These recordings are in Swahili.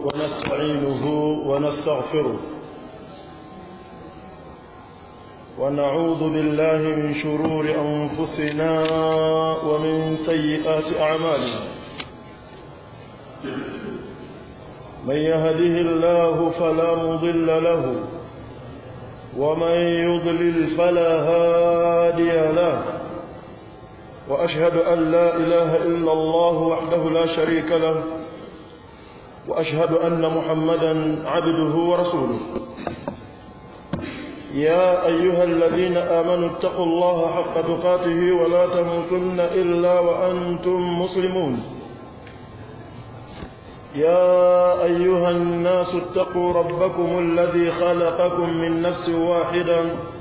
ونستعينه ونستغفره ونعوذ بالله من شرور أنفسنا ومن سيئات أعمالنا من يهده الله فلا مضل له ومن يضلل فلا هادي له وأشهد أن لا إله إلا الله وحده لا شريك له وأشهد أن محمدا عبده ورسوله يا أيها الذين آمنوا اتقوا الله حق تقاته ولا تموتن إلا وأنتم مسلمون يا أيها الناس اتقوا ربكم الذي خلقكم من نفس واحدة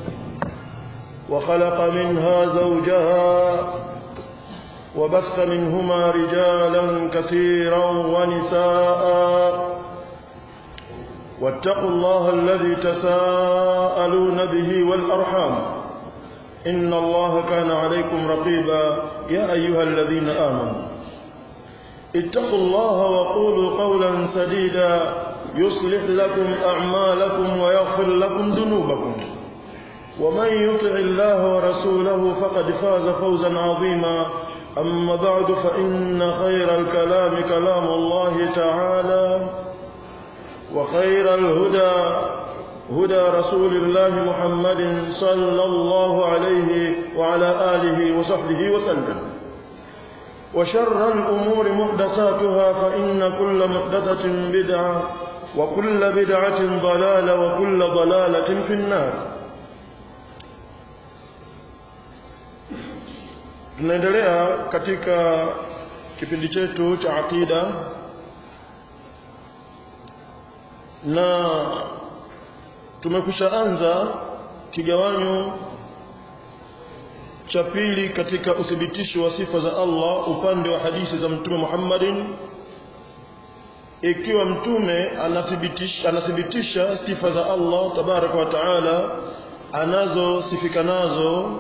وخلق منها زوجها وبث منهما رجالا كثيرا ونساء واتقوا الله الذي تساءلون به والأرحام إن الله كان عليكم رقيبا يا أيها الذين آمنوا اتقوا الله وقولوا قولا سديدا يصلح لكم أعمالكم ويغفر لكم ذنوبكم ومن يطع الله ورسوله فقد فاز فوزا عظيما أما بعد فإن خير الكلام كلام الله تعالى وخير الهدى هدى رسول الله محمد صلى الله عليه وعلى آله وصحبه وسلم وشر الأمور محدثاتها فإن كل محدثة بدعة وكل بدعة ضلالة وكل ضلالة في النار tunaendelea katika kipindi chetu cha aqida na tumekwisha anza kigawanyo cha pili katika uthibitisho wa sifa za Allah upande wa hadithi za mtume Muhammadin ikiwa mtume anathibitisha, anathibitisha sifa za Allah tabaraka wa taala anazosifika nazo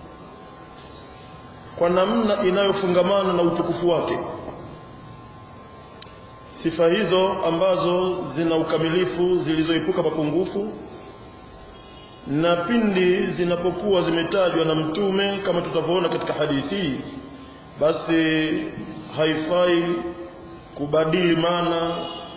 kwa namna inayofungamana na utukufu wake sifa hizo ambazo zina ukamilifu zilizoepuka mapungufu na pindi zinapokuwa zimetajwa na mtume kama tutavyoona katika hadithi basi haifai kubadili maana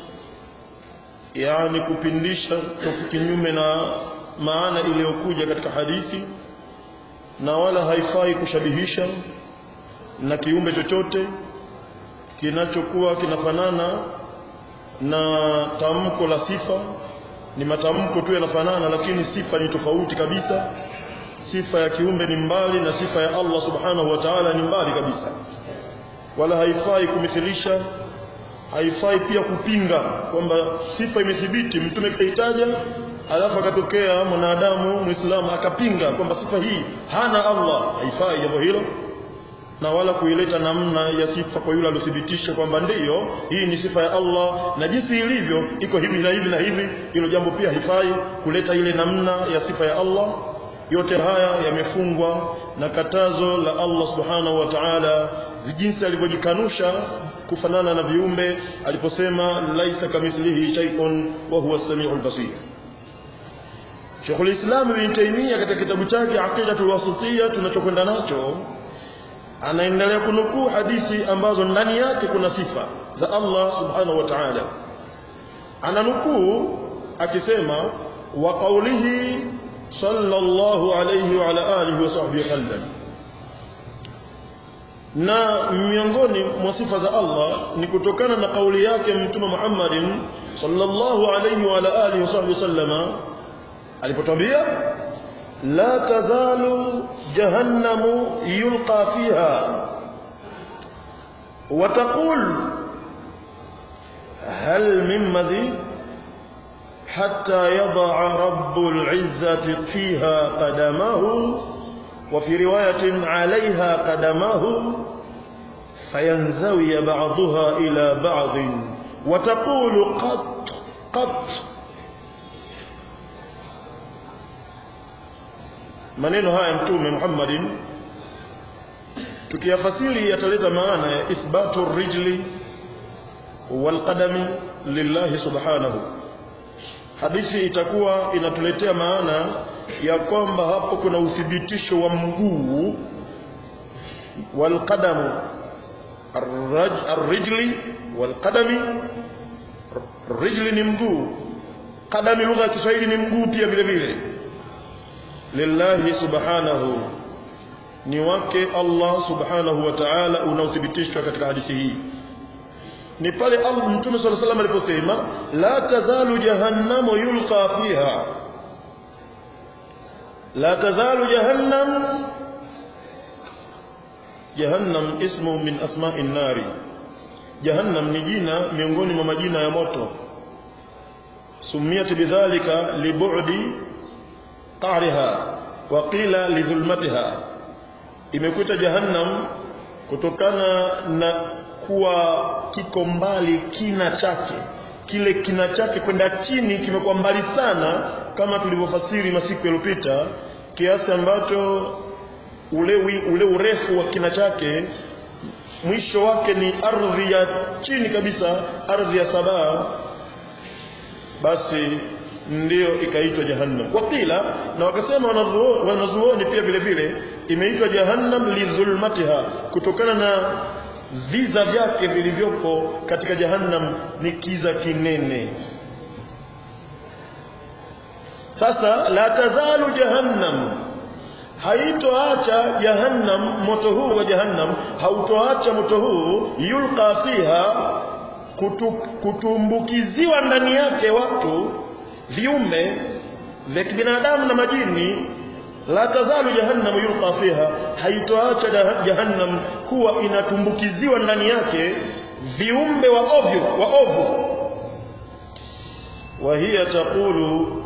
yani kupindisha kinyume na maana iliyokuja katika hadithi na wala haifai kushabihisha na kiumbe chochote kinachokuwa kinafanana na tamko la sifa ni matamko tu yanafanana lakini sifa ni tofauti kabisa sifa ya kiumbe ni mbali na sifa ya Allah subhanahu wa ta'ala ni mbali kabisa wala haifai kumithilisha haifai pia kupinga kwamba sifa imethibiti mtume kaitaja alafu akatokea mwanadamu muislamu akapinga kwamba sifa hii hana Allah haifai jambo hilo na wala kuileta namna ya sifa kwa yule aliyothibitisha kwamba ndiyo hii ni sifa ya Allah na jinsi ilivyo iko hivi na hivi na hivi hilo jambo pia haifai kuleta ile namna ya sifa ya Allah yote haya yamefungwa na katazo la Allah subhanahu wa ta'ala jinsi alivyojikanusha kufanana na viumbe aliposema laisa kamithlihi shay'un wa huwa as-sami'ul basir Sheikhul Islam Ibn Taymiyyah katika kitabu chake Aqidatul Wasitiyya tunachokwenda nacho anaendelea kunukuu hadithi ambazo ndani yake kuna sifa za Allah subhanahu wa ta'ala ananukuu akisema wa qawlihi sallallahu alayhi wa ala alihi wa sahbihi sallam na miongoni mwa sifa za Allah ni kutokana na kauli yake mtume Muhammadin sallallahu alayhi wa ala alihi wa sahbihi sallama alipotwambia la tazalu jahannamu yulqa fiha وتقول هل من مزيد حتى يضع رب العزة فيها قدمه وفي رواية عليها قدمه فينزوي بعضها إلى بعض وتقول قط قط maneno haya mtume Muhammadin tukiyafasiri yataleta maana ya ithbatu rijli walqadami lillahi subhanahu hadithi itakuwa inatuletea maana ya kwamba hapo kuna uthibitisho wa mguu walqadamu arrijli walqadami rijli ni mguu qadami lugha ya Kiswahili ni mguu pia vile vile lillahi subhanahu ni wake Allah subhanahu wa ta'ala unaothibitishwa katika hadithi hii ni pale Allah Mtume صلى الله عليه aliposema la tazalu jahannamu yulqa fiha la tazalu jahannam jahannam ismu min asma'i nari jahannam ni jina miongoni mwa majina ya moto sumiyat bidhalika libu'di qa'riha wa qila lidhulmatiha imekuita jahannam kutokana na kuwa kiko mbali kina chake kile kina chake kwenda chini kimekuwa mbali sana kama tulivyofasiri masiku yaliyopita kiasi ambacho ule, ule urefu wa kina chake mwisho wake ni ardhi ya chini kabisa ardhi ya sabaa basi ndiyo ikaitwa jahannam wakila na wakasema wanazuoni pia vile vile imeitwa jahannam lidhulmatiha kutokana na viza vyake vilivyopo katika jahannam ni kiza kinene sasa la tazalu jahannam haitoacha jahannam moto huu wa jahannam hautoacha moto huu yulqa fiha kutu, kutumbukiziwa ndani yake watu viumbe vya kibinadamu na majini la tazalu jahannam yulqa fiha haitoacha jahannam kuwa inatumbukiziwa ndani yake viumbe wa ovyo wa ovu wa hiya taqulu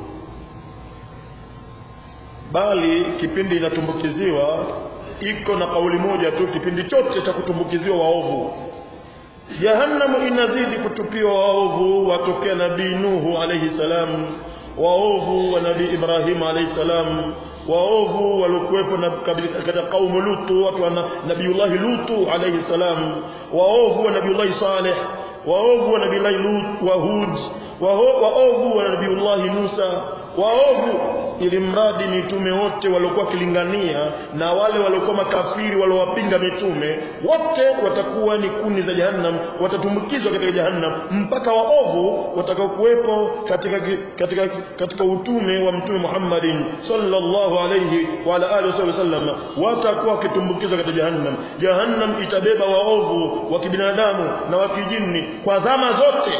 bali kipindi inatumbukiziwa iko na kauli moja tu kipindi chote cha kutumbukiziwa waovu jahannamu inazidi kutupiwa waovu watokea nabii nuhu alayhi salam waovu wa nabii ibrahim alayhi salam waovu waliokuwepo katika kaumu lutu watu wa nabiullahi lutu alayhi salam waovu wa nabiullahi saleh waovu wa nabiullahi lut wa hud waovu wa nabiullahi musa waovu ili mradi mitume wote waliokuwa wakilingania na wale waliokuwa makafiri waliowapinga mitume wote watakuwa ni kuni za jahannam watatumbukizwa katika jahannam mpaka waovu watakaokuwepo katika, katika, katika utume wa mtume Muhammadin sallallahu alayhi wa ala alihi wasallam watakuwa wakitumbukizwa katika jahannam jahannam itabeba waovu wa kibinadamu na wa kijini kwa zama zote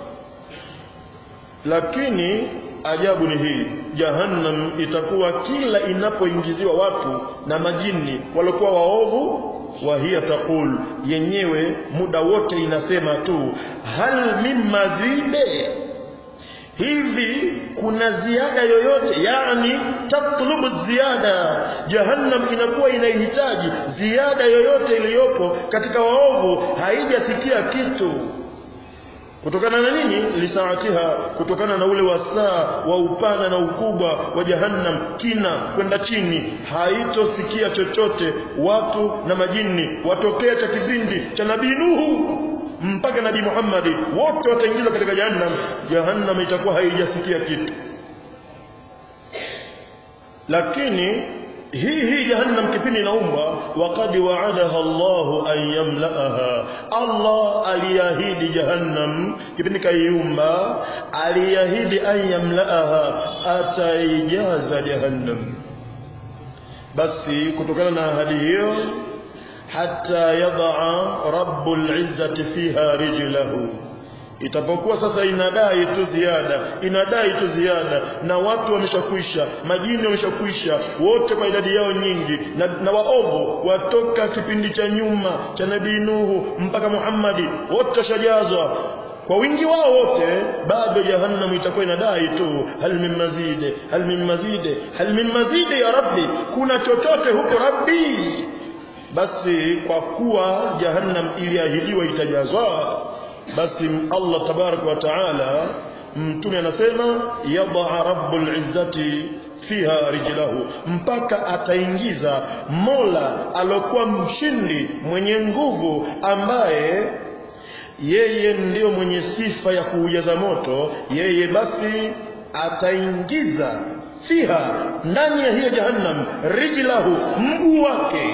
lakini ajabu ni hii jahannam itakuwa kila inapoingiziwa watu na majini waliokuwa waovu wa hiya taqul yenyewe muda wote inasema tu hal min mazide hivi kuna ziada yoyote yani tatlubu ziada jahannam inakuwa inahitaji ziada yoyote iliyopo katika waovu haijasikia kitu kutokana na nini lisaatiha kutokana na ule wasaa wa upana na ukubwa wa jahannam kina kwenda chini haitosikia chochote watu na majini watokea cha kipindi cha nabii nuhu mpaka nabii muhammadi wote wataingizwa katika jahannam jahannam itakuwa haijasikia kitu lakini hii hii jahannam kipindi inaumbwa waqad wa'adaha Allahu an yamla'aha Allah aliahidi jahannam kipindi kaiumba aliahidi an yamla'aha ataijaza jahannam basi kutokana na ahadi hiyo hatta yad'a rabbul izzati fiha rijlahu itapokuwa sasa inadai tu ziada inadai tu ziada na watu wameshakwisha majini wameshakwisha wote kwa idadi yao nyingi na, na waovu watoka kipindi cha nyuma cha nabii Nuhu mpaka Muhammadi wote washajazwa kwa wingi wao wote bado jahannam itakuwa inadai tu hal min mazide hal min mazide hal min mazide ya rabbi kuna chochote huko rabbi basi kwa kuwa jahannam iliahidiwa itajazwa basi Allah tabarak wa taala mtume anasema yadha rabbul izzati fiha rijlahu mpaka ataingiza Mola alokuwa mshindi mwenye nguvu ambaye yeye ndiyo mwenye sifa ya kuujaza moto yeye basi ataingiza fiha ndani ya hiyo jahannam rijlahu mguu wake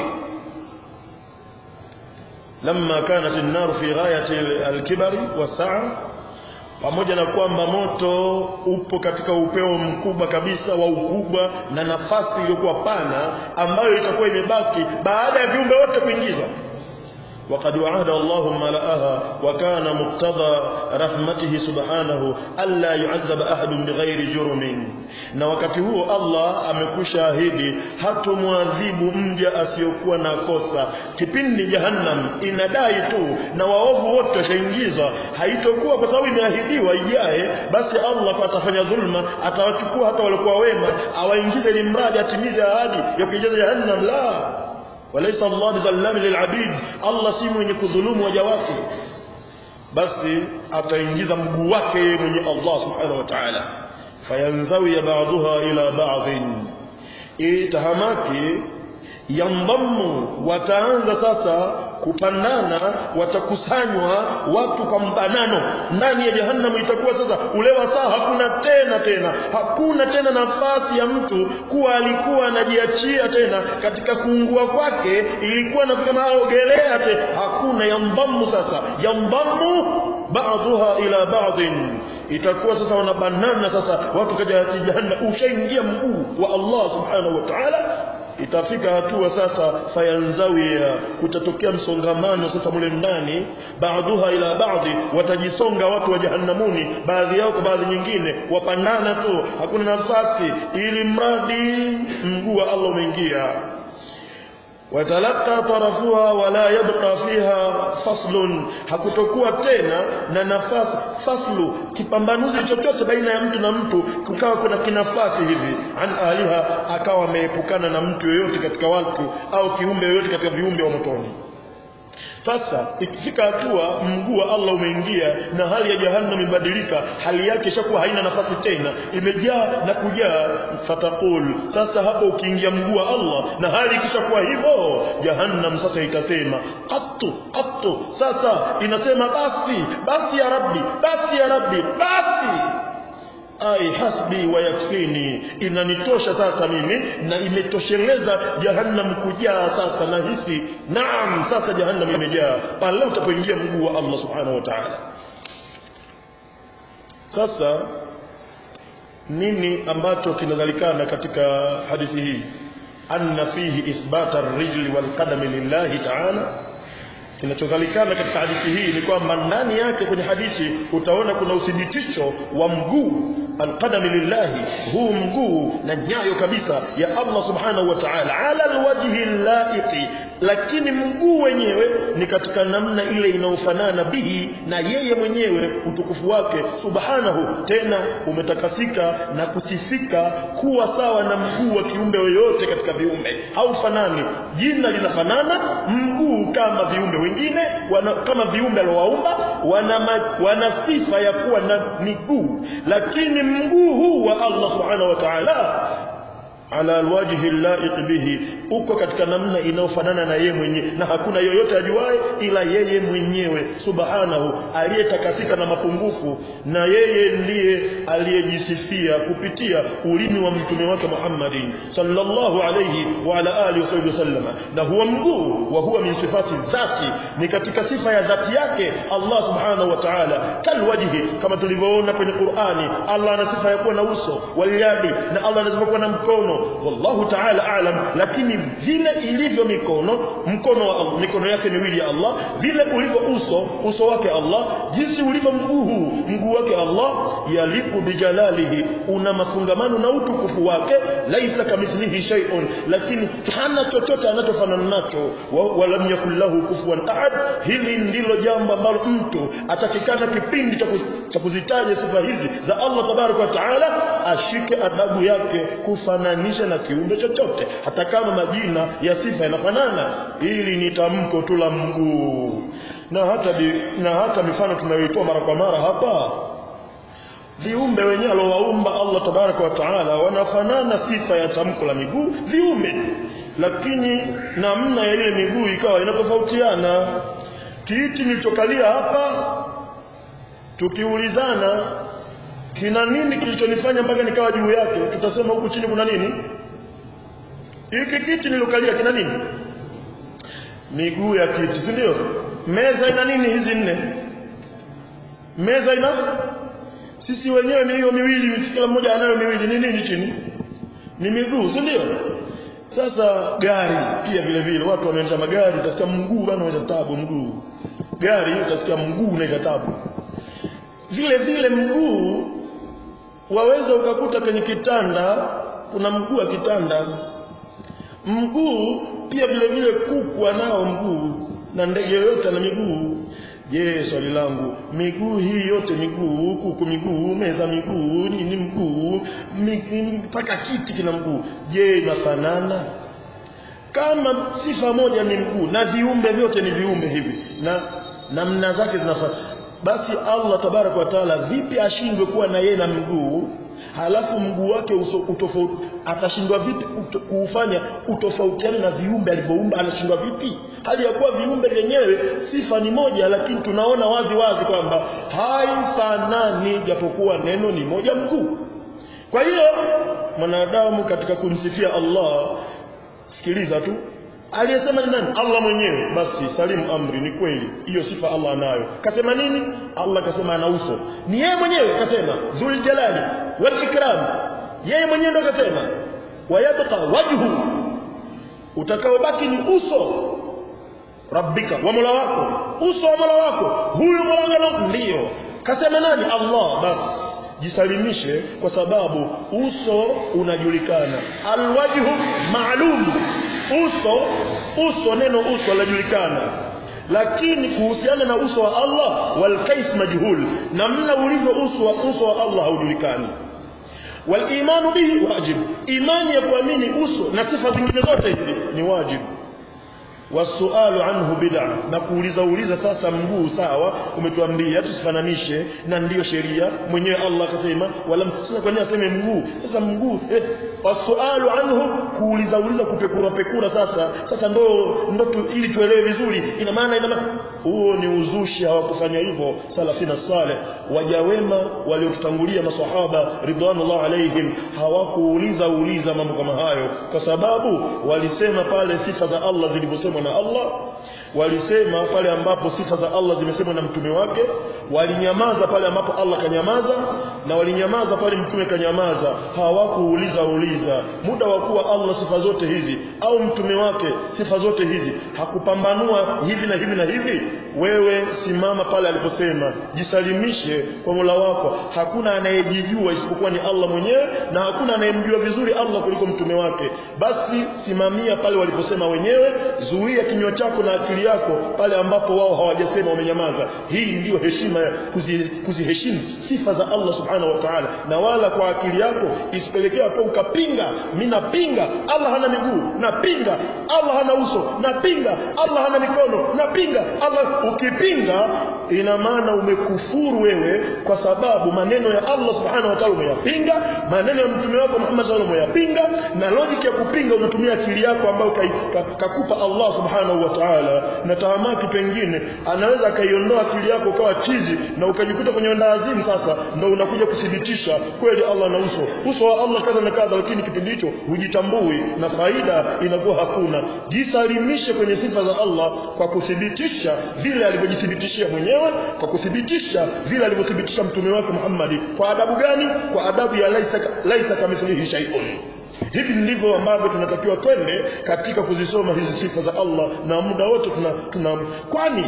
lamma kanat an-nar fi ghayati al-kibari was-sa'a pamoja na kwamba moto upo katika upeo mkubwa kabisa wa ukubwa na nafasi iliyokuwa pana ambayo itakuwa imebaki baada ya viumbe wote kuingizwa وقد وعد الله ملأها وكان مقتضى رحمته سبحانه ألا يعذب أحد بغير جرم na wakati huo Allah amekwisha ahidi hatomwadhibu mja asiyokuwa na kosa kipindi jahannam inadai tu na waovu wote washaingizwa haitokuwa kwa sababu imeahidiwa ijaye basi Allah atafanya dhulma atawachukua hata walikuwa wema awaingize ili mradi atimize ahadi ya kuijaza jahannam la walaysa Allah bizallami lilabid Allah si mwenye kudhulumu waja wake basi ataingiza mguu wake yeye mwenye Allah subhanahu wa ta'ala fayanzawi ba'daha ila ba'dhin itahamaki yandammu wataanza sasa kupandana watakusanywa watu kwa mbanano ndani ya jahannam itakuwa sasa ule wasaa hakuna tena tena hakuna tena nafasi ya mtu kuwa alikuwa anajiachia tena katika kuungua kwake ilikuwa na kama ogelea tena hakuna yandammu sasa yandammu ba'daha ila ba'din itakuwa sasa wanabanana sasa watu kaja jahannam ushaingia mguu wa Allah subhanahu wa ta'ala itafika hatua sasa fayanzawia kutatokea msongamano sasa mule ndani baadhuha ila baadhi watajisonga watu wa jahannamuni baadhi yao kwa baadhi nyingine wapandana tu hakuna nafasi ili mradi mguu wa Allah umeingia watalaka tarafuha wala yabqa fiha faslun hakutokuwa tena na nafasi faslu kipambanuzi chochote baina ya mtu na mtu kukawa kuna kinafasi hivi an aliha akawa ameepukana na mtu yoyote katika watu au kiumbe yoyote katika viumbe wa motoni sasa ikifika hatua mguu wa Allah umeingia na hali ya jahannam imebadilika hali yake ishakuwa haina nafasi tena imejaa na kujaa fatakul sasa hapo ukiingia mguu wa Allah na hali ikishakuwa hivyo jahannam sasa itasema qattu qattu sasa inasema basi basi ya rabbi basi ya rabbi basi ai hasbi wa yakfini inanitosha sasa mimi na imetosheleza jahannam kujaa sasa na hisi naam sasa jahannam imejaa pale utapoingia mguu wa Allah subhanahu wa ta'ala sasa nini ambacho kinazalikana katika hadithi hii anna fihi ithbata ar-rijli wal qadami lillahi ta'ala kinachozalikana katika hadithi hii ni kwamba ndani yake kwenye hadithi utaona kuna uthibitisho wa mguu alqadami lillahi huu mguu na nyayo kabisa ya Allah subhanahu wa ta'ala ala alwajhi laiqi lakini mguu wenyewe ni katika namna ile inayofanana bihi na yeye mwenyewe utukufu wake subhanahu tena umetakasika na kusifika kuwa sawa na mguu wa kiumbe yoyote katika viumbe haufanani jina linafanana mguu kama viumbe wengine wana, kama viumbe aliowaumba wana, wana sifa ya kuwa na miguu lakini mguu huu wa Allah subhanahu wa ta'ala ala alwajhi laiq bihi uko katika namna inayofanana na yeye mwenyewe na hakuna yoyote ajuaye ila yeye mwenyewe subhanahu aliyetakasika na mapungufu na yeye ndiye aliyejisifia kupitia ulimi wa mtume wake Muhammadin sallallahu alayhi wa ala alihi wasallam na huwa mguu wa huwa min sifati dhati ni katika sifa ya dhati yake Allah subhanahu wa ta'ala kalwajhi kama tulivyoona kwenye Qur'ani Allah ana sifa ya kuwa na uso walyadi na Allah ana sifa kuwa na mkono wallahu ta'ala a'lam lakini vile ilivyo mikono mkono wa Allah mikono yake miwili ya Allah vile ulivyo uso uso wake Allah jinsi ulivyo mguu huu mguu wake Allah yaliku bijalalihi una mafungamano na utukufu wake laisa kamithlihi shay'un lakini hana chochote anachofanana nacho wala yakul lahu kufuwan ahad hili ndilo jambo ambalo mtu atakikana kipindi cha kuzitaja sifa hizi za Allah tabaraka wa taala ashike adabu yake kufananisha na kiumbe chochote hata kama majina ya sifa yanafanana ili ni tamko tu la mguu na hata bi, na hata mifano tunayoitoa mara kwa mara hapa viumbe wenyewe aliowaumba Allah tabaraka wa taala wanafanana sifa ya tamko la miguu viumbe lakini namna ya ile miguu ikawa inatofautiana kiti nilichokalia hapa tukiulizana kina nini kilichonifanya mpaka nikawa juu yake tutasema huku chini kuna nini hiki kiti nilokalia kina nini miguu ya kiti si ndio meza ina nini hizi nne meza ina sisi wenyewe ni hiyo miwili kila mmoja anayo miwili ni nini chini ni miguu si ndio sasa gari pia vile vile watu wanaendesha magari utasikia mguu bana unaita tabu mguu gari utasikia mguu unaita tabu vile vile mguu waweza ukakuta kwenye kitanda kuna mguu wa kitanda mguu pia vile vile kuku anao mguu na ndege yoyote ana miguu je swali langu miguu hii yote miguu kuku miguu meza miguu nini mguu mpaka kiti kina mguu je inafanana kama sifa moja ni mguu na viumbe vyote ni viumbe hivi na namna zake zinafanana basi Allah tabarak wa taala vipi ashindwe kuwa na yeye na mguu halafu mguu wake utofauti atashindwa vipi uto, kuufanya utofautiane na viumbe alivyoumba anashindwa vipi hali ya kuwa viumbe vyenyewe sifa ni moja lakini tunaona wazi wazi kwamba haifanani japokuwa neno ni moja mguu kwa hiyo mwanadamu katika kumsifia Allah sikiliza tu aliyesema ni nani Allah mwenyewe basi salimu amri ni kweli hiyo sifa Allah anayo kasema nini Allah kasema ana uso ni yeye mwenyewe kasema dhul jalali wal ikram yeye mwenyewe ndo kasema wayabqa wajhu utakaobaki ni uso rabbika wa mola wako uso wa mola wako huyu mola wako ndio kasema nani Allah basi jisalimishe kwa sababu uso unajulikana alwajhu maalum uso uso neno uso linajulikana lakini kuhusiana na uso wa Allah wal kaif majhul namna ulivyo uso wa uso wa Allah haujulikani wal imanu bihi wajib imani ya kuamini uso na sifa zingine zote hizi ni wajibu wasualu anhu bid'a na kuuliza uliza sasa mguu sawa umetuambia tusifananishe na ndiyo sheria mwenyewe Allah akasema wala sasa kwa nini aseme mguu sasa mguu eh, wasualu anhu kuuliza uliza kupekura pekura sasa sasa ndo ndo tu, ili tuelewe vizuri ina maana ina maana huo ni uzushi hawakufanya hivyo salafina saleh waja wema waliotutangulia maswahaba ridwanullah alaihim hawakuuliza uliza mambo kama hayo kwa sababu walisema pale sifa za Allah zilivyosemwa na Allah walisema pale ambapo sifa za Allah zimesemwa na mtume wake walinyamaza pale ambapo Allah kanyamaza na walinyamaza pale mtume kanyamaza hawakuuliza uliza muda wa kuwa Allah sifa zote hizi au mtume wake sifa zote hizi hakupambanua hivi na hivi na hivi wewe simama pale aliposema jisalimishe kwa Mola wako hakuna anayejijua isipokuwa ni Allah mwenyewe na hakuna anayemjua vizuri Allah kuliko mtume wake basi simamia pale waliposema wenyewe zuia kinywa chako na akili yako pale ambapo wao hawajasema wamenyamaza hii ndiyo heshima ya kuziheshimu kuzi sifa za Allah subhanahu wa ta'ala na wala kwa akili yako isipelekea hapo ukapinga mimi napinga Allah hana miguu napinga Allah hana uso napinga Allah hana mikono napinga Allah ukipinga ina maana umekufuru wewe kwa sababu maneno ya Allah subhanahu wa ta'ala umeyapinga maneno ya mtume wako Muhammad sallallahu alaihi wasallam umeyapinga na logic ya kupinga unatumia akili yako ambayo kakupa ka, Allah subhanahu wa ta'ala na tahamaki pengine anaweza akaiondoa akili yako ukawa chizi na ukajikuta kwenye ndazimu sasa ndo unakuja kuthibitisha kweli Allah na uso uso wa Allah kadha na kadha lakini kipindi hicho hujitambui na faida inakuwa hakuna jisalimishe kwenye sifa za Allah kwa kuthibitisha vile alivyojithibitishia mwenyewe kwa kuthibitisha vile alivyothibitisha mtume wake Muhammad kwa adabu gani kwa adabu ya laisa laisa kamithlihi shay'un hivi ndivyo ambavyo tunatakiwa twende katika kuzisoma hizi sifa za Allah na muda wote tuna, tuna kwani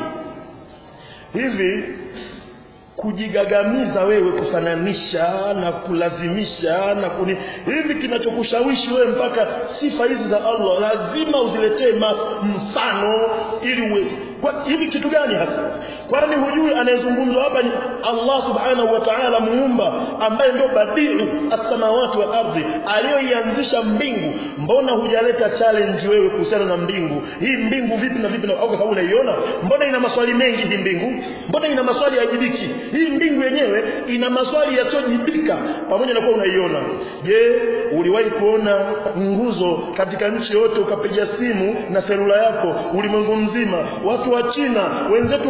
hivi kujigagamiza wewe kufananisha na kulazimisha na kuni hivi kinachokushawishi wewe mpaka sifa hizi za Allah lazima uziletee mfano ili uwe kwa hivi kitu gani hasa kwani hujui anayezungumzwa hapa ni Allah subhanahu wa ta'ala muumba ambaye ndio badiu as-samawati wal ardi aliyoianzisha mbingu mbona hujaleta challenge wewe kuhusiana na mbingu hii mbingu vipi na vipi na au kwa sababu unaiona mbona ina maswali mengi hii mbingu mbona ina maswali hayajibiki hii mbingu yenyewe ina maswali yasiyojibika pamoja na kuwa unaiona je uliwahi kuona nguzo katika nchi yote ukapiga simu na selula yako ulimwengu mzima watu wa China wenzetu vipi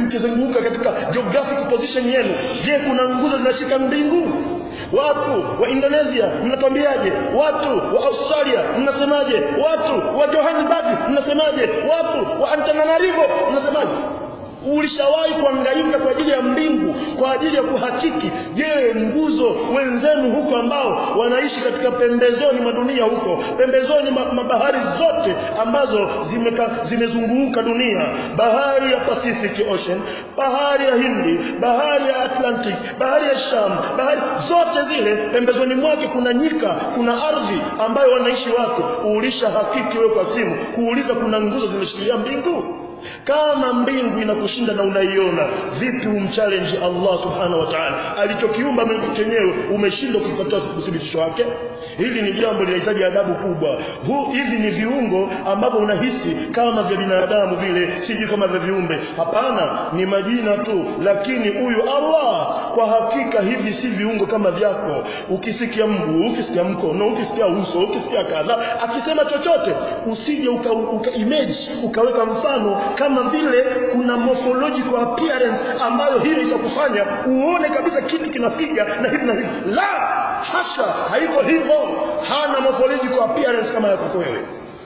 mkizunguka katika geographic position yenu je kuna nguzo zinashika mbingu watu wa Indonesia mnatwambiaje watu wa Australia mnasemaje watu wa Johannesburg mnasemaje watu wa Antananarivo mnasemaje ulishawahi kuangaika kwa ajili ya mbingu kwa ajili ya kuhakiki je nguzo wenzenu huko ambao wanaishi katika pembezoni mwa dunia huko pembezoni mwa ma bahari zote ambazo zimeka, zimezunguka dunia bahari ya Pacific Ocean bahari ya Hindi bahari ya Atlantic bahari ya Sham bahari zote zile pembezoni mwake kuna nyika kuna ardhi ambayo wanaishi watu ulisha hakiki wewe kwa simu kuuliza kuna nguzo zimeshikilia mbingu kama mbingu inakushinda na unaiona vipi umchallenge Allah subhanahu wa ta'ala alichokiumba mbingu chenyewe umeshindwa kupata uthibitisho wake hili ni jambo linahitaji adabu kubwa Hu, hivi ni viungo ambavyo unahisi kama vya binadamu vile siji kama vya viumbe hapana ni majina tu lakini huyu Allah kwa hakika hivi si viungo kama vyako ukisikia mguu ukisikia mkono ukisikia uso ukisikia kadha akisema chochote usije uka, uka image ukaweka mfano kama vile kuna morphological appearance ambayo hiyo itakufanya uone kabisa kitu kinapiga na hivi na hivi la hasha haiko hivyo hana morphological appearance kama yako wewe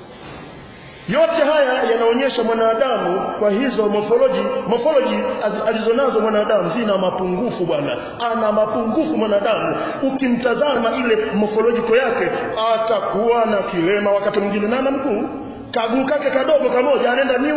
yote haya yanaonyesha mwanadamu kwa hizo morphology morphology alizonazo mwanadamu zina mapungufu bwana ana mapungufu mwanadamu ukimtazama ile morphological yake atakuwa na kilema wakati mwingine na ana mguu kaguu kake kadogo kamoja anaenda miu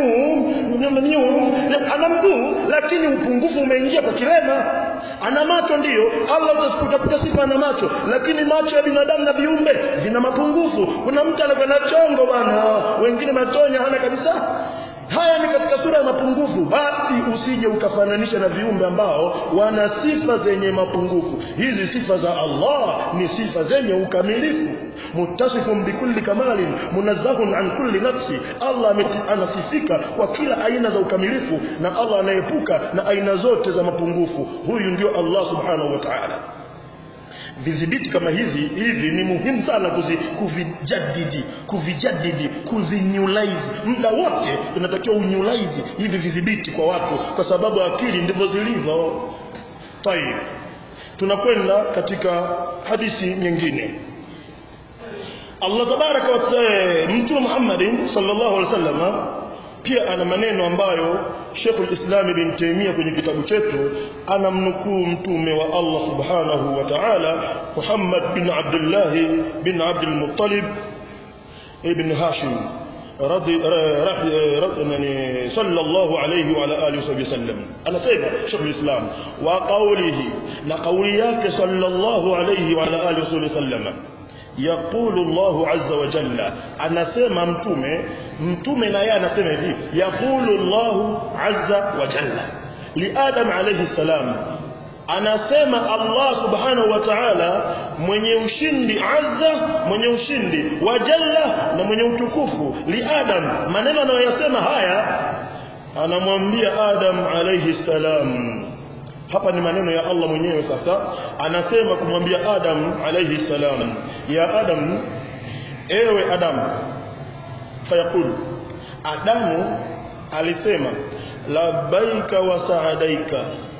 miu ana mguu lakini upungufu umeingia kwa kilema ana macho ndiyo Allah utakuta sifa ana macho lakini macho ya binadamu na viumbe vina mapungufu kuna mtu anakuwa na chongo bwana wengine matonya hana kabisa haya ni katika sura ya mapungufu basi usije ukafananisha na viumbe ambao wana sifa zenye mapungufu hizi sifa za Allah ni sifa zenye ukamilifu muttasifun bikulli kamalin munazzahun an kulli nafsi Allah anasifika kwa kila aina za ukamilifu na Allah anaepuka na aina zote za mapungufu huyu ndio Allah subhanahu wa ta'ala vidhibiti kama hizi hivi ni muhimu sana kuzi, kuvijadidi kuvijadidi kuvinyulize muda wote tunatakiwa unyulize hivi vidhibiti kwa watu kwa sababu akili ndivyo zilivyo tayib tunakwenda katika hadithi nyingine Allah tabaraka wa taala mtume Muhammad sallallahu alaihi wasallam pia ana maneno ambayo Sheikh al-Islam Ibn Taymiyyah kwenye kitabu chetu anamnukuu mtume wa Allah Subhanahu wa Ta'ala Muhammad bin Abdullah bin Abdul Muttalib ibn Hashim رضي يعني صلى الله عليه وعلى اله وصحبه وسلم انا سيد شيخ الاسلام وقوله لقولياك صلى الله عليه وعلى اله وصحبه وسلم يقول الله عز وجل anasema mtume mtume na yeye anasema hivi yaqulu Allah azza wa jalla li adam alayhi salam anasema Allah subhanahu wa ta'ala mwenye ushindi azza mwenye ushindi wa jalla na mwenye utukufu li adam maneno anayoyasema haya anamwambia adam alayhi salam hapa ni maneno ya Allah mwenyewe sasa anasema kumwambia Adam alayhi salam ya Adam ewe Adam fayaqul Adamu alisema labbaika wa saadaika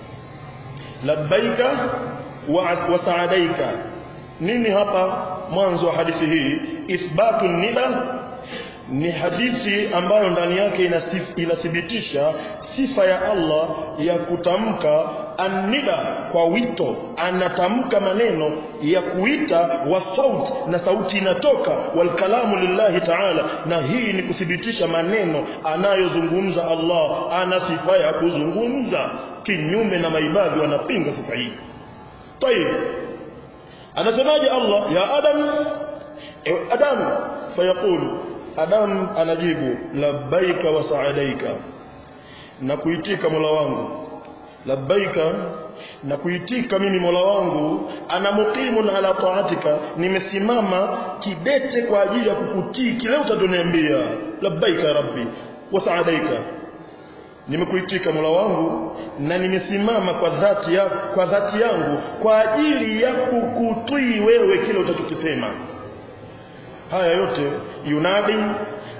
labbaika wa, wa saadaika nini hapa mwanzo wa hadithi hii ithbatu nida ni hadithi ambayo ndani yake inathibitisha sifa ya Allah ya kutamka annida kwa wito anatamka maneno ya kuita wa saut na sauti inatoka wal kalamu lillahi ta'ala na hii ni kuthibitisha maneno anayozungumza Allah ana sifa ya kuzungumza kinyume na maibadhi wanapinga sifa hii tayib anasemaje Allah ya adam ewe adam fayaqulu adam anajibu labbaika wa saadaika na kuitika mola wangu labbaika na kuitika mimi mola wangu ana muqimun ala taatika nimesimama kidete kwa ajili ya kukutii kile utadoniambia labbaika rabbi wa saadaika nimekuitika mola wangu na nimesimama kwa dhati ya, kwa dhati yangu kwa ajili ya kukutii wewe kile utachokisema haya yote yunadi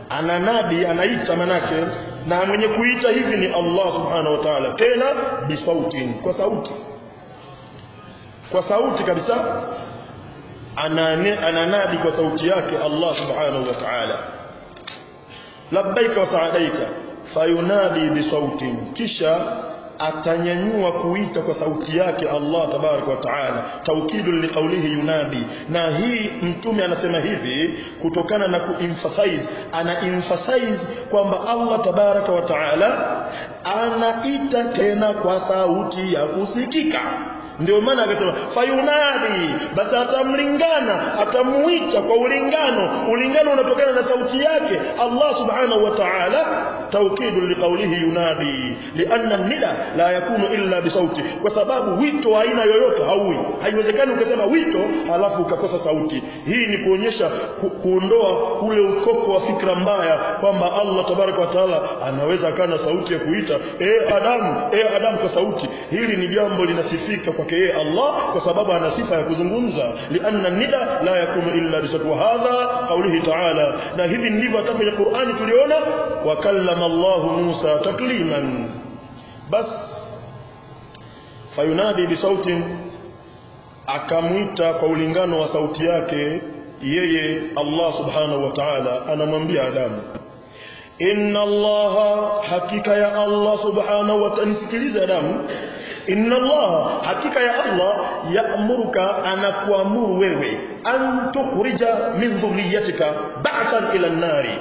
ananadi anaita manake na mwenye kuita hivi ni Allah subhanahu wa ta'ala tena bisautin kwa sauti kwa sauti kabisa anane, ananadi kwa sauti yake Allah subhanahu wa ta'ala labbaika wa sa'adaika fayunadi bisautin kisha atanyanyua kuita kwa sauti yake Allah tabaraka wa taala taukidun liqaulihi yunadi na hii mtume anasema hivi kutokana na kuemphasize ana emphasize kwamba Allah tabaraka wa taala anaita tena kwa sauti ya kusikika ndio maana akasema fayunadi basi atamlingana atamuita kwa ulingano ulingano unatokana na sauti yake Allah subhanahu wa ta'ala tawkidu liqaulihi yunadi lianna nida la yakunu illa bisauti kwa sababu wito aina yoyote hauwi haiwezekani ukasema wito halafu ukakosa sauti hii ni kuonyesha ku, kuondoa ule ukoko wa fikra mbaya kwamba Allah tabaraka wa taala anaweza akawa na sauti ya kuita eh Adamu eh Adamu kwa sauti hili ni jambo linasifika kwake yeye Allah kwa sababu ana sifa ya kuzungumza lianna nida la yakunu illa bisauti wa hadha qawlihi ta'ala na hivi ndivyo hata kwenye Qur'ani tuliona wa kallama Allah Musa takliman bas fayunadi bisautin akamwita kwa ulingano wa sauti yake yeye Allah subhanahu wa ta'ala anamwambia Adamu inna Allah hakika ya Allah subhanahu wa ta'ala nisikilize Adamu inna Allah hakika ya Allah yaamuruka anakuamuru wewe an tukhrija min dhurriyyatika ba'than ila an-nari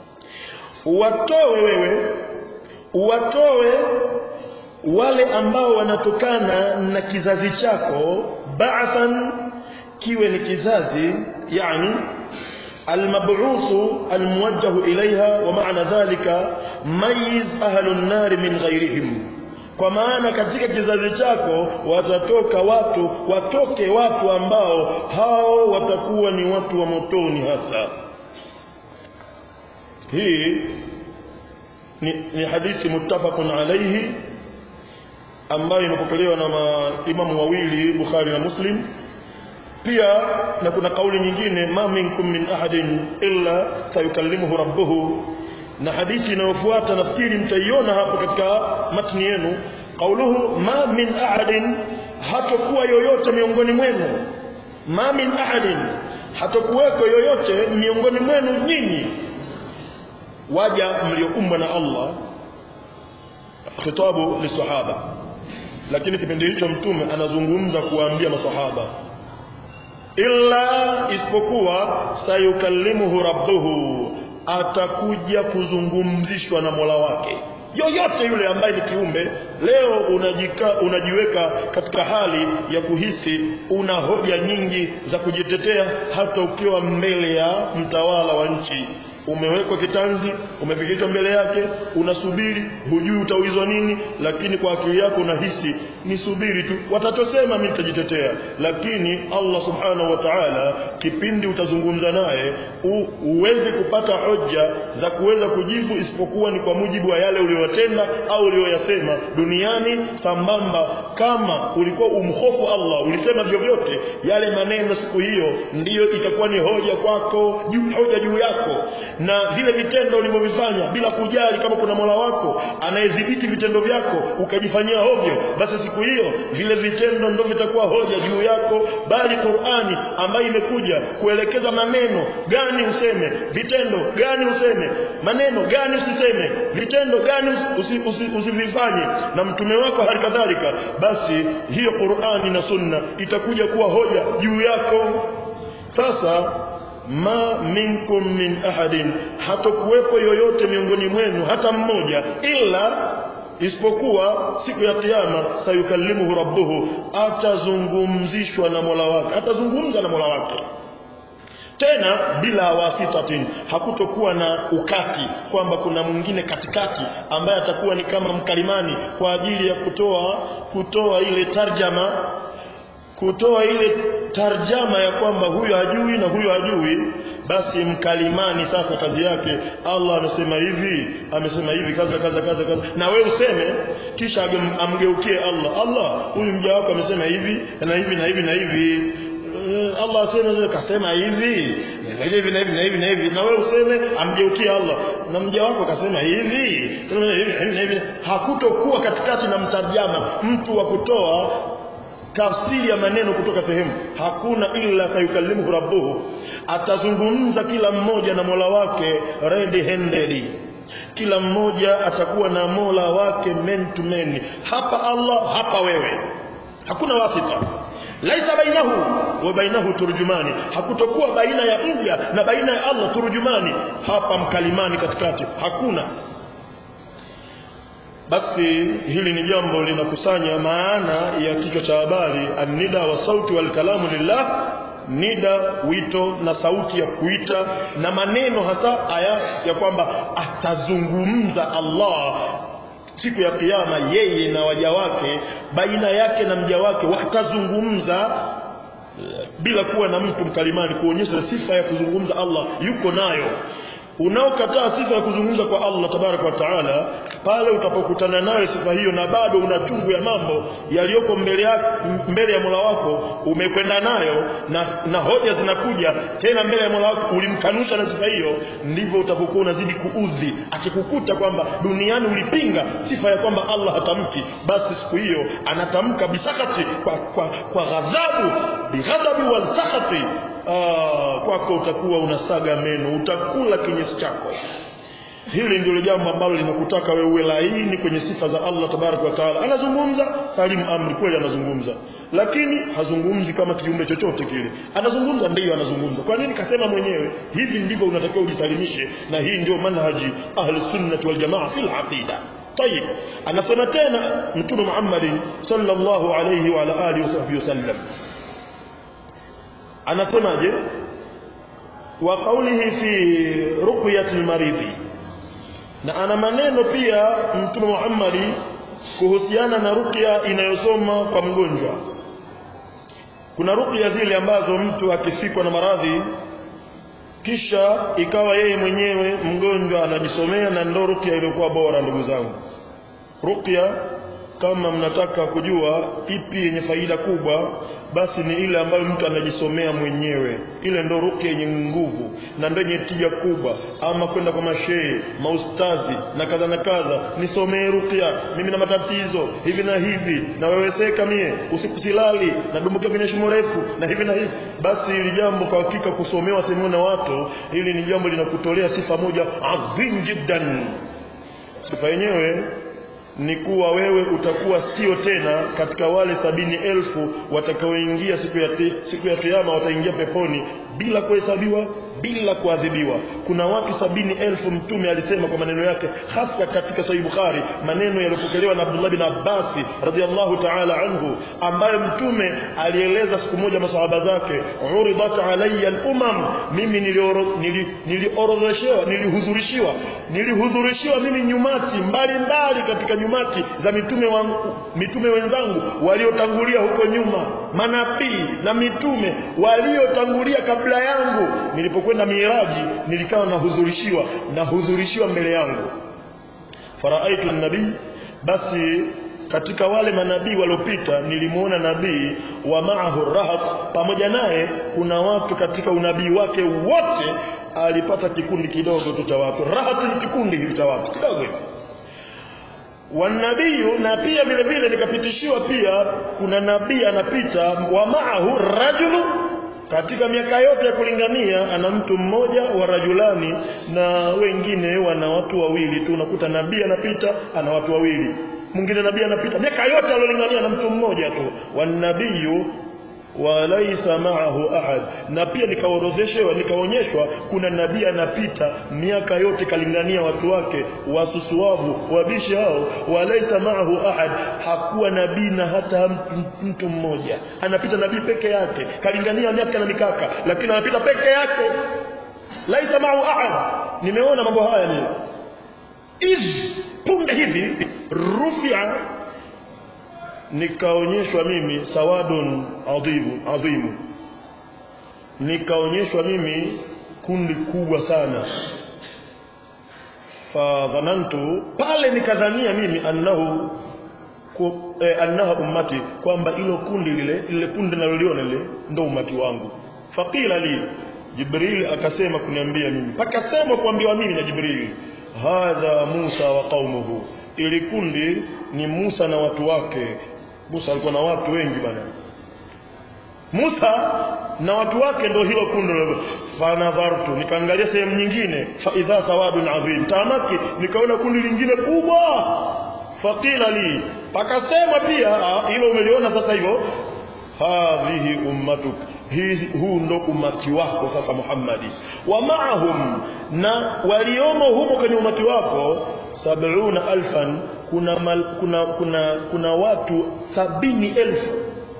watoe wewe watoe wale ambao wanatokana na kizazi chako ba'than kiwe ni kizazi yani المبعوث الموجه إليها ومعنى ذلك ميز أهل النار من غيرهم kwa maana katika kizazi chako watatoka watu watoke watu ambao hao watakuwa ni watu wa motoni hasa hii ni, ni hadithi muttafaqun alayhi ambayo imepokelewa na maimamu wawili Bukhari na Muslim pia na kuna kauli nyingine ma minkum min ahadin illa sayukallimuhu rabbuhu na hadithi inayofuata nafikiri mtaiona hapo katika matni yenu qauluhu ma min ahadin hatakuwa yoyote miongoni mwenu ma min ahadin hatakuweko yoyote miongoni mwenu nyinyi waja mlioumbwa na Allah khitabu lisahaba lakini kipindi hicho mtume anazungumza kuwaambia masahaba illa isipokuwa sayukallimuhu rabbuhu atakuja kuzungumzishwa na Mola wake yoyote yule ambaye ni kiumbe leo unajika, unajiweka katika hali ya kuhisi una hoja nyingi za kujitetea hata ukiwa mbele ya mtawala wa nchi umewekwa kitanzi umefikishwa mbele yake unasubiri hujui utaulizwa nini lakini kwa akili yako unahisi nisubiri tu watatosema mimi nitajitetea lakini Allah subhanahu wa ta'ala kipindi utazungumza naye uweze kupata hoja za kuweza kujibu isipokuwa ni kwa mujibu wa yale uliyotenda au uliyoyasema duniani sambamba kama ulikuwa umhofu Allah ulisema vyovyote yale maneno siku hiyo ndiyo itakuwa ni hoja kwako juu hoja juu yako na vile vitendo ulivyovifanya bila kujali kama kuna Mola wako anayedhibiti vitendo vyako ukajifanyia hovyo basi siku hiyo vile vitendo ndio vitakuwa hoja juu yako bali Qur'ani ambayo imekuja kuelekeza maneno gani useme vitendo gani useme maneno gani usiseme vitendo gani usivifanye usi, usi, usi na mtume wako hali kadhalika basi hiyo Qur'ani na Sunna itakuja kuwa hoja juu yako sasa ma minkum min ahadin hatakuwepo yoyote miongoni mwenu hata mmoja ila isipokuwa siku ya kiyama sayukallimuhu rabbuhu atazungumzishwa na Mola wake atazungumza na Mola wake tena bila wasitatin hakutokuwa na ukati kwamba kuna mwingine katikati ambaye atakuwa ni kama mkalimani kwa ajili ya kutoa kutoa ile tarjama kutoa ile tarjama ya kwamba huyo hajui na huyo hajui basi mkalimani sasa kazi yake Allah amesema hivi amesema hivi kaza kaza kaza kaza na wewe useme kisha amgeukie Allah Allah huyu mja wako amesema hivi na hivi na hivi na hivi Allah aseme kasema hivi na hivi na hivi na hivi na hivi na wewe useme amgeukie Allah na mja wako kasema hivi hivi na hivi hakutokuwa katikati na mtarjama mtu wa kutoa tafsiri ya maneno kutoka sehemu hakuna illa sayukallimuhu rabbuhu atazungumza kila mmoja na Mola wake red handed kila mmoja atakuwa na Mola wake men to men hapa Allah hapa wewe hakuna wasita laisa bainahu wa bainahu turjumani hakutokuwa baina ya mja na baina ya Allah turjumani hapa mkalimani katikati hakuna basi hili ni jambo linakusanya maana ya kichwa cha habari annida wa sauti wal kalamu lillah nida wito na sauti ya kuita na maneno hasa aya ya kwamba atazungumza Allah siku ya kiyama yeye na waja wake baina yake na mja wake watazungumza bila kuwa na mtu mkalimani kuonyesha sifa ya kuzungumza Allah yuko nayo unaokataa sifa ya kuzungumza kwa Allah tabaraka wa taala pale utapokutana nayo sifa hiyo na bado una chungu ya mambo yaliyoko mbele ya mbele ya Mola wako umekwenda nayo na, na hoja zinakuja tena mbele ya Mola wako ulimkanusha na sifa hiyo ndivyo utapokuwa unazidi kuudhi akikukuta kwamba duniani ulipinga sifa ya kwamba Allah hatamki basi siku hiyo anatamka bisakati kwa, kwa, kwa ghadhabu bighadhabi wal sakhati Ah, kwako utakuwa unasaga meno utakula kinyesi chako hili ndilo jambo ambalo linakutaka wewe uwe laini kwenye sifa za Allah tabaraka wa taala anazungumza salimu amri kweli anazungumza lakini hazungumzi kama kiumbe chochote kile anazungumza ndiyo anazungumza kwa nini kasema mwenyewe hivi ndivyo unatakiwa ujisalimishe na hii ndio manhaji ahli sunnah wal jamaa fil aqida طيب anasema tena mtume Muhammad sallallahu alayhi wa ala alihi wasallam anasemaje wa qawlihi fi ruqyati almaridhi na ana maneno pia mtume Muhammad kuhusiana na ruqya inayosoma kwa mgonjwa kuna ruqya zile ambazo mtu akifikwa na maradhi kisha ikawa yeye mwenyewe mgonjwa anajisomea na ndo ruqya iliyokuwa bora ndugu zangu ruqya kama mnataka kujua ipi yenye faida kubwa basi ni ile ambayo mtu anajisomea mwenyewe ile ndo ruqya yenye nguvu na ndo yenye tija kubwa ama kwenda kwa mashehe maustazi na kadha na kadha nisomee ruqya mimi na matatizo hivi na hivi na weweseka mie usiku silali na dumbukia kwenye shimo refu na hivi na hivi basi hili jambo kwa hakika kusomewa sehemu na watu hili ni jambo linakutolea sifa moja adhim jiddan sifa yenyewe ni kuwa wewe utakuwa sio tena katika wale sabini elfu watakaoingia siku ya siku ya kiyama wataingia peponi bila kuhesabiwa bila kuadhibiwa kuna watu sabini elfu mtume alisema kwa maneno yake hasa katika sahih bukhari maneno yaliyopokelewa na abdullah bin abbas radhiallahu ta'ala anhu ambaye mtume alieleza siku moja masahaba zake uridat alayya al-umam mimi niliorodheshewa nili, nilihudhurishiwa nilihudhurishiwa mimi nyumati mbalimbali mbali katika nyumati za mitume wangu mitume wenzangu waliotangulia huko nyuma manabii na mitume waliotangulia kabla yangu nilipokwenda miraji nilikawa nahudhurishiwa nahudhurishiwa mbele yangu faraaitu nabii basi katika wale manabii waliopita nilimuona nabii wa maahu rahat pamoja naye kuna watu katika unabii wake wote alipata kikundi kidogo tu cha watu rahat ni kikundi hivi cha watu kidogo hivi wanabii na pia vile vile nikapitishiwa pia kuna nabii anapita wa maahu rajulu katika miaka yote ya kulingania ana mtu mmoja wa rajulani na wengine wana watu wawili tu unakuta nabii anapita ana watu wawili mwingine nabii anapita miaka yote alolingania na mtu mmoja tu wanabiyu walaisa ma'ahu ahad na pia nikaorodheshwa nikaonyeshwa kuna nabii anapita miaka yote kalingania watu wake wasusuavu wabishi hao walaisa ma'ahu ahad hakuwa nabii na hata mtu mmoja anapita nabii peke yake kalingania miaka na mikaka lakini anapita peke yake laisa ma'ahu ahad nimeona mambo haya ni iz punde hivi rufia nikaonyeshwa mimi sawadun adhimu adhimu nikaonyeshwa mimi kundi kubwa sana fadhanantu pale nikadhania mimi annahu ku, eh, annaha ummati kwamba ilo kundi lile lile kundi naloliona lile ndo umati wangu faqila li jibril akasema kuniambia mimi pakasema kuambiwa mimi na jibril hadha musa wa qaumuhu ili kundi ni musa na watu wake musa alikuwa na watu wengi bana Musa na watu wake ndio hilo kundi fanadhartu nikaangalia sehemu nyingine fa idha sawadun adhim tamaki nikaona kundi lingine kubwa faqila li pakasema pia hilo umeliona sasa hivyo hadhihi ummatuk huu ndo umati wako sasa Muhammadi wa maahum na waliomo humo kwenye umati wako sab'una alfan kuna, mal, kuna, kuna, kuna watu sabini elfu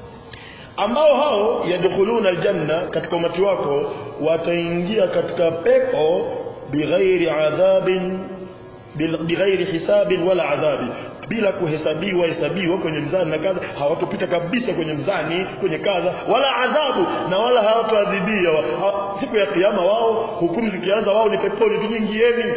ambao hao yadkhuluna aljanna katika umati wako wataingia katika pepo bighairi adhabin bighairi hisabin wala adhabi bila kuhesabiwa hesabiwa kwenye mzani na kadha hawatopita kabisa kwenye mzani kwenye kadha wala adhabu na wala hawatoadhibia siku ya kiyama wao hukumu zikianza wao ni peponi tu nyingieni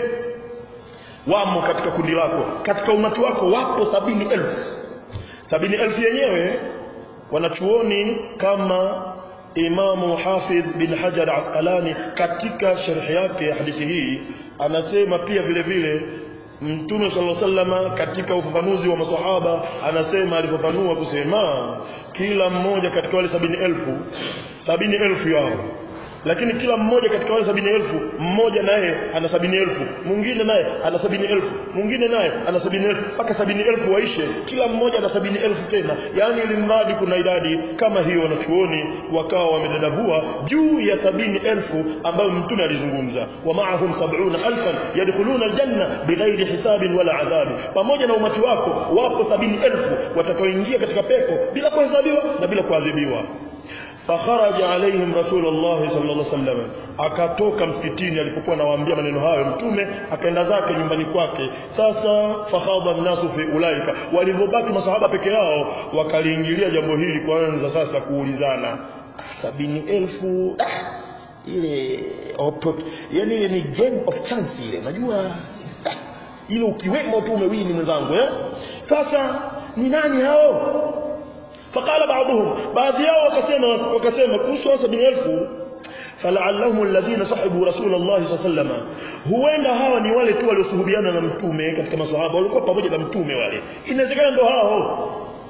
wamo katika kundi lako katika umati wako wapo sabini elfu sabini elfu yenyewe wanachuoni kama Imamu Hafidh bin Hajar Asqalani katika sharhi yake ya hadithi hii anasema pia vile vile Mtume sallallahu alaihi wasallam katika ufafanuzi wa maswahaba anasema alifafanua kusema kila mmoja katika wale sabini elfu sabini elfu yao lakini kila mmoja katika wale sabini elfu mmoja naye ana sabini elfu mwingine naye ana sabini elfu mwingine naye ana sabini elfu mpaka sabini elfu waishe kila mmoja ana sabini elfu tena yaani ili mradi kuna idadi kama hiyo wanachuoni wakawa wamedadavua juu ya sabini elfu ambayo mtume alizungumza wa maahum sabuna alfan yadkhuluna aljanna bighairi hisabin wala adhabi pamoja na umati wako wapo sabini elfu watakaoingia katika pepo bila kuhesabiwa na bila kuadhibiwa fakharaja alaihim rasulullah sallallahu alaihi wasallam akatoka msikitini alipokuwa anawaambia maneno hayo mtume akaenda zake nyumbani kwake sasa fakhadha nasu fi ulaika walivyobaki masahaba peke yao wakaliingilia jambo hili kwanza sasa kuulizana sabini elfu ah, ile yani ile ni game of chance ile unajua ah, ile ukiwemo tu umewini mwenzangu eh sasa ni nani hao فقال بعضهم بعض yao wakasema wakasema kuhusu 70000 fala'allahum alladhina sahibu rasulullah sallallahu alaihi huenda hawa ni wale tu waliosuhubiana na mtume katika maswahaba walikuwa pamoja na mtume wale inawezekana ndo hao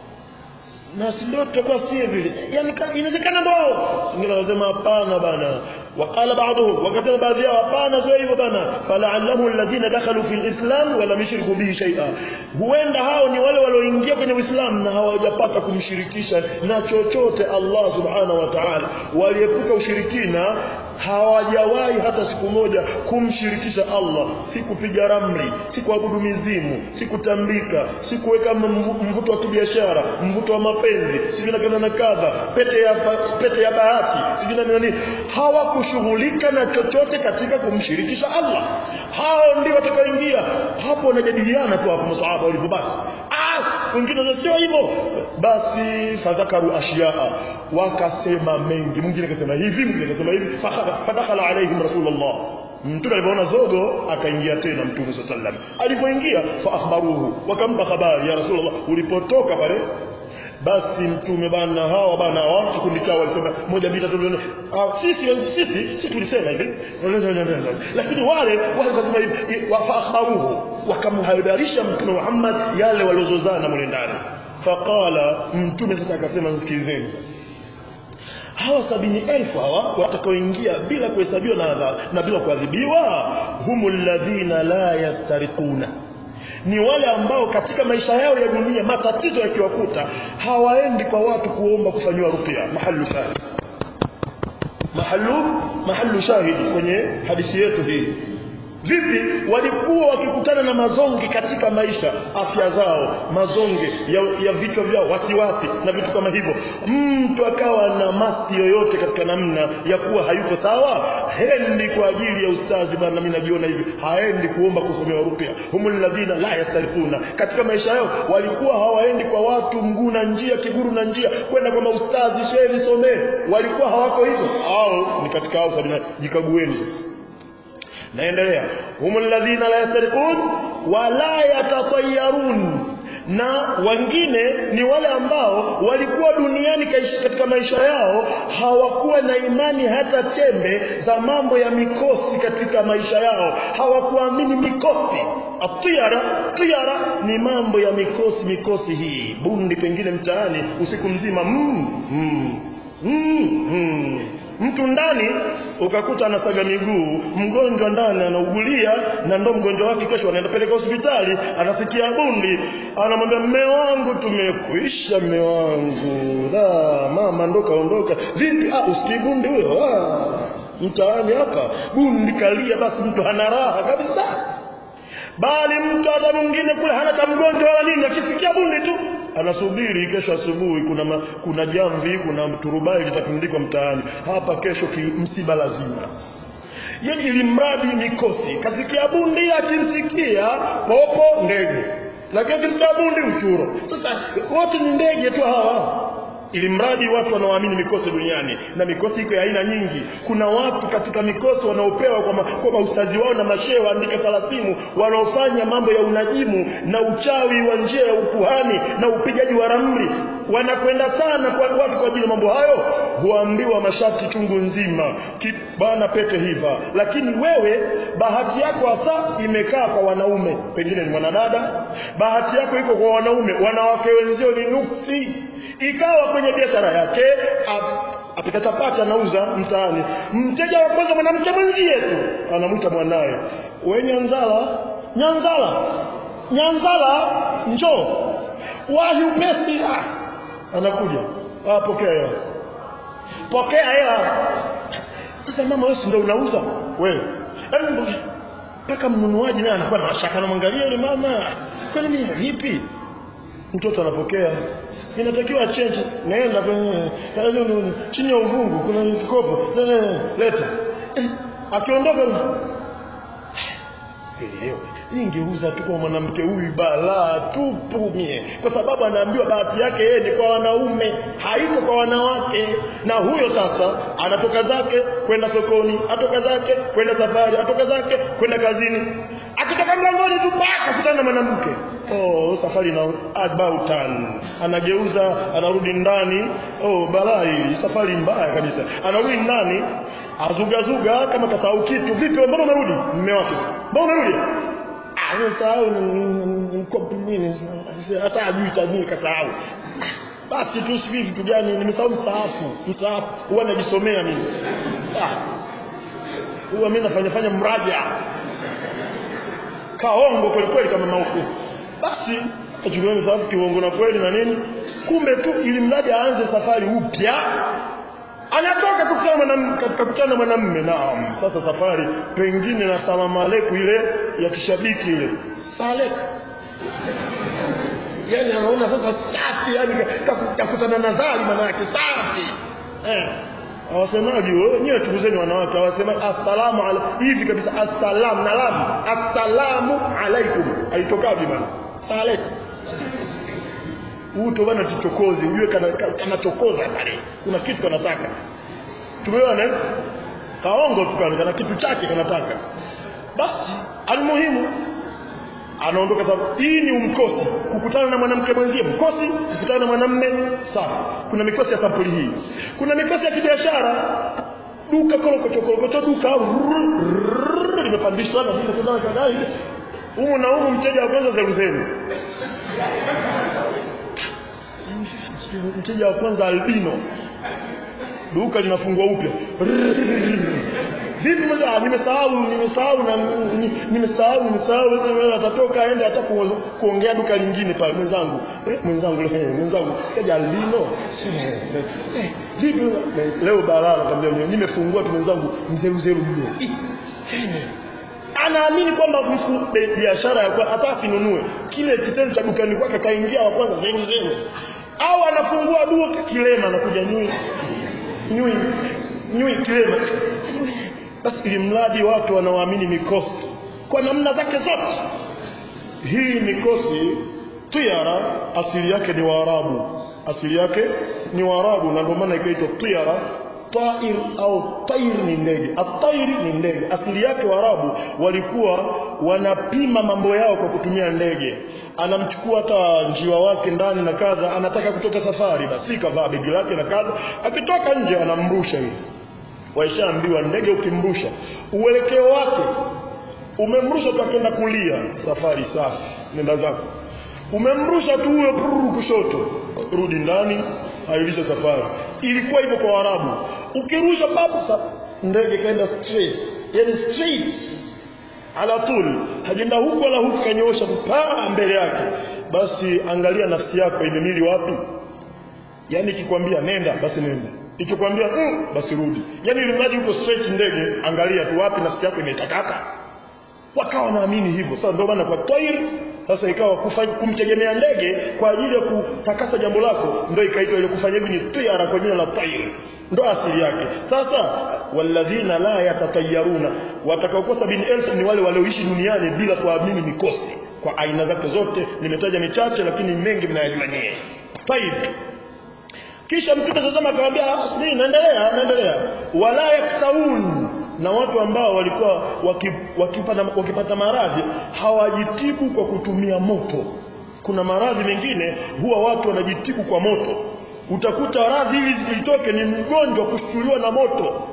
na si ndio tutakuwa si vile yani inawezekana ndo hao wengine wanasema hapana bana وقال بعضهم وكتب بعضهم hapana sio hivyo bana fala'allahu alladhina dakhalu fil islam wa lam yushriku bihi shay'a huenda hao ni wale walioingia kwenye uislamu na hawajapata kumshirikisha na chochote Allah subhanahu wa ta'ala waliepuka ushirikina hawajawahi hata siku moja kumshirikisha Allah si kupiga ramli si kuabudu mizimu si kutambika si kuweka mvuto wa kibiashara mvuto wa mapenzi si na kadha na kadha pete ya pete ya bahati si na nini hawakushughulika na chochote katika kumshirikisha Allah hao ndio watakaoingia hapo wanajadiliana tu hapo masahaba walivyobaki ah wengine sio hivyo basi fadhakaru ashiyaa wakasema mengi mwingine akasema hivi mwingine akasema hivi fadakhala alaihim rasulullah mtume alipoona zogo akaingia tena mtume sallallahu alaihi wasallam alipoingia fa akhbaruhu wakampa habari ya rasulullah ulipotoka pale basi mtume bana hawa bana hawa kikundi chao walisema moja mbili tatu nne sisi sisi sisi tulisema hivi lakini wale wale wakasema hivi wa akhbaruhu wakamhabarisha mtume Muhammad yale waliozozana mule ndani faqala mtume sasa akasema msikilizeni sasa hawa sabini elfu hawa watakaoingia bila kuhesabiwa na, na bila kuadhibiwa humul ladhina la yastariquna ni wale ambao katika maisha yao ya dunia matatizo yakiwakuta hawaendi kwa watu kuomba kufanyiwa ruqya mahallu shahid mahallu mahallu shahidi kwenye hadithi yetu hii vipi walikuwa wakikutana na mazonge katika maisha afya zao mazonge ya, ya vichwa vyao wasiwasi na vitu kama hivyo mtu akawa na masi yoyote katika namna ya kuwa hayuko sawa hendi kwa ajili ya ustazi bana mimi najiona hivi haendi kuomba kusomewa rupia humul ladhina la yastarifuna katika maisha yao walikuwa hawaendi kwa watu mguu na njia kiguru na njia kwenda kwa maustazi shehe nisomee walikuwa hawako hivyo au ni katika hao sabina jikagueni sasa naendelea humul ladhina la yastariqun wala yatatayarun na wengine ni wale ambao walikuwa duniani kaishi- katika maisha yao hawakuwa na imani hata chembe za mambo ya mikosi katika maisha yao hawakuamini mikosi atiara tiara ni mambo ya mikosi mikosi hii bundi pengine mtaani usiku mzima mm, mm, mm, mm. mtu ndani ukakuta anasaga miguu mgonjwa ndani anaugulia na ndo mgonjwa wake kesho anaenda peleka hospitali anasikia bundi anamwambia mme wangu tumekuisha mme wangu la mama ndo kaondoka vipi ah usikii bundi huyo ah mtaani hapa bundi kalia basi mtu hana raha kabisa bali mtu hata mwingine kule hana cha mgonjwa wala nini akisikia bundi tu anasubiri kesho asubuhi kuna ma, kuna jamvi kuna turubai litatundikwa mtaani hapa kesho ki, msiba lazima yani ili mradi mikosi kasikia bundi akimsikia popo ndege lakini akimsikia bundi uchuro sasa wote ni ndege tu hawa ili mradi watu wanaoamini mikosi duniani na mikosi iko ya aina nyingi kuna watu katika mikosi wanaopewa kwa, ma, kwa maustazi wao na mashehe waandike talasimu wanaofanya mambo ya unajimu na uchawi wa njia ya ukuhani na upigaji wa ramli wanakwenda sana kwa watu kwa ajili ya mambo hayo huambiwa masharti chungu nzima Ki- bana pete hiva lakini wewe bahati yako hasa imekaa kwa wanaume pengine ni mwanadada bahati yako iko kwa wanaume wanawake wenzio ni nuksi ikawa kwenye biashara yake ap- apika chapati anauza mtaani mteja wa kwanza mwanamke mwenzie tu anamwita mwanaye we nyanzala nyanzala nyanzala njoo wahi upesi ah. anakuja ah, pokea hela pokea hela sasa mama wewe si ndio unauza wewe Yaani, mpaka mnunuaji naye anakuwa na mashaka anamwangalia yule mama kwani mimi vipi mtoto anapokea inatakiwa change naenda kwenye chini ya uvungu kuna kikopo leta Eh, akiondoka Elewe, ningeuza tu kwa mwanamke huyu balaa tupu mie, kwa sababu anaambiwa bahati yake yeye ni kwa wanaume, haiko kwa wanawake. Na huyo sasa anatoka zake kwenda sokoni, atoka zake kwenda safari, atoka zake kwenda kazini, akitoka mlangoni tu baka akutana na mwanamke oh, safari na about turn. Anageuza, anarudi ndani. Oh, balaa hili, safari mbaya kabisa. Anarudi ndani azugazuga kama kasahau kitu. Vipi, mbona unarudi? Mume wake, mbona unarudi? Ah, nimesahau mkopo nini, hata ajui cha nini kasahau. Basi tu sijui vitu gani, nimesahau msaafu. Msaafu huwa najisomea mimi. Ah, huwa mimi nafanya fanya mraja kaongo kweli kweli kama mauku basi achukue msafu kiuongo na kweli na nini kumbe tu ili mradi aanze safari upya anatoka kukutana na kakutana na mwanamume naam sasa safari pengine na salamu aleikum ile ya kishabiki ile salek yani anaona sasa safi yani kakutana na dhali maana yake safi eh hawasemaji wenyewe chukuzeni wanawake hawasema assalamu ala hivi kabisa assalamu na lam assalamu alaikum haitokaji bana salek uto bana tuchokozi ujue kana kanachokoza pale kuna kitu kanataka tumeona eh? kaongo tu kana kana kitu chake kanataka basi almuhimu anaondoka sababu hii ni umkosi kukutana na mwanamke mwenzie mkosi kukutana na mwanamme sawa kuna mikosi ya sampuli hii kuna mikosi ya kibiashara duka kolokochokolokocho duka rrrr, limepandishwa na vitu kadhaa kadhaa hivi humu na humu mteja wa kwanza zeruzeni mteja wa kwanza albino duka linafungwa upya vipi mmoja nimesahau nimesahau na nimesahau nimesahau sasa atatoka aende hata kuongea duka lingine pale mwenzangu eh, mwenzangu eh, mwenzangu kaja albino eh, vipi leo balaa nakwambia nimefungua tu mwenzangu mzee mzee yule anaamini kwamba biashara ya kwa hata asinunue kile kitendo cha dukani kwake kaingia wa kwanza zenu zenu au anafungua duka kilema anakuja nyui nyui nyui kilema basi ili mradi watu wanaoamini mikosi kwa namna zake zote hii mikosi tiara asili yake ni waarabu asili yake ni waarabu na ndio maana ikaitwa tiara tair au tair ni ndege atair ni ndege asili yake waarabu walikuwa wanapima mambo yao kwa kutumia ndege anamchukua hata njiwa wake ndani na kadha anataka kutoka safari basi kavaa begi lake na kadha akitoka nje anamrusha hivi waishaambiwa ndege ukimrusha uelekeo wake umemrusha tu akenda kulia safari safi nenda zako umemrusha tu huyo prrr kushoto rudi ndani ailisha safari ilikuwa hivyo kwa Waarabu ukirusha babsa ndege kaenda straight yani straight ala tul hajenda huku wala huku kanyoosha paa mbele yake basi angalia nafsi yako imemili wapi yani ikikwambia nenda basi nenda ikikwambia mm, basi rudi yani ili mradi uko straight ndege angalia tu wapi nafsi yako imetakata wakawa naamini hivyo sasa ndio maana kwa tair sasa ikawa kufanya kumtegemea ndege kwa ajili ya kutakasa jambo lako ndio ikaitwa ile kufanya hivi ni tiara kwa jina la tair ndo asili yake sasa walladhina la yatatayaruna watakaokuwa sabini elfu ni wale walioishi duniani bila kuamini mikosi kwa aina zake zote nimetaja michache lakini mengi mnayajua nyie taib kisha mtume sasa akamwambia mimi naendelea naendelea wala yaktaun na watu ambao walikuwa wakipata, wakipata maradhi hawajitibu kwa kutumia moto kuna maradhi mengine huwa watu wanajitibu kwa moto utakuta radhi hili litoke ni mgonjwa kushtuliwa na moto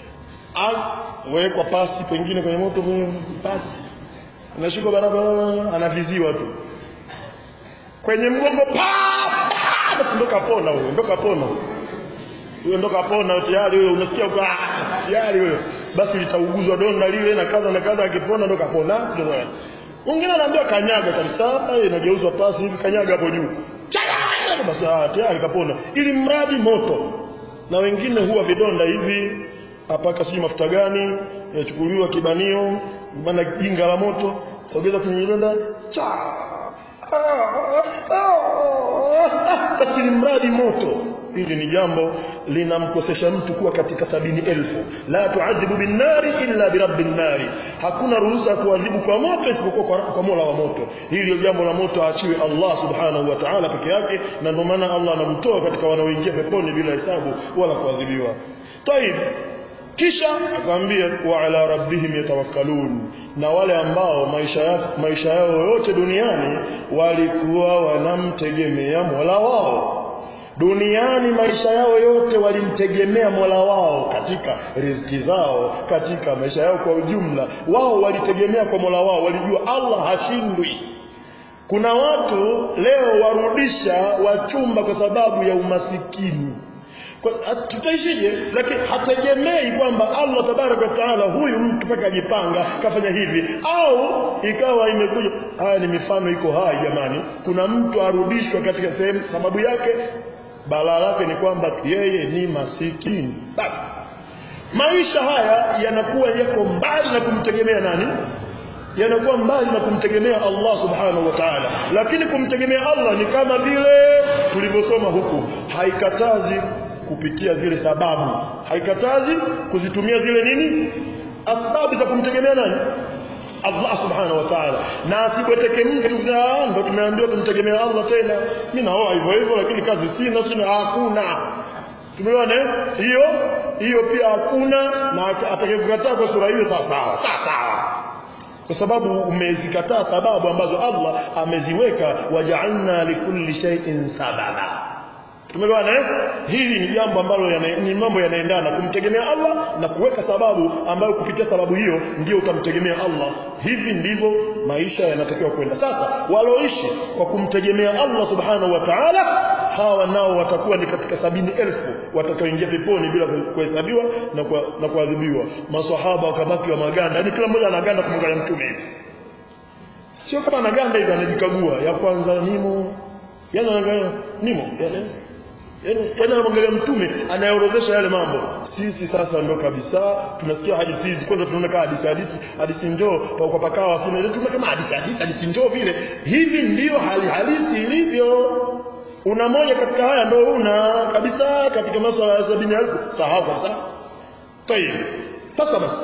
wekwa pasi pengine kwenye moto pasi anashikwa barabara anaviziwa tu kwenye mgongo pa ndo kapona huyo ndo kapona huyo ndo kapona tayari huyo unasikia uka tayari huyo basi litauguzwa donda lile na kadha na kadha akipona ndo kapona mwingine anaambia kanyaga kabisa inageuzwa pasi hivi kanyaga hapo juu basi tayari kapona ili mradi moto na wengine huwa vidonda hivi apaka sijui mafuta gani yachukuliwa kibanio bana jinga la moto sogeza kwenye vidonda cha basi ni mradi moto hili ni jambo linamkosesha mtu kuwa katika sabini elfu la tuadhibu binnari illa birabbi nnari hakuna ruhusa ya kuadhibu kwa moto isipokuwa kwa, kwa mola wa moto hili jambo la moto aachiwe allah subhanahu wa taala peke yake na ndio maana allah anamtoa katika wanaoingia peponi bila hesabu wala kuadhibiwa taib kisha akamwambia wa ala rabbihim yatawakkalun na wale ambao maisha yao maisha yao yote duniani walikuwa wanamtegemea Mola wao duniani maisha yao yote walimtegemea Mola wao katika riziki zao katika maisha yao kwa ujumla wao walitegemea kwa Mola wao walijua Allah hashindwi kuna watu leo warudisha wachumba kwa sababu ya umasikini tutaishije lakini hategemei kwamba Allah tabaraka wa taala huyu mtu mpaka ajipanga kafanya hivi au ikawa imekuja haya ni mifano iko hai jamani kuna mtu arudishwa katika sehemu sababu yake balaa lake ni kwamba yeye ni masikini basi maisha haya yanakuwa yako mbali na kumtegemea nani yanakuwa mbali na kumtegemea Allah subhanahu wa ta'ala lakini kumtegemea Allah ni kama vile tulivyosoma huku haikatazi kupitia zile sababu haikatazi kuzitumia zile nini asbabu za kumtegemea nani Allah subhanahu wa ta'ala na asibweteke mtu ndo tumeambiwa tumtegemea Allah tena mimi naoa hivyo hivyo lakini kazi sina sina hakuna tumeona hiyo hiyo pia hakuna na atakayekukataa kwa sura hiyo sawa sawa sawa kwa sababu umezikataa sababu ambazo Allah ameziweka waja'alna likulli shay'in sababa tumeelewana eh hili ni jambo ambalo yana, ni mambo yanaendana kumtegemea Allah na kuweka sababu ambayo kupitia sababu hiyo ndio utamtegemea Allah hivi ndivyo maisha yanatakiwa kwenda sasa waloishi kwa kumtegemea Allah subhanahu wa ta'ala hawa nao watakuwa ni katika sabini elfu watakaoingia peponi bila kuhesabiwa na kwa, na kuadhibiwa maswahaba wakabaki wa maganda yani kila mmoja anaganda kumwangalia mtume hivi sio kama anaganda hivi anajikagua ya kwanza nimo yani anaangalia nimo yani Yaani yaani anamwangalia mtume anayeorodhesha yale mambo. Sisi sasa ndo kabisa tunasikia hadithi hizi kwanza tunaona kama hadithi hadithi hadithi njoo kwa pakawa sio tunaona kama hadithi hadithi hadithi njoo vile. Hivi ndio hali halisi ilivyo. Una moja katika haya ndo una kabisa katika masuala ya sabini elfu sahau kabisa. Tayeb. Sasa basi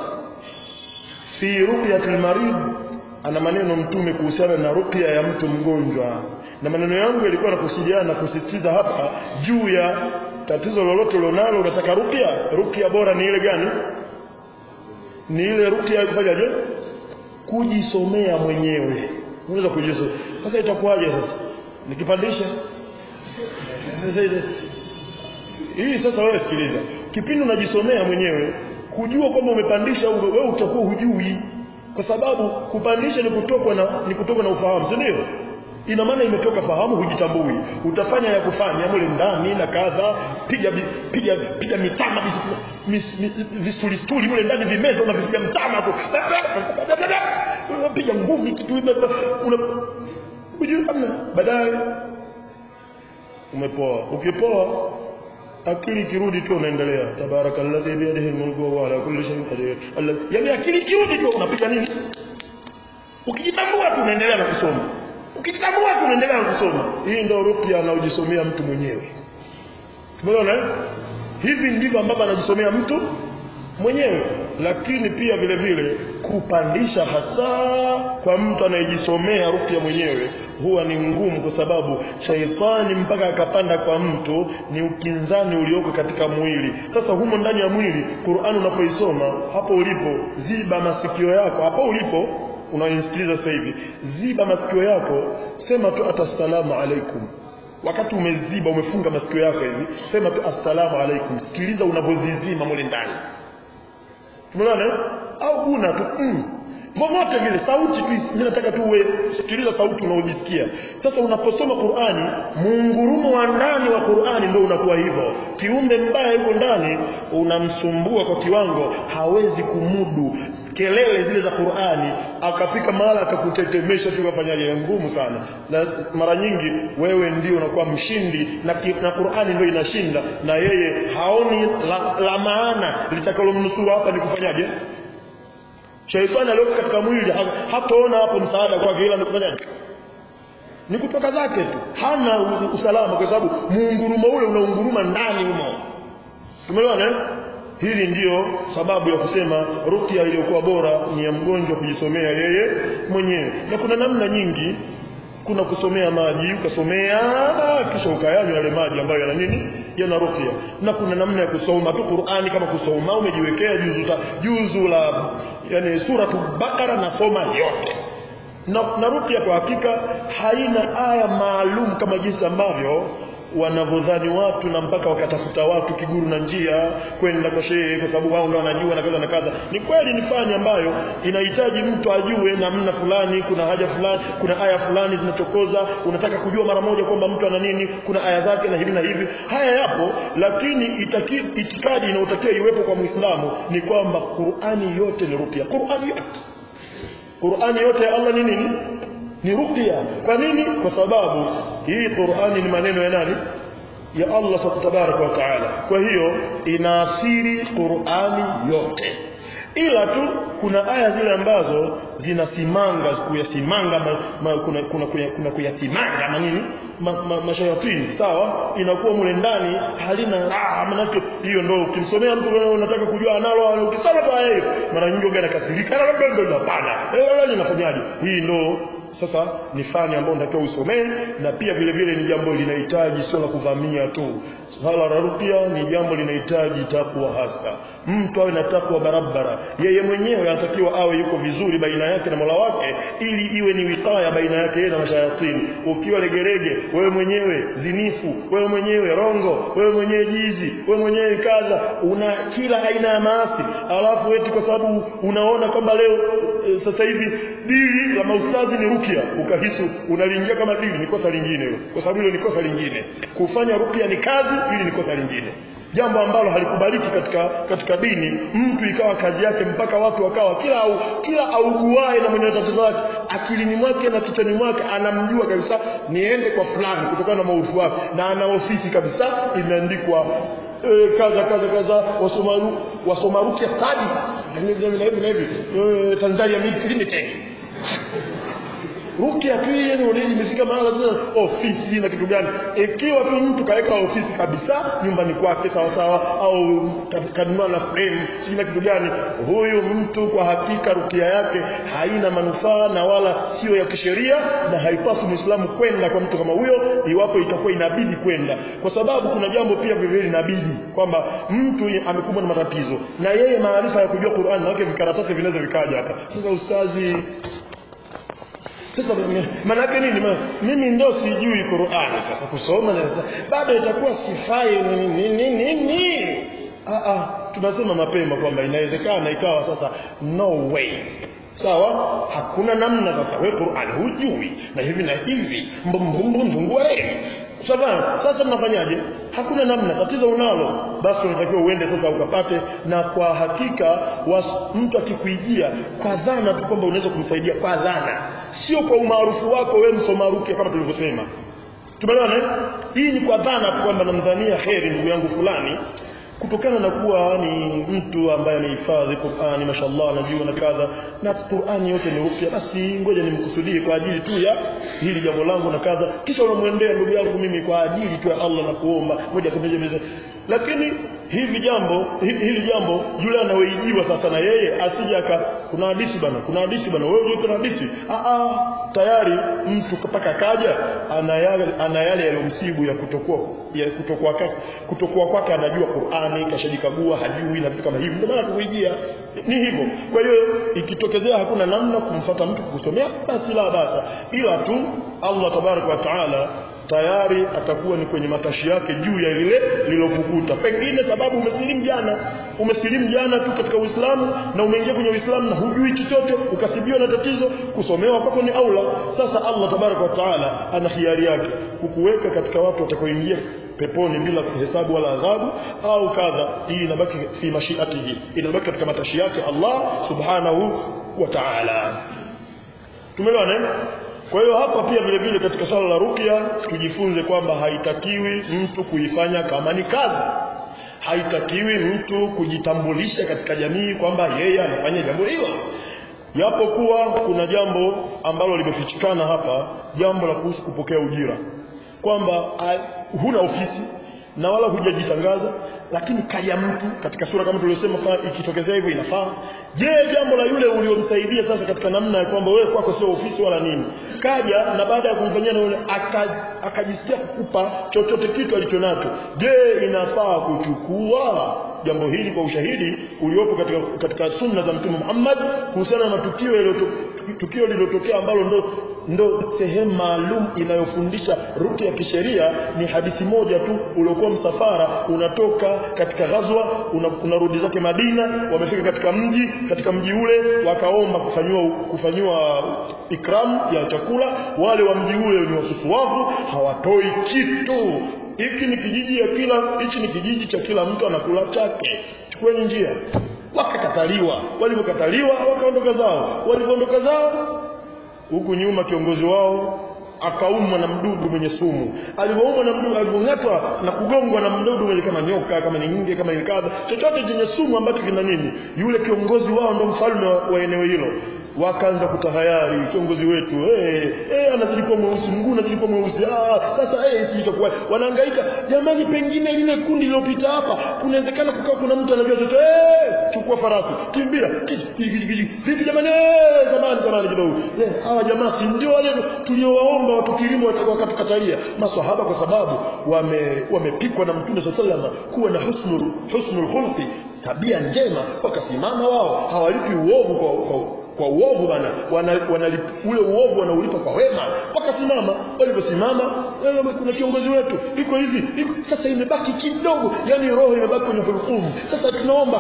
fi ruqyatil marid ana maneno mtume kuhusiana na ruqya ya mtu mgonjwa na maneno yangu yalikuwa nakusudiana na kusisitiza hapa juu ya tatizo lolote ulionalo unataka ruqya ruqya bora ni ile gani ni ile ruqya ya kufanyaje kujisomea mwenyewe unaweza kujizo sasa itakuwaje sasa nikipandisha sasa ile hii sasa wewe sikiliza kipindi unajisomea mwenyewe kujua kwamba umepandisha au wewe utakuwa hujui kwa sababu kupandisha ni kutokwa na ni kutokwa na ufahamu si ndio ina maana imetoka fahamu hujitambui utafanya ya kufanya mule ndani na kadha piga vi- piga piga mitama vistulistuli mule ndani vimeza unavipiga mtama tu unapiga ngumi kitu una hujui hamna baadaye umepoa ukipoa akili ikirudi tu unaendelea tabarakalladhi biyadihi almulku wa huwa ala kulli shay'in qadir Alla- yaani akili ikirudi tu unapiga nini ukijitambua tu unaendelea na kusoma ukijitambua tu unaendelea na kusoma hii ndio ruqya anaojisomea mtu mwenyewe tumeona eh? hivi ndivyo ambavyo anajisomea mtu mwenyewe lakini pia vile vile kupandisha hasa kwa mtu anayejisomea ruqya mwenyewe huwa ni ngumu kwa sababu shaitani mpaka akapanda kwa mtu ni ukinzani ulioko katika mwili sasa humo ndani ya mwili Qur'an unapoisoma hapo ulipo ziba masikio yako hapo ulipo unanisikiliza sasa hivi ziba masikio yako sema tu atassalamu alaikum wakati umeziba umefunga masikio yako hivi sema tu assalamu alaikum sikiliza unavyozizima mule ndani umeona eh? au una tu mm. Vovote vile sauti tu mimi nataka tu uwe sikiliza sauti unaojisikia. Sasa unaposoma Qur'ani, muungurumo wa ndani wa Qur'ani ndio unakuwa hivyo. Kiumbe mbaya yuko ndani unamsumbua kwa kiwango hawezi kumudu kelele zile za Qur'ani, akafika mahala akakutetemesha tu kafanyaje ngumu sana. Na mara nyingi wewe ndio unakuwa mshindi na, ki- na Qur'ani ndio inashinda na yeye haoni la, la maana litakalomnusuru hapa ni kufanyaje? Shaitani aliyoko katika mwili ha- hataona hapo msaada kwake ila ni kufanyaje? Ni kutoka zake tu. Hana u- usalama kwa sababu muungurumo ule unaunguruma ndani humo. Tumeelewana eh? Hili ndiyo sababu ya kusema ruqya iliyokuwa bora ni ya mgonjwa kujisomea yeye mwenyewe. Na kuna namna nyingi kuna kusomea maji ukasomea kisha ukayanywa yale maji ambayo yana nini yana ruqya na kuna namna ya kusoma tu Qur'ani kama kusoma umejiwekea juzu ta, juzu la yani suratu Bakara na soma yote na, na ruqya kwa hakika haina aya maalum kama jinsi ambavyo wanavyodhani watu na mpaka wakatafuta watu kiguru na njia kwenda kwa shehe kwa sababu wao ndio wanajua na kadha na kadha ni kweli ni fani ambayo inahitaji mtu ajue namna fulani kuna haja fulani kuna aya fulani zinachokoza unataka kujua mara moja kwamba mtu ana nini kuna aya zake na hivi na hivi haya yapo lakini itaki, itikadi inayotakiwa iwepo kwa Muislamu ni kwamba Qur'ani yote ni ruqya Qur'ani yote Qur'ani yote ya Allah ni nini? Ni ruqya. Kwa nini? Kwa sababu hii Qur'ani ni maneno ya nani? Ya Allah tabaraka wa taala. Kwa hiyo inaathiri Qur'ani yote. Ila tu kuna aya zile ambazo zinasimanga kuyasimanga ma, ma, kuna kuna kuna, kuna kuyasimanga na nini ma, ma, mashayatini sawa inakuwa mule ndani halina ah manake hiyo ndio ukimsomea mtu wewe unataka kujua analo ukisoma tu aya hiyo mara nyingi ungana kasirika labda ndio hapana wewe unafanyaje hii ndio sasa ni fani ambayo unatakiwa usomee na pia vile vile ni jambo linahitaji sio la kuvamia tu swala la ruqya ni jambo linahitaji takwa hasa mtu awe na takwa barabara yeye mwenyewe anatakiwa awe yuko vizuri baina yake na Mola wake ili iwe ni wikaya baina yake yeye na mashayatini ukiwa legerege wewe mwenyewe zinifu wewe mwenyewe rongo wewe mwenyewe jizi wewe mwenyewe kadha una kila aina ya maasi alafu eti kwa sababu unaona kwamba leo e, sasa hivi dili la maustazi ni rukia ukahisi unaliingia kama dili ni kosa lingine hilo kwa sababu hilo ni kosa lingine kufanya rukia ni kazi ili ni kosa lingine jambo ambalo halikubaliki katika katika dini mtu ikawa kazi yake mpaka watu wakawa kila au, kila auguae na mwenye tatizo lake akilini mwake na kichwani mwake anamjua kabisa niende kwa fulani kutokana na maufu wake na ana ofisi kabisa imeandikwa e, kaza kaza kaza wasomaru wasomarukia stadi na hivi na hivi e, Tanzania Limited rukia tu yeye ndio imefika mahala sasa ofisi na kitu gani ikiwa tu mtu kaweka ofisi kabisa nyumbani kwake sawa sawa au kanunua na frame sijui na kitu gani huyu mtu kwa hakika rukia yake haina manufaa na wala sio ya kisheria na haipaswi muislamu kwenda kwa mtu kama huyo iwapo itakuwa inabidi kwenda kwa sababu kuna jambo pia vile vile inabidi kwamba mtu amekumbwa na matatizo na yeye maarifa ya kujua Qur'an na wake vikaratasi vinaweza vikaja hapa sasa ustazi sasa maana yake nini Ma- mimi ndo sijui Qur'ani sasa kusoma na sasa bado itakuwa sifai nini nini nini ah ah tunasema mapema kwamba inawezekana ikawa sasa no way sawa hakuna namna sasa wewe Qur'an hujui na hivi na hivi mbumbumbumbu reli Sawa, sasa mnafanyaje? Hakuna namna, tatizo unalo, basi unatakiwa uende sasa ukapate, na kwa hakika was, mtu akikuijia kwa dhana tu kwamba unaweza kumsaidia kwa dhana, sio kwa umaarufu wako wewe msoma rukia kama tulivyosema. Tumeelewana? eh? Hii ni kwa dhana tu kwamba namdhania kheri ndugu yangu fulani kutokana na kuwa ni mtu ambaye amehifadhi Qur'ani mashallah anajua na kadha na Qur'ani yote ni upya basi ngoja nimkusudie kwa ajili tu ya hili jambo langu na kadha kisha unamwendea ndugu yangu mimi kwa ajili tu ya Allah na kuomba moja kwa moja lakini hili jambo hili, hili jambo yule anaoijiwa sasa na yeye asije aka kuna hadithi bana kuna hadithi bana wewe unajua kuna hadithi ah ah tayari mtu mpaka kaja ana yale ana yale yaliyomsibu ya kutokuwa ya kutokuwa kwake kutokuwa kwake anajua Qur'ani kashajikagua hajui na vitu kama hivi ndio maana kuijia ni hivyo kwa hiyo ikitokezea hakuna namna kumfata mtu kusomea basi la basa ila tu Allah tabarak wa taala tayari atakuwa ni kwenye matashi yake juu ya lile lilokukuta pengine sababu umesilimu jana umesilimu jana tu katika Uislamu na umeingia kwenye Uislamu na hujui chochote ukasibiwa na tatizo kusomewa kwako ni aula sasa Allah tabaraka wa taala ana hiari yake kukuweka katika watu watakaoingia peponi bila kuhesabu wala adhabu au kadha hii inabaki fi mashiatihi inabaki katika matashi yake Allah subhanahu wa ta'ala tumeelewana eh? Kwa hiyo hapa pia vile vile katika swala la ruqya tujifunze kwamba haitakiwi mtu kuifanya kama ni kazi. Haitakiwi mtu kujitambulisha katika jamii kwamba yeye anafanya jambo hilo. Japokuwa kuna jambo ambalo limefichikana hapa, jambo la kuhusu kupokea ujira. Kwamba uh, huna ofisi na wala hujajitangaza lakini kaja mtu katika sura kama tuliosema pa ikitokezea hivyo inafaa je jambo la yule uliomsaidia sasa katika namna ya kwamba wewe kwako sio ofisi wala nini kaja na baada ya kumfanyia na yule akajisikia kukupa chochote kitu alichonacho je inafaa kuchukua jambo hili kwa ushahidi uliopo katika, katika sunna za mtume Muhammad kuhusiana na tukio tukio lililotokea ambalo ndo ndo sehemu maalum inayofundisha ruki ya kisheria ni hadithi moja tu uliokuwa msafara unatoka katika ghazwa unarudi una zake Madina wamefika katika mji katika mji ule wakaomba kufanywa kufanywa ikram ya chakula wale wa mji ule ni wasusuwavu hawatoi kitu hiki ni kijiji ya kila hichi ni kijiji cha kila mtu anakula chake chukueni njia wakakataliwa walipokataliwa wakaondoka zao walipoondoka zao huku nyuma kiongozi wao akaumwa na mdudu mwenye sumu alipoumwa na mdudu alipong'atwa na kugongwa na mdudu mwenye kama nyoka kama ni nge kama ni kadha chochote chenye sumu ambacho kina nini yule kiongozi wao ndo mfalme wa, wa eneo hilo wakaanza kutahayari kiongozi wetu eh eh anazidi kuwa mweusi mguu anazidi kuwa mweusi ah sasa eh sisi tutakuwa wanahangaika jamani pengine lile kundi lilopita hapa kunawezekana kukaa kuna mtu anajua chochote eh chukua farasi kimbia vipi jamani eh zamani zamani kidogo eh hawa jamaa si ndio wale tuliowaomba watu kilimo wakatukatalia maswahaba kwa sababu wame wamepikwa na mtume sallallahu kuwa na husnul husnul khulqi tabia njema wakasimama wao hawalipi uovu kwa, kwa kwa uovu bana wana, wana ule uovu wanaulipa kwa wema wakasimama waliposimama kuna kiongozi wetu iko hivi iko, sasa imebaki kidogo yani roho imebaki kwenye hukumu sasa tunaomba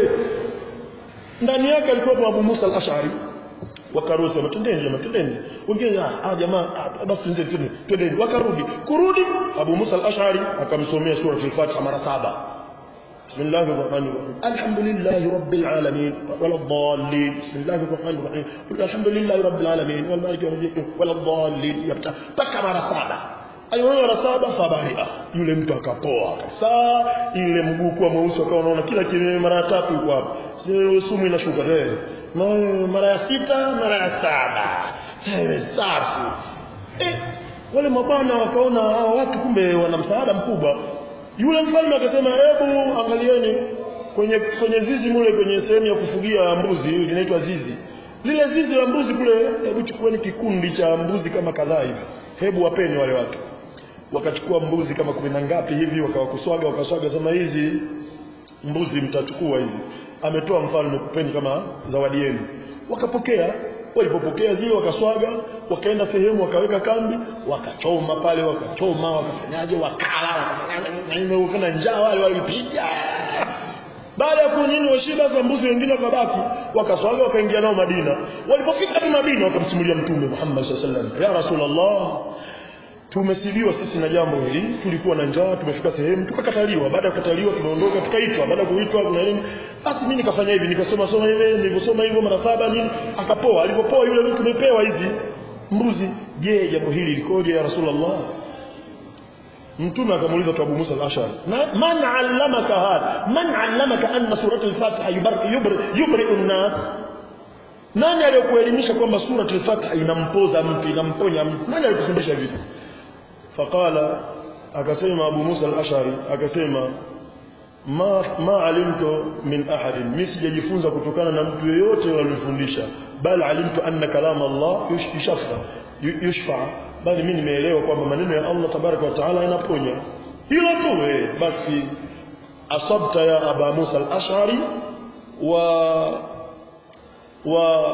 ndani yake alikuwa Abu Musa al-Ash'ari wakaruhusu matendeni jamaa tendeni wengine ah jamaa ah, basi tuanze twendeni wakarudi kurudi Abu Musa al-Ash'ari akamsomea sura al-Fatiha mara saba بسم الله الرحمن الرحيم الحمد لله رب العالمين ولا الضالين بسم الله الرحمن الرحيم قل الحمد لله رب العالمين والمالك يوم الدين ولا الضالين يبتا mpaka mara saba aliona mara saba fabaria yule mtu akapoa kabisa ile mguu kwa mweusi akawa unaona kila kitu mara tatu yuko hapo sumu inashuka eh mara ya sita mara ya saba sasa safi eh wale mabwana wakaona hao watu kumbe wana msaada mkubwa yule mfalme akasema hebu angalieni kwenye kwenye zizi mule kwenye sehemu ya kufugia mbuzi linaitwa zizi lile zizi la mbuzi kule hebu chukueni kikundi cha mbuzi kama kadhaa hivi hebu wapeni wale watu wakachukua mbuzi kama kumi na ngapi hivi wakawakuswaga wakaswaga sema hizi mbuzi mtachukua hizi ametoa mfalme kupeni kama zawadi yenu wakapokea walipopokea zile wakaswaga wakaenda sehemu wakaweka kambi wakachoma pale wakachoma wakafanyaje wakala wakafanya njaa wale walipiga baada ya kunini washiba za mbuzi wengine wakabaki wakaswaga wakaingia nao Madina walipofika tu Madina wakamsimulia mtume Muhammad sallallahu alaihi wasallam ya rasulullah tumesibiwa sisi na jambo hili tulikuwa na njaa tumefika sehemu tukakataliwa baada ya kukataliwa tumeondoka tukaitwa baada ya kuitwa kuna nini basi mimi nikafanya hivi nikasoma soma hivi nilivyosoma hivyo mara saba nini akapoa alipopoa yule mtu tumepewa hizi mbuzi je jambo hili likoje ya rasulullah mtume akamuuliza tu Abu Musa al-Ash'ari man 'allamaka hadha man 'allamaka anna surata al-Fatiha yubri yubri an-nas nani aliyokuelimisha kwamba surati al-Fatiha inampoza mtu inamponya mtu nani alikufundisha vipi faqala akasema Abu Musa al-Ash'ari akasema ma ma alimtu min ahadin mimi sijajifunza kutokana na mtu yeyote aliyofundisha bal alimtu anna kalam Allah yushfa yushfa bali mimi nimeelewa kwamba maneno ya Allah tabaraka wa taala yanaponya hilo tu eh basi asabta ya Aba Musa al-Ash'ari wa wa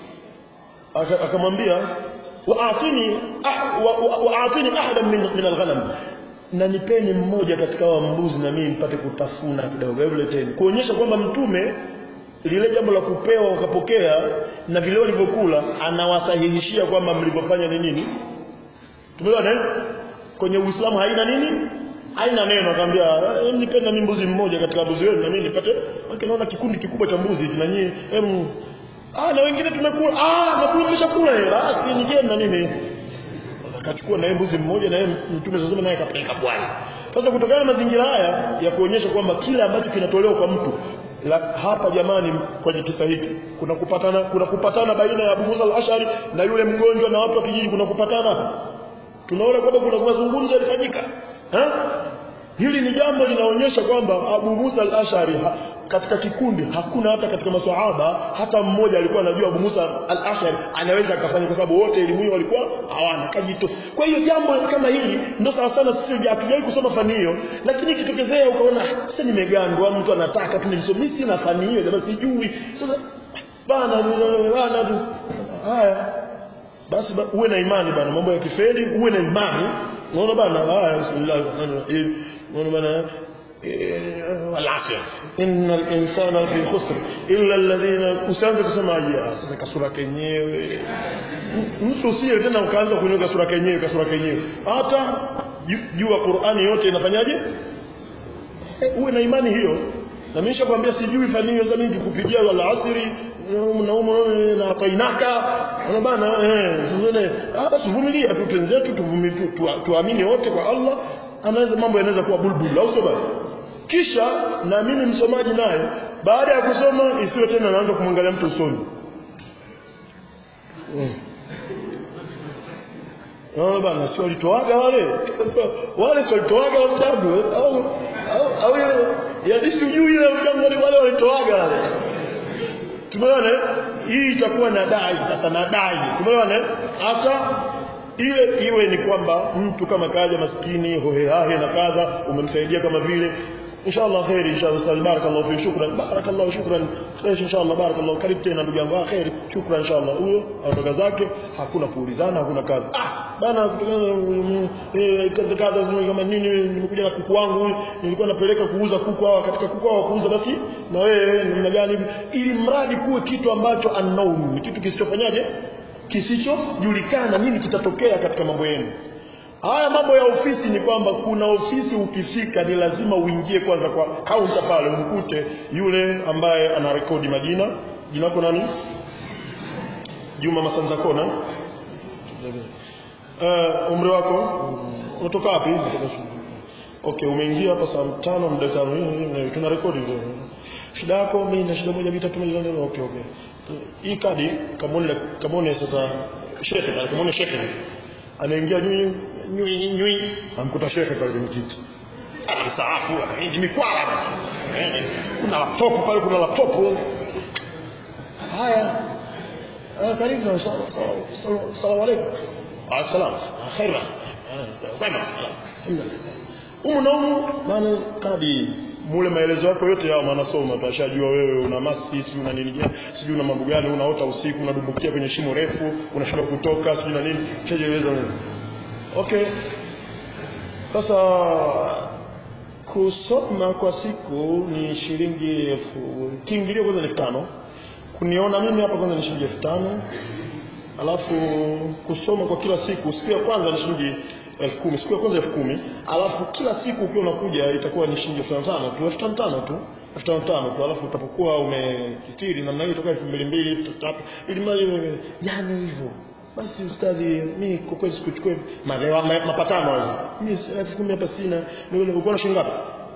akamwambia waatini waatini ahadan min, min alghanam na nipeni mmoja katika wa mbuzi na mimi mpate kutafuna kidogo hebu leteni kuonyesha kwamba mtume lile jambo la kupewa wakapokea na vile walivyokula anawasahihishia kwamba mlivyofanya ni nini tumeona eh kwenye uislamu haina nini haina neno akamwambia nipeni na mimi mbuzi mmoja katika mbuzi wenu na mimi nipate naona kikundi kikubwa cha mbuzi na nyinyi em ah na wengine tumekula ah na kulisha kula eh basi nijeni na mimi akachukua naye mbuzi mmoja na yeye mtume sasa naye kapeleka bwana sasa kutokana na mazingira haya ya kuonyesha kwamba kile ambacho kinatolewa kwa mtu la, hapa jamani kwenye kisa hiki kuna kupatana kuna kupatana baina ya Abu Musa al-Ash'ari na yule mgonjwa na watu wa kijiji kuna kupatana tunaona kwamba kuna mazungumzo yalifanyika eh hili ni jambo linaonyesha kwamba Abu Musa al-Ash'ari katika kikundi hakuna hata katika maswahaba hata mmoja alikuwa anajua Abu Musa al-Ash'ari anaweza akafanya kwa sababu wote elimu hiyo walikuwa hawana kajito kwa hiyo jambo kama hili ndio sawa sana sisi hatujawahi kusoma fani hiyo lakini ikitokezea ukaona sasa nimegandwa mtu anataka tu nimsome mimi sina fani hiyo jamaa sijui sasa bana bana tu haya basi ba, uwe na imani bana mambo ya kifeli uwe na imani unaona bana haya bismillah unaona bana والعصر إن الإنسان في خسر إلا الذين usianze kusema ya sasa kasura kenyewe mtu usiye tena ukaanza kunywa kasura kenyewe kasura kenyewe hata jua Qur'ani yote inafanyaje uwe na imani hiyo na mimi nishakwambia sijui fani hiyo za mingi kupigia wala asiri na umo na tainaka na bana eh ndio ah basi vumilia tu twenzetu tuvumilie tuamini wote kwa Allah anaweza mambo yanaweza kuwa bulbul au sio bana kisha na mimi msomaji naye baada ya kusoma isiwe tena naanza kumwangalia mtu usoni mm. Oh bana si walitoaga wale wale si walitoaga watabu au au au ya si ujui ile mjango wale walitoaga wale tumeona hii itakuwa na dai sasa na dai tumeona hata ile iwe ni kwamba mtu kama kaja maskini hohehahe na kadha umemsaidia kama vile inshallah khair inshallah ustaz barakallahu fi shukran barakallahu shukran khair inshallah barakallahu karibu tena ndugu yangu khair shukran inshallah huyo atoka zake hakuna kuulizana hakuna kadha ah bana kadha kadha kama nini nimekuja na kuku wangu nilikuwa napeleka kuuza kuku hawa katika kuku hawa kuuza basi na wewe namna gani ili mradi kuwe kitu ambacho unknown ni kitu kisichofanyaje kisichojulikana nini kitatokea katika mambo yenu haya mambo ya ofisi ni kwamba kuna ofisi ukifika ni lazima uingie kwanza kwa kaunta pale umkute yule ambaye ana rekodi majina jina lako nani Juma Masanza Kona uh, umri wako unatoka wapi okay umeingia hapa saa tano muda tano tuna rekodi shida yako mimi na shida moja mitatu moja okay okay hii kadi kamone kamone sasa shekhe kamone shekhe anaingia nyui nyui nyui amkuta shekhe pale kwenye kiti anamstaafu anaingia mikwala kuna laptop pale kuna laptop haya karibu salamu alaykum assalam khaira kwema umu na umu maana kadi mule maelezo yako yote yao manasoma tutashajua wewe una masi sijui una nini gani sijui una mambo gani unaota usiku unadumbukia kwenye shimo refu unashindwa kutoka sijui na nini shajieleza wewe okay sasa kusoma kwa siku ni shilingi elfu kiingilio kwanza ni elfu tano kuniona mimi hapa kwanza ni shilingi elfu tano alafu kusoma kwa kila siku siku ya kwanza ni shilingi elfu kumi siku ya kwanza elfu kumi alafu kila siku ukiwa unakuja itakuwa ni shilingi elfu tano tano tu elfu tano tano tu elfu tano tano tu alafu utapokuwa umekithiri namna hiyo itakuwa elfu mbili mbili elfu tatu ili mali yani hivyo basi ustadhi mimi kwa kweli sikuchukua ma, ma, mapatano hazo mimi elfu kumi hapa sina ulikuwa na shilingi ngapi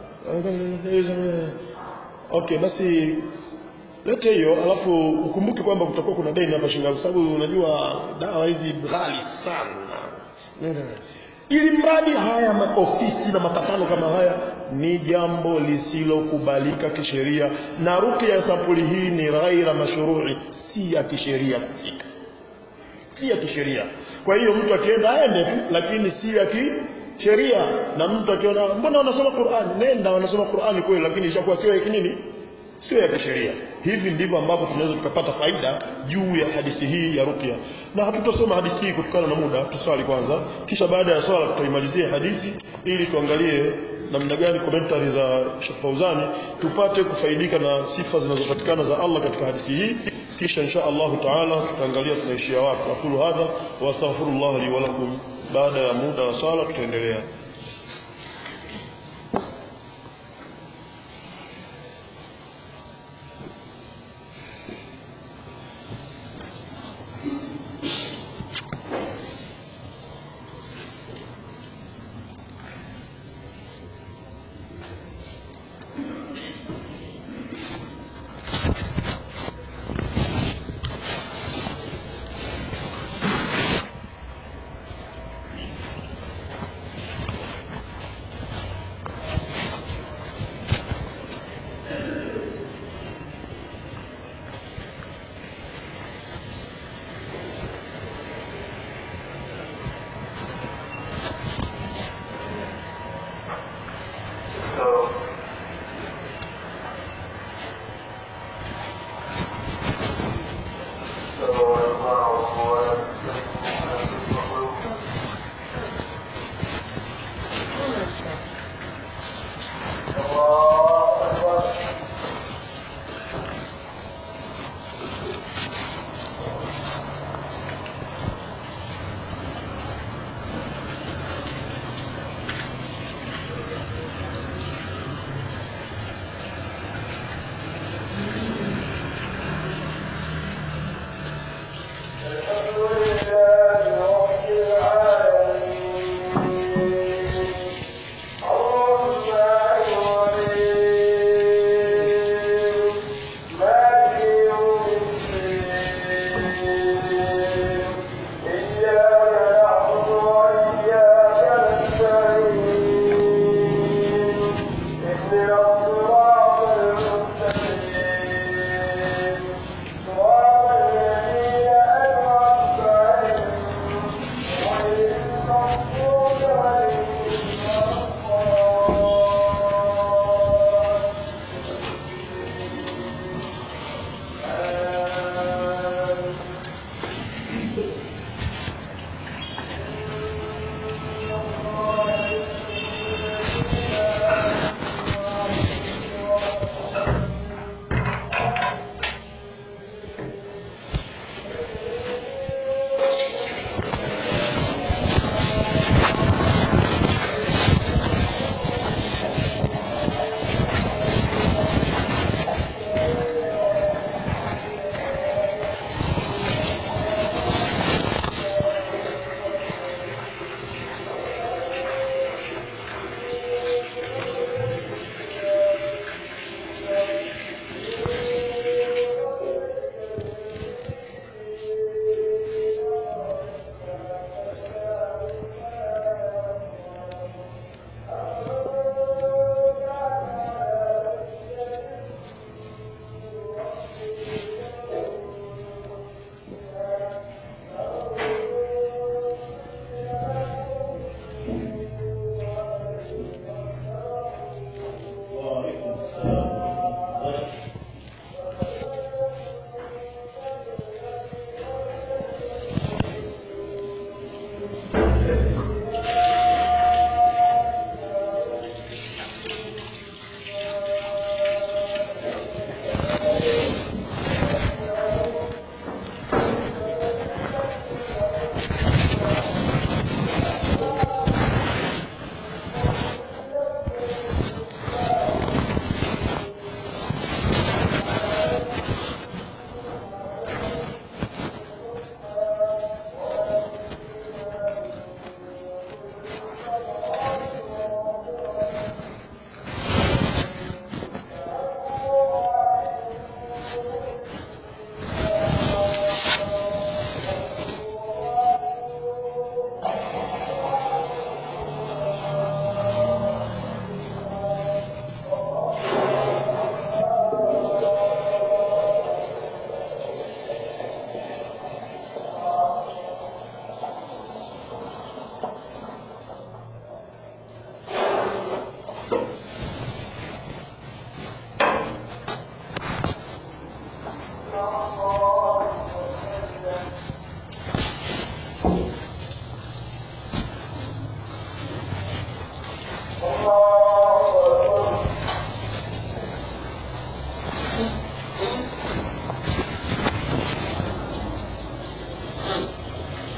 okay basi lete hiyo alafu ukumbuke kwamba kutakuwa kuna deni hapa shilingi kwa sababu unajua dawa hizi ghali sana ili mradi haya maofisi na mapatano kama haya ni jambo lisilokubalika kisheria na ruqya ya sampuli hii ni ghaira mashrui si ya kisheria kufika si ya kisheria kwa hiyo mtu akienda aende tu lakini si ya kisheria na mtu akiona mbona wanasoma Qur'an nenda wanasoma Qur'an kweli lakini ishakuwa sio ya kinini sio ya kisheria hivi ndivyo ambavyo tunaweza tukapata faida juu ya hadithi hii ya ruqya na hatutosoma hadithi hii kutokana na muda tuswali kwanza kisha baada ya swala tutaimalizia hadithi ili tuangalie namna gani commentary za Sheikh Fauzani tupate kufaidika na sifa zinazopatikana za Allah katika hadithi hii kisha insha Allah taala tutaangalia tunaishia wapi aqulu hadha wa astaghfirullah li wa lakum baada ya muda wa swala tutaendelea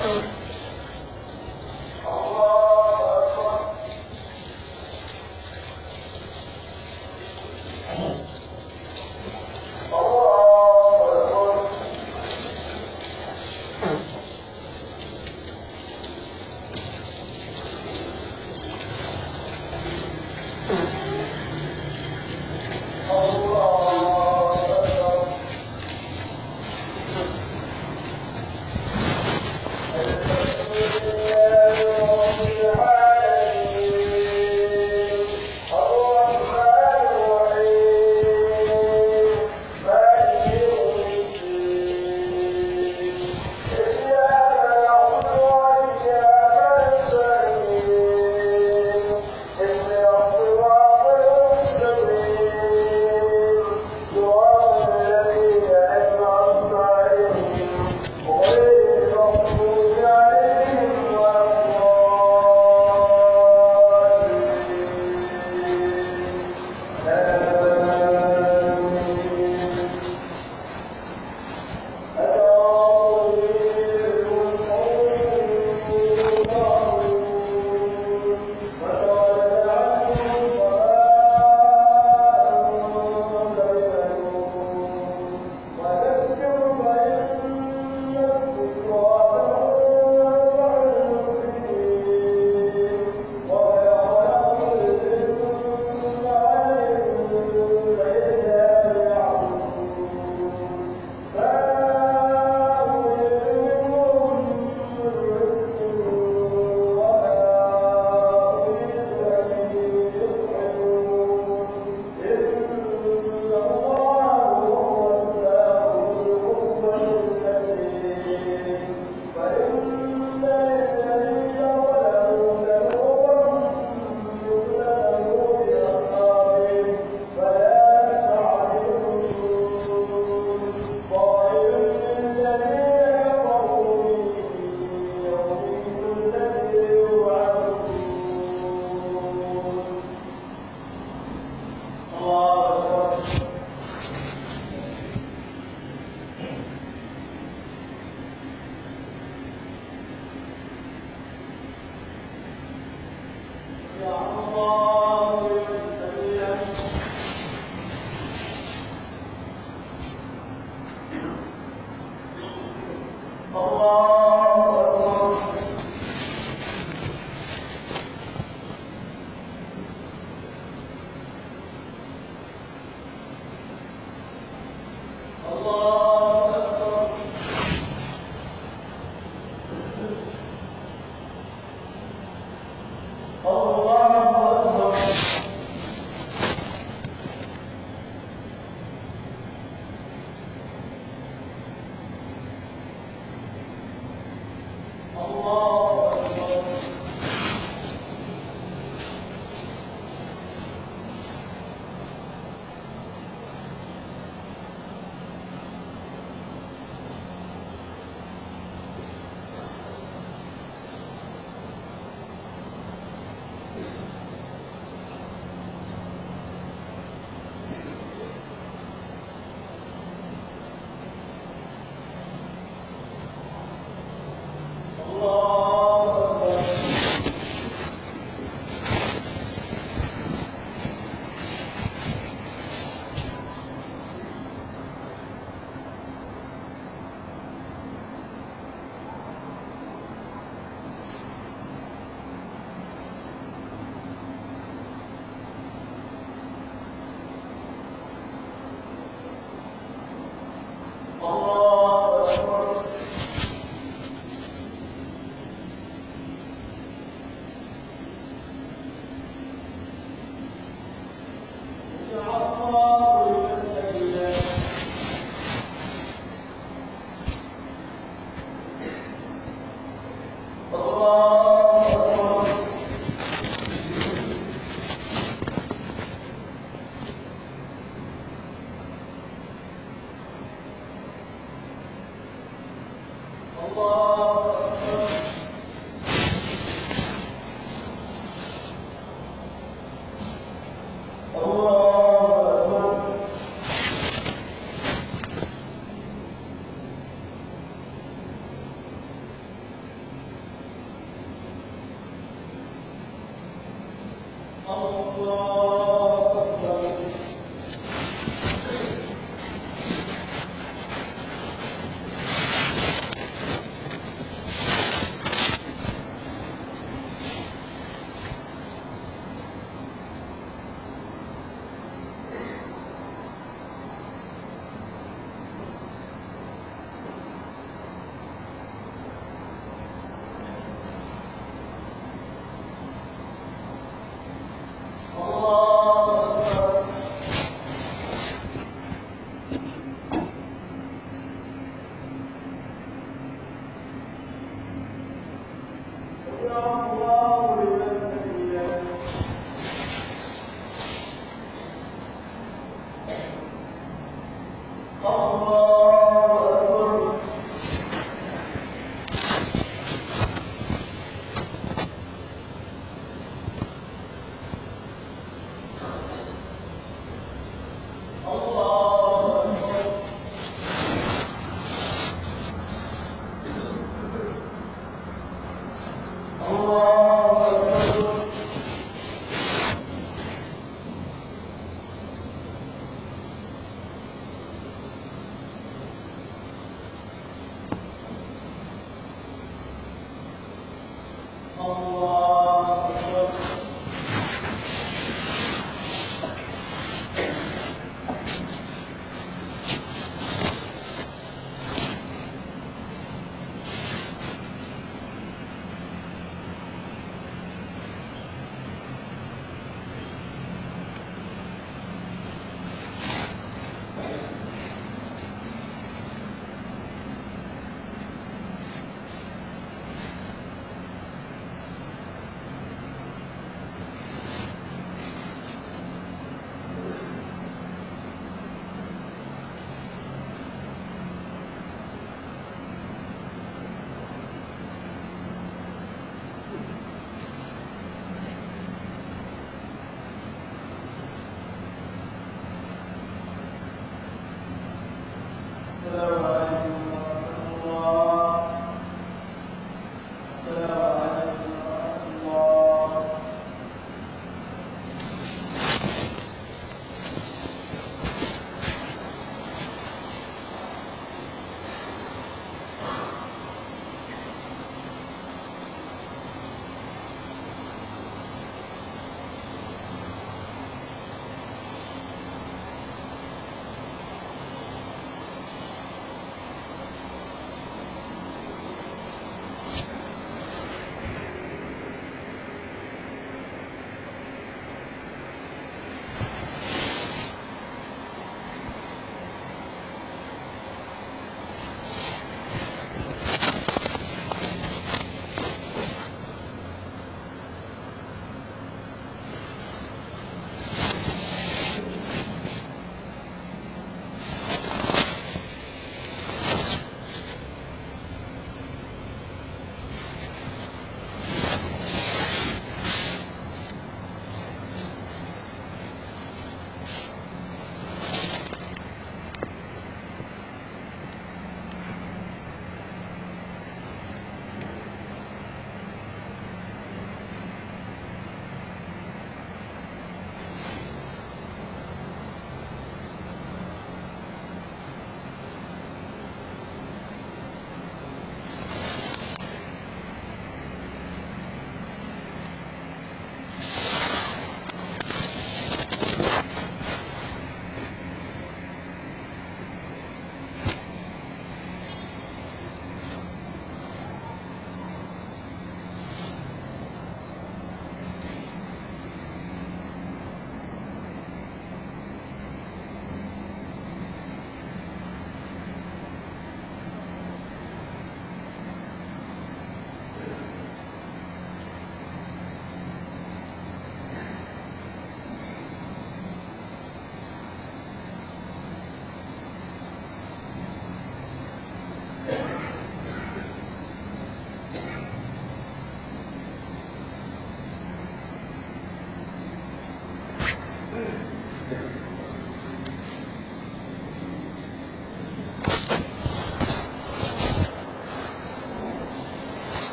الله أكبر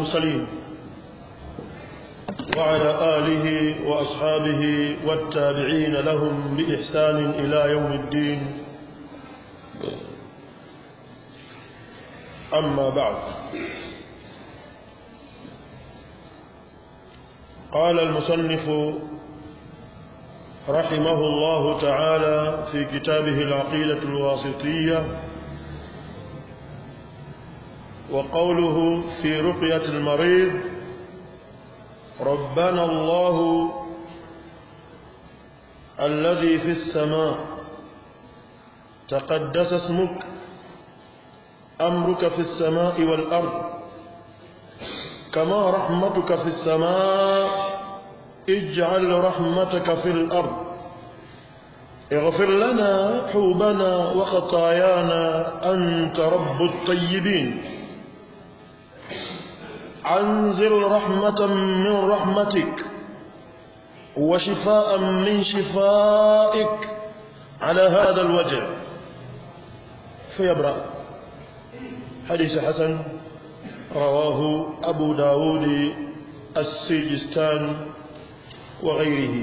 المرسلين وعلى آله وأصحابه والتابعين لهم بإحسان إلى يوم الدين أما بعد قال المصنف رحمه الله تعالى في كتابه العقيدة الواسطية وقوله في رقية المريض ربنا الله الذي في السماء تقدس اسمك أمرك في السماء والأرض كما رحمتك في السماء اجعل رحمتك في الأرض اغفر لنا حوبنا وخطايانا أنت رب الطيبين أنزل رحمة من رحمتك وشفاء من شفائك على هذا الوجه فيبرأ حديث حسن رواه أبو داود السجستان وغيره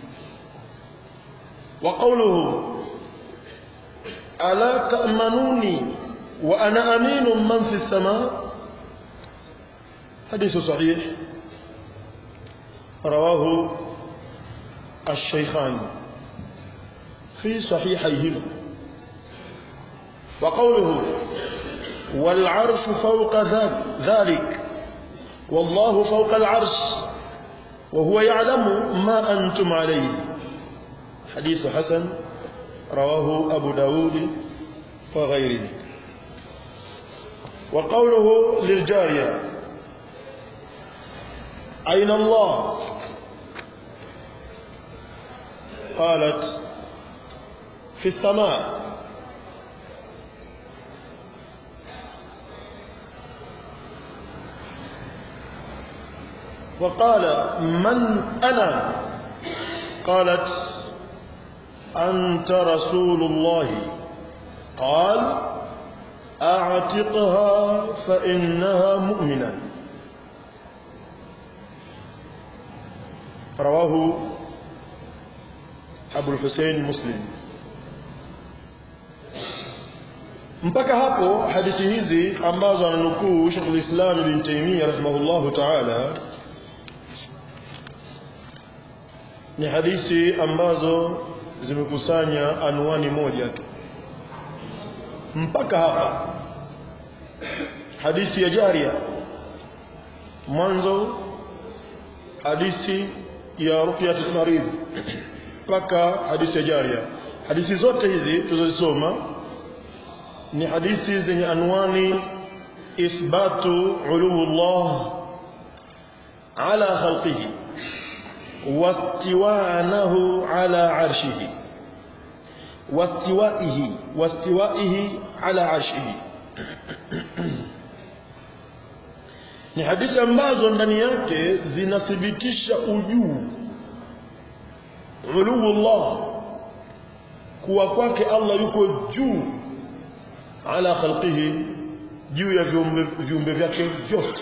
وقوله ألا تأمنوني وأنا أمين من في السماء حديث صحيح رواه الشيخان في صحيحيهما وقوله والعرش فوق ذلك والله فوق العرش وهو يعلم ما أنتم عليه حديث حسن رواه أبو داود وغيره وقوله للجارية أين الله قالت في السماء وقال من أنا قالت أنت رسول الله قال أعتقها فإنها مؤمنة رواه أبو الحسين مسلم mpaka hapo hadithi hizi ambazo ananukuu Sheikh al-Islam Ibn Taymiyyah rahimahullahu ta'ala ni hadithi ambazo zimekusanya anwani moja tu mpaka hapa hadithi ya jaria mwanzo hadithi ya ruqyatul marid mpaka hadithi ya jaria hadithi zote hizi tulizosoma ni hadithi zenye anwani ithbatu uluwullah ala khalqihi واستوانه على عرشه واستوائه واستوائه على عرشه ni hadithi ambazo ndani yake zinathibitisha ujuu uluullah kuwa kwake Allah yuko juu ala khalqihi juu ya viumbe vyake vyote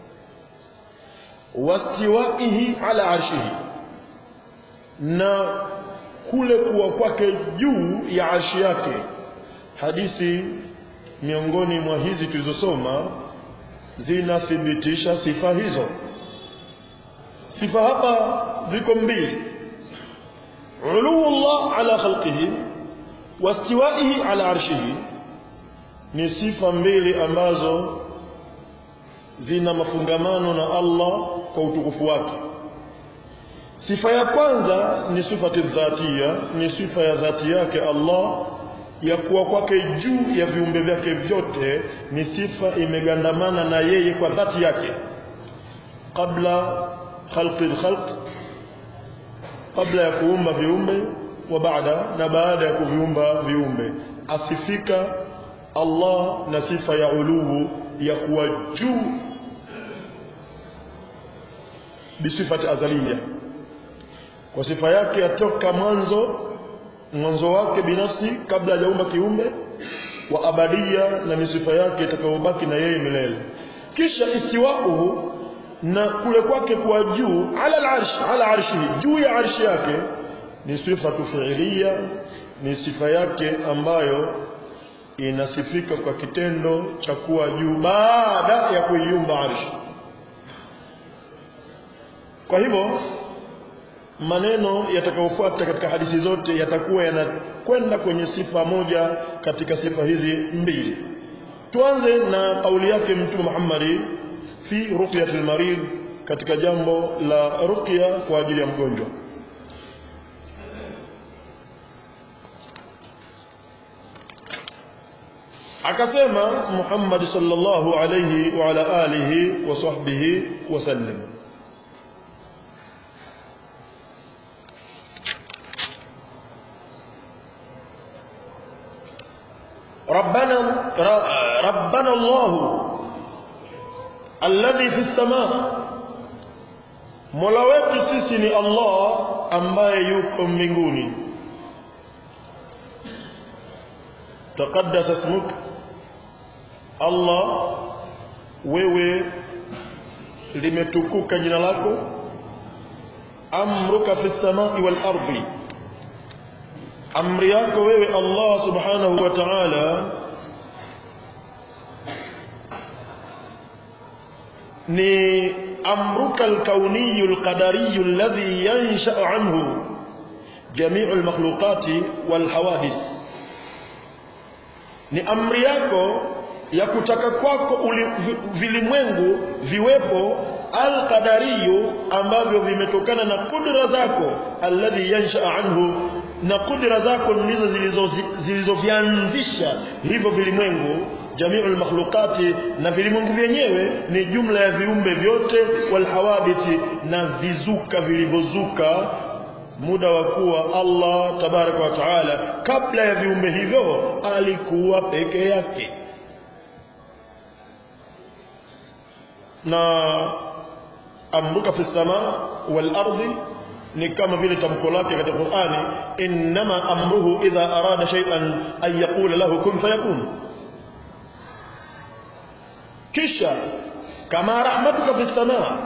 wastiwaihi ala arshihi na kule kuwa kwake juu ya arshi yake hadithi miongoni mwa hizi tulizosoma zinathibitisha sifa hizo sifa hapa ziko mbili uluullah ala khalqihi wastiwaihi ala arshihi ni sifa mbili ambazo zina mafungamano na Allah kwa utukufu wake sifa ya kwanza ni sifati dhatia ni sifa ya dhati yake Allah ya kuwa kwake juu ya viumbe vyake vyote ni sifa imegandamana na yeye kwa dhati yake kabla khalqi alkhalq kabla ya kuumba viumbe wa baada na baada ya kuviumba viumbe asifika Allah na sifa ya uluu ya kuwa juu bisifati azaliya kwa sifa yake yatoka mwanzo mwanzo wake binafsi kabla hajaumba kiumbe wa abadia na ni sifa yake itakayobaki na yeye milele kisha istiwauhu na kule kwake kwa juu ala al-arsh ala arshihi juu ya arshi yake ni sifa fi'liya ni sifa yake ambayo inasifika kwa kitendo cha kuwa juu baada ya kuiumba arshi kwa hivyo maneno yatakayofuata katika hadithi zote yatakuwa yanakwenda kwenye sifa moja katika sifa hizi mbili tuanze na kauli yake mtume Muhammad fi ruqyatil marid katika jambo la ruqya kwa ajili ya mgonjwa akasema Muhammad sallallahu alayhi wa ala alihi wa sahbihi wa sallam ربنا ربنا الله الذي في السماء Mola wetu sisi ni Allah ambaye yuko mbinguni taqaddasa ismuk Allah wewe limetukuka jina lako amruka fi samai wal ardi amri yako wewe Allah subhanahu wa ta'ala ni amruka alkauniyu alqadariyu alladhi yansha'u anhu jami'u almakhluqati walhawadith ni amri yako ya kutaka kwako vilimwengu viwepo alqadariyu ambavyo vimetokana na kudra zako alladhi yansha anhu na kudra zako ndizo zilizovianzisha hivyo vilimwengu jamiul makhluqati na vilimwengu vyenyewe ni jumla ya viumbe vyote walhawadithi na vizuka vilivyozuka muda wa kuwa Allah tabaraka wa taala kabla ya viumbe hivyo alikuwa peke yake na amruka fi sama wal ardi ni kama vile tamko lake katika Qur'ani inma amruhu idha arada shay'an an yaqula lahu kun fayakun kisha kama rahmatuka fi sama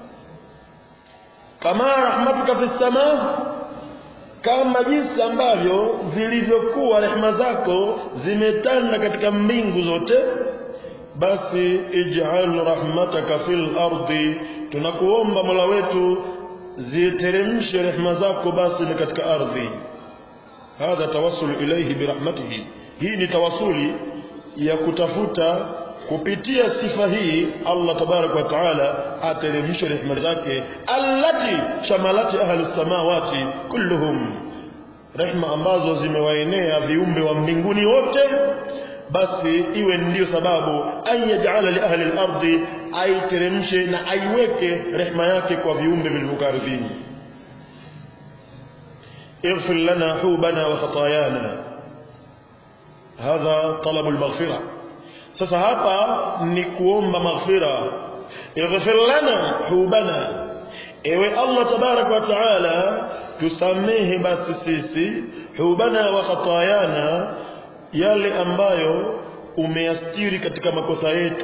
kama rahmatuka fi sama kama jinsi ambavyo zilivyokuwa rehema zako zimetanda katika mbingu zote basi ij'al rahmataka fil ardi tunakuomba Mola wetu ziteremshe rehema zako basi ni katika ardhi hadha tawassul ilayhi birahmatihi hii ni tawasuli ya kutafuta kupitia sifa hii Allah tabarak wa taala ateremshe rehema zake allati shamalati ahli samawati kulluhum rehema ambazo zimewaenea viumbe wa mbinguni wote basi iwe ndiyo sababu an yaj'ala li ahli al-ardi aiteremshe na aiweke rehema yake kwa viumbe vilivyokaa ardhini اغفر لنا حوبنا وخطايانا هذا طلب المغفرة sasa hapa ni kuomba maghfira ighfir lana hubana ewe Allah tabarak wa taala tusamehe basi sisi hubana wa khatayana yale ambayo umeyastiri katika makosa yetu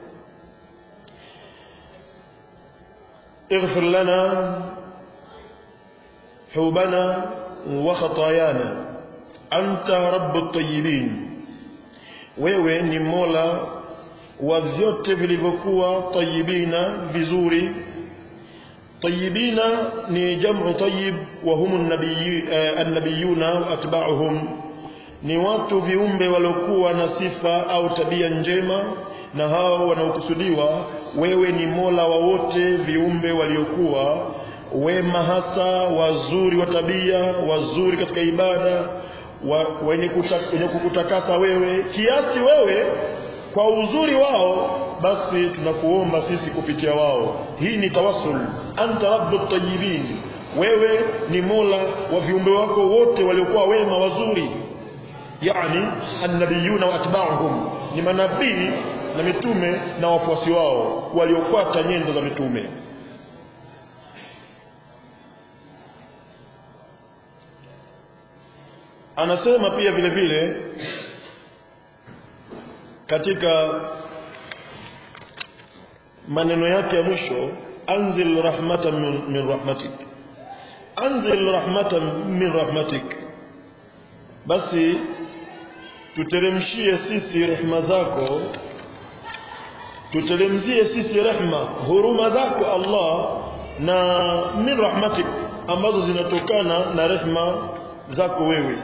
اغفر لنا حوبنا وخطايانا أنت رب الطيبين wewe ni mola wa vyote vilivyokuwa tayibina vizuri tayibina ni jamu tayyib wa hum annabiyuna wa atba'uhum ni watu viumbe waliokuwa na sifa au tabia njema na hao wanaokusudiwa wewe ni mola wa wote viumbe waliokuwa wema hasa wazuri wa tabia wazuri katika ibada wa, wenye, kuta, wenye kukutakasa wewe kiasi wewe kwa uzuri wao basi tunakuomba sisi kupitia wao hii ni tawassul anta rabbut tayyibin wewe ni mola wa viumbe wako wote waliokuwa wema wazuri yani annabiyuna wa atba'uhum ni manabii na mitume na wafuasi wao waliofuata nyendo za mitume anasema pia vile vile katika maneno yake ya mwisho anzil rahmatan min, min rahmatik anzil rahmatan min rahmatik basi tuteremshie sisi rehma zako tuteremzie sisi rehma huruma zako Allah na min rahmatik ambazo zinatokana na rehma zako wewe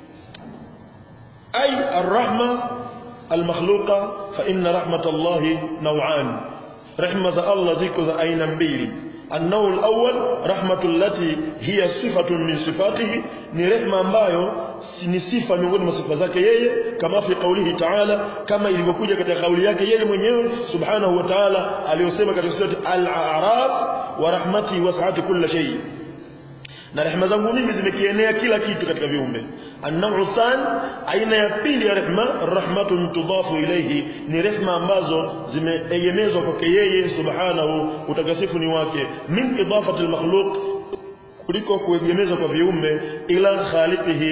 ay arrahma almakhluqa fa inna rahmatallahi naw'an rehma za Allah ziko za aina mbili النوع الأول رحمة التي هي صفة من صفاته ni rehma ambayo ni sifa miongoni mwa sifa zake yeye kama fi qaulihi ta'ala kama ilivyokuja katika kauli yake yeye mwenyewe subhanahu wa ta'ala aliyosema katika sura al-a'raf wa rahmati was'at kulla shay na rehema zangu mimi zimekienea kila kitu katika viumbe an-naw'u than aina ya pili ya rehema rahmatun tudafu ilayhi ni rehema ambazo zimeegemezwa kwake yeye subhanahu utakasifu ni wake min idafati al-makhluq kuliko kuegemeza kwa viumbe ila khaliqihi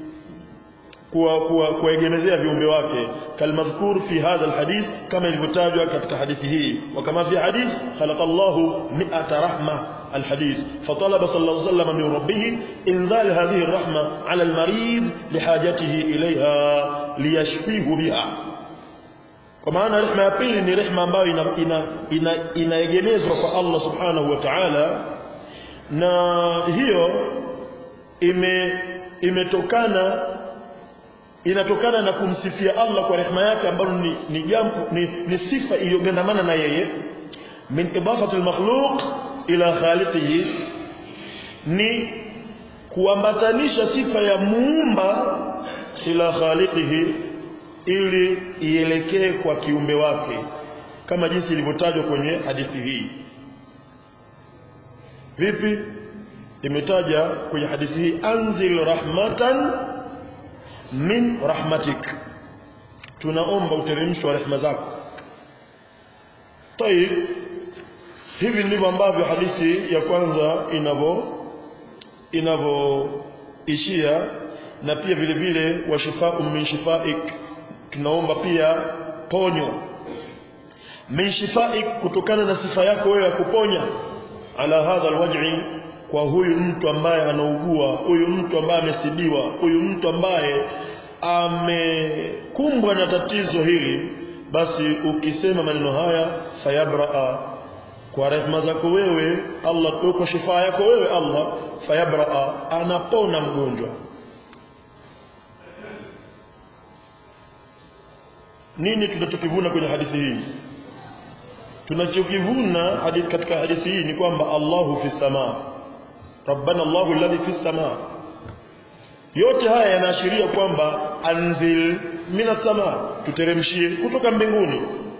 kuwaegemezea viumbe wake kalmadhkur fi hadha alhadith kama ilivyotajwa katika hadithi hii wa kama fi hadith khalaqallahu mi'ata rahma الحديث فطلب صلى الله عليه وسلم من ربه إنزال هذه الرحمة على المريض لحاجته إليها ليشفيه بها kwa maana rehema ya pili ni rehema ambayo inaegemezwa ina, ina kwa Allah subhanahu wa ta'ala na hiyo ime imetokana inatokana na kumsifia Allah kwa rehema yake ambayo ni ni jambo ni, ni sifa iliyogandamana na yeye min idafati al-makhluq ila khaliqihi ni kuambatanisha sifa ya muumba ila khaliqihi ili ielekee kwa kiumbe wake kama jinsi ilivyotajwa kwenye hadithi hii vipi imetaja kwenye hadithi hii anzil rahmatan min rahmatik tunaomba uteremsho wa rehema zako tayib hivi ndivyo ambavyo hadithi ya kwanza inavyo inavyoishia na pia vile vile wa shifau min shifaik tunaomba pia ponyo min shifaik kutokana na sifa yako wewe ya kuponya ala hadha alwaj'i kwa huyu mtu ambaye anaugua huyu mtu ambaye amesibiwa huyu mtu ambaye amekumbwa na tatizo hili basi ukisema maneno haya fayabraa kwa rehema zako wewe Allah uko shifa yako wewe Allah fayabraa anapona mgonjwa nini tunachokivuna kwenye hadithi hii tunachokivuna hadithi katika hadithi hii ni kwamba Allahu fi samaa rabbana Allahu alladhi fi samaa yote haya yanaashiria kwamba anzil mina samaa tuteremshie kutoka mbinguni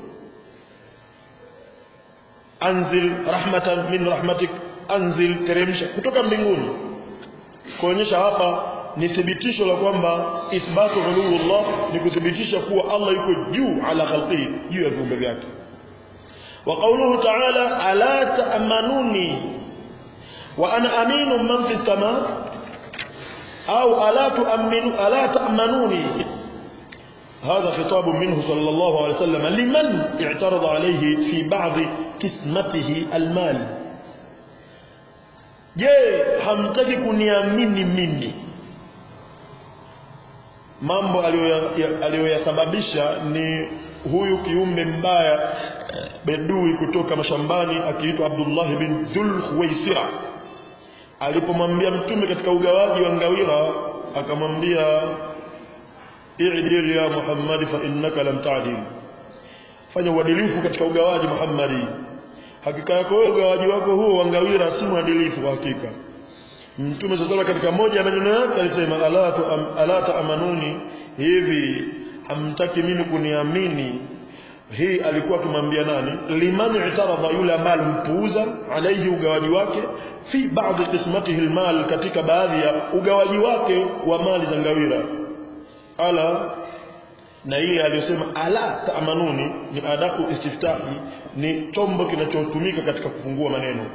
anzil rahmatan min rahmatik anzil teremsha kutoka mbinguni kuonyesha hapa ni thibitisho la kwamba ithbatu uluwullah ni kuthibitisha kuwa Allah yuko juu ala khalqihi juu ya viumbe vyake wa qawluhu ta'ala ala ta'manuni wa ana aminu man fi samaa au ala tu'minu ala ta'manuni هذا خطاب منه صلى الله عليه وسلم لمن اعترض عليه في بعض قسمته المال je hamtaki kuniamini mimi mambo aliyoyasababisha ni huyu kiumbe mbaya bedui kutoka mashambani akiitwa Abdullah bin Dhul Khuwaisira alipomwambia mtume katika ugawaji wa ngawira akamwambia i'dil ya Muhammad fa innaka lam ta'dil fanya uadilifu katika ugawaji Muhammadi hakika yako wewe ugawaji wako huo wa ngawira si mwadilifu kwa hakika Mtume sasa katika moja ya maneno yake alisema ala tu ala taamanuni hivi hamtaki mimi kuniamini hii alikuwa akimwambia nani liman i'taradha yule ambaye alimpuuza alaihi ugawaji wake fi baadhi qismatihi almal katika baadhi ya ugawaji wake wa mali za ngawira ala na ile aliyosema ala taamanuni ni adaku istiftahi ni chombo kinachotumika katika kufungua maneno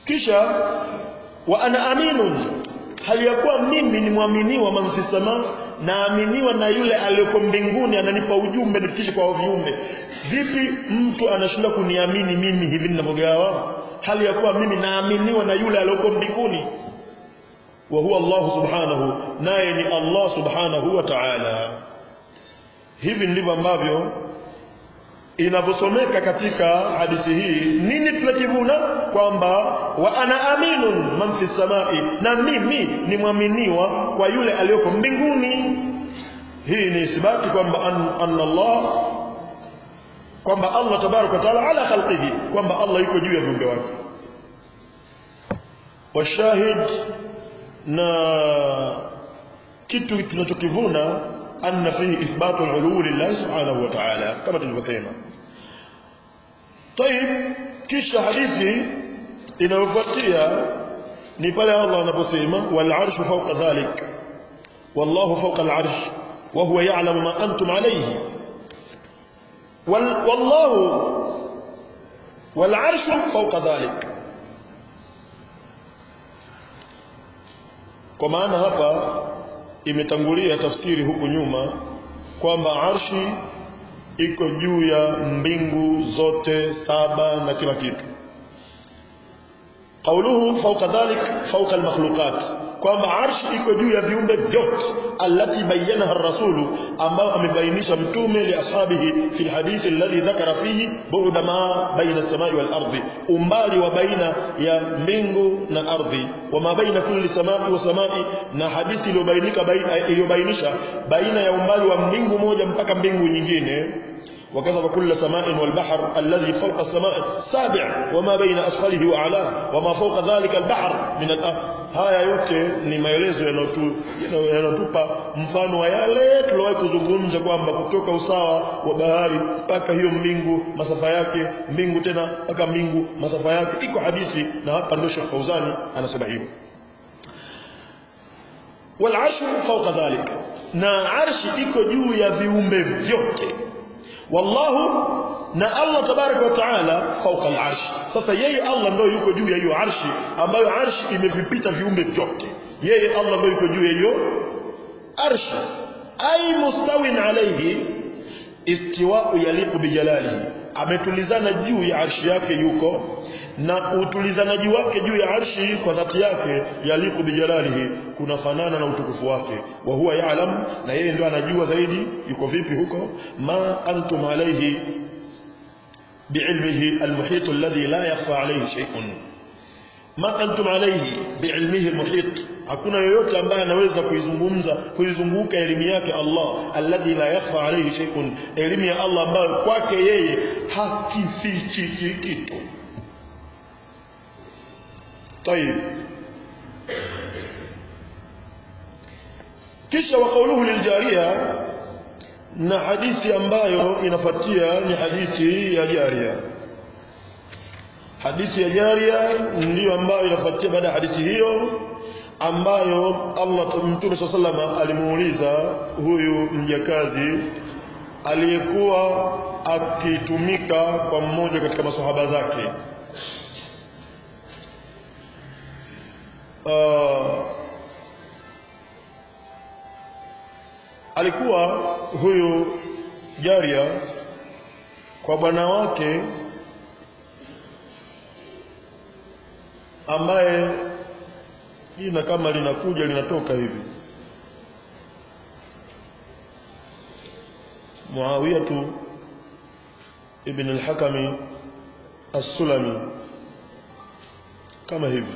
kisha wa ana aminun hali ya kuwa mimi ni mwaminiwa man fi sama naaminiwa na yule aliyoko mbinguni ananipa ujumbe nifikishe kwa viumbe vipi mtu anashinda kuniamini mimi hivi ninavyogawa hali ya kuwa mimi naaminiwa na yule aliyoko mbinguni wa huwa Allah subhanahu naye ni Allah subhanahu wa ta'ala hivi ndivyo ambavyo inavyosomeka katika hadithi hii nini tunakivuna kwamba wa ana aminun man fi samai na mimi ni mwaminiwa kwa yule aliyoko mbinguni hii ni isibati kwamba an, anna Allah kwamba Allah tabaraka wa taala ala khalqihi kwamba Allah yuko juu ya viumbe wake washahid na kitu tunachokivuna anna fihi ithbatu al-ulu lillahi subhanahu wa ta'ala kama tulivyosema طيب kisha hadithi inayofuatia ni pale Allah anaposema wal arshu fawqa dhalik wallahu fawqa al arsh wa huwa ya'lamu ma antum alayhi wallahu wal arshu fawqa dhalik kwa maana hapa imetangulia tafsiri huku nyuma kwamba arshi iko juu ya mbingu zote saba na kila kitu qauluhu fawqa dhalik fawqa almakhluqat kwamba arshi iko juu ya viumbe vyote allati bayyanaha ar-rasulu ambao amebainisha mtume li ashabihi fi alhadith alladhi dhakara fihi bu'da ma baina as-samai wal ardi umbali wa baina ya mbingu na ardhi wa ma baina kulli samai wa samai na hadithi iliyobainika iliyobainisha baina ya umbali wa mbingu moja mpaka mbingu nyingine وكذب كل سماء والبحر الذي فوق السماء سابع وما بين أسفله وأعلاه وما فوق ذلك البحر من الأرض haya yote ni maelezo yanayotupa mfano wa yale tuliwahi kuzungumza kwamba kutoka usawa wa bahari mpaka hiyo mbingu masafa yake mbingu tena mpaka mbingu masafa yake iko hadithi na hapa ndio Sheikh Fauzani anasema hivyo wal arshu fawqa dhalika na arshi iko juu ya viumbe vyote wallahu na Allah tabaraka wa taala fauka al-arsh sasa yeye Allah ndio yuko juu ya hiyo arshi ambayo arshi imevipita viumbe vyote yeye Allah ndio yuko juu ya hiyo arshi ay mustawin alayhi istiwa'u yaliqu bijalalihi ametulizana juu ya arshi yake yuko na utulizanaji wake juu ya arshi kwa dhati yake yaliqu bijalalihi kunafanana na utukufu wake wa huwa ya'lam na yeye ndio anajua zaidi yuko vipi huko ma antum alayhi بعلمه المحيط الذي لا يخفى عليه شيء ما أنتم عليه بعلمه المحيط hakuna yoyote ambaye anaweza kuizungumza kuizunguka elimu yake Allah alladhi la yakhfa alayhi shay'un elimu ya Allah ambayo kwake yeye hakifichi kitu طيب kisha wa qawluhu liljariya na hadithi ambayo inafuatia ni hadithi ya jaria hadithi ya jaria ndiyo ambayo inafuatia baada ya hadithi hiyo ambayo Allah Mtume SAW alimuuliza huyu mjakazi aliyekuwa akitumika kwa mmoja katika masahaba zake uh, alikuwa huyu jaria kwa bwana wake ambaye jina kama linakuja linatoka hivi Muawiyatu ibn al-Hakami as-Sulami kama hivi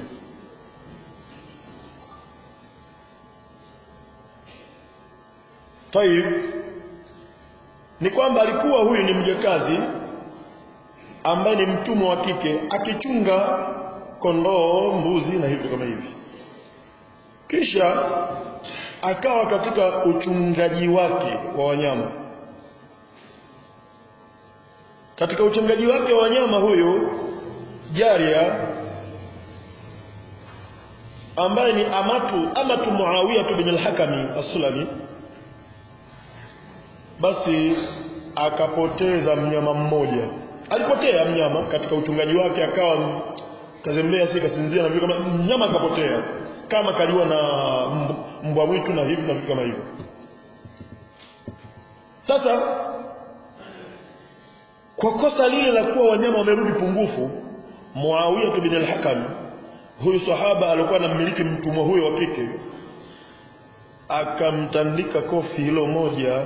Taib ni kwamba alikuwa huyu ni mjakazi ambaye ni mtumwa wa kike akichunga kondoo, mbuzi na hivyo kama hivi. Kisha akawa katika uchungaji wake wa wanyama. Katika uchungaji wake wa wanyama huyu Jaria ambaye ni amatu amatu Muawiya bin al-Hakami as-Sulami basi akapoteza mnyama mmoja alipotea mnyama katika uchungaji wake akawa kazembea si kasinzia na vile kama mnyama akapotea kama kaliwa na mbwa mwitu na hivi na vitu kama hivyo sasa kwa kosa lile la kuwa wanyama wamerudi pungufu Muawiya bin al-Hakam huyu sahaba alikuwa anamiliki mtumwa huyo wa kike akamtandika kofi hilo moja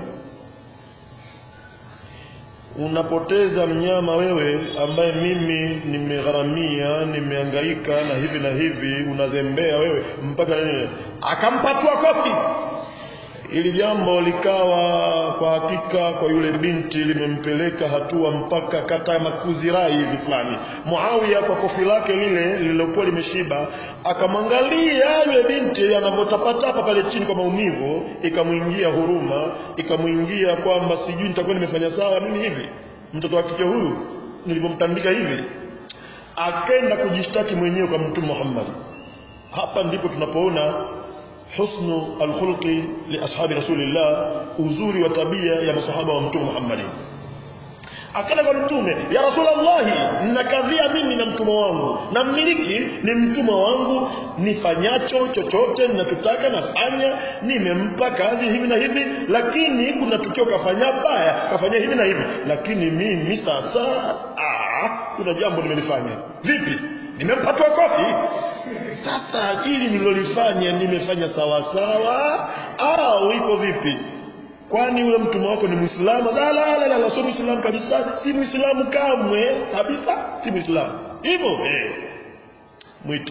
unapoteza mnyama wewe ambaye mimi nimegharamia nimehangaika na hivi na hivi unazembea wewe mpaka nini akampatua kofi ili jambo likawa kwa hakika kwa yule binti limempeleka hatua mpaka kata makuzirai hivi fulani Muawiya kwa kofi lake lile lililokuwa limeshiba akamwangalia yule binti anavyotapatapa pale chini kwa maumivu ikamwingia huruma ikamwingia kwamba sijui nitakuwa nimefanya sawa mimi hivi mtoto wa kike huyu nilivyomtandika hivi akaenda kujishtaki mwenyewe kwa mtume Muhammad hapa ndipo tunapoona husnu alkhulqi li ashabi rasulillah uzuri wa tabia ya masahaba wa mtume Muhammad akaenda kwa mtume ya rasulullah nakadhia mimi na mtumwa wangu na mmiliki ni mtumwa wangu nifanyacho chochote ninachotaka nafanya nimempa kazi hivi na hivi lakini kuna tukio kafanya baya kafanya hivi na hivi lakini mimi sasa ah, kuna jambo nimelifanya vipi nimempatwa kofi sasa hili nililolifanya nimefanya sawa sawa au iko vipi kwani yule mtumwa wako ni muislamu la la la, la sio muislamu kabisa si muislamu kamwe kabisa si muislamu hivyo eh mwite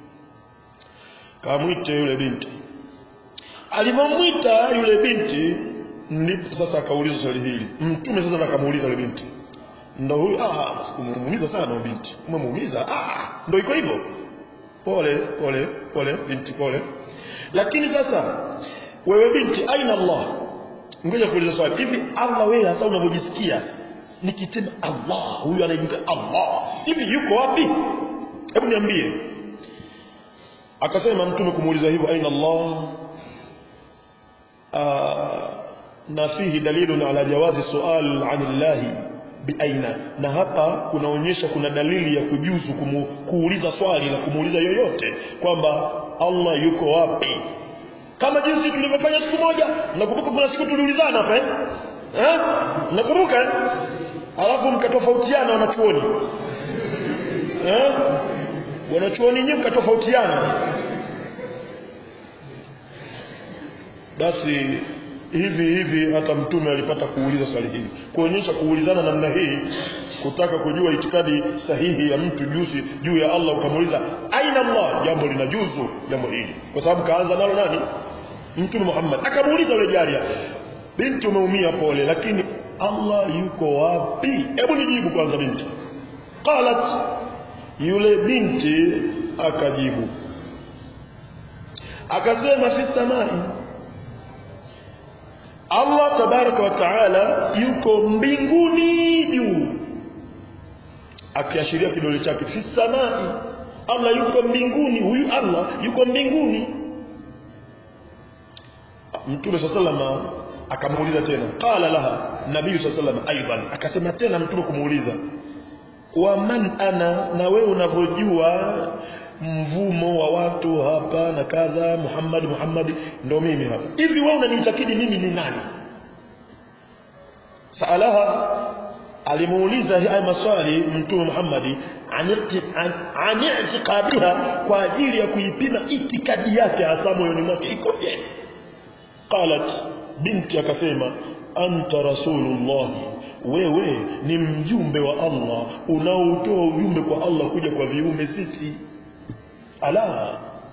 kamwite yule binti alipomwita yule binti ndipo sasa akauliza swali hili mtume sasa akamuuliza yule binti ndo huyu ah umemuumiza sana binti umemuumiza ah ndo iko hivyo pole pole pole binti pole lakini sasa wewe binti aina Allah ngoja kuuliza swali hivi Allah wewe hata unavyojisikia nikisema Allah huyu anaitwa Allah hivi yuko wapi hebu niambie akasema mtume kumuuliza hivyo aina Allah na fihi dalilun ala jawazi sual anillahi biaina na hapa kunaonyesha kuna dalili ya kujuzu kumu, kuuliza swali na kumuuliza yoyote kwamba Allah yuko wapi kama jinsi tulivyofanya siku moja nakumbuka kuna siku tuliulizana hapa eh eh nakumbuka eh? alafu mkatofautiana wanachuoni eh wanachuoni nyinyi mkatofautiana basi hivi hivi hata mtume alipata kuuliza swali hili kuonyesha kuulizana namna hii kutaka kujua itikadi sahihi ya mtu juzi juu ya Allah ukamuuliza aina Allah jambo linajuzu jambo hili kwa sababu kaanza nalo nani mtume Muhammad akamuuliza yule jaria binti umeumia pole lakini Allah yuko wapi hebu nijibu kwanza binti qalat yule binti akajibu akasema fi samai Allah tabaraka wa taala yuko mbinguni juu akiashiria kidole chake fi samai Allah yuko mbinguni huyu Allah yuko mbinguni Mtume sallallahu akamuuliza tena qala laha nabii sallallahu aidan akasema tena mtume kumuuliza wa man ana na wewe unavyojua mvumo wa watu hapa na kadha Muhammad Muhammad ndo mimi hapa hivi wewe unaniitakidi mimi ni nani saalaha alimuuliza haya maswali mtume Muhammad an i'tiqadiha kwa ajili ya kuipima itikadi yake hasa moyoni mwake ikoje qalat binti akasema anta rasulullah wewe ni mjumbe wa Allah unaotoa ujumbe kwa Allah kuja kwa viumbe sisi ala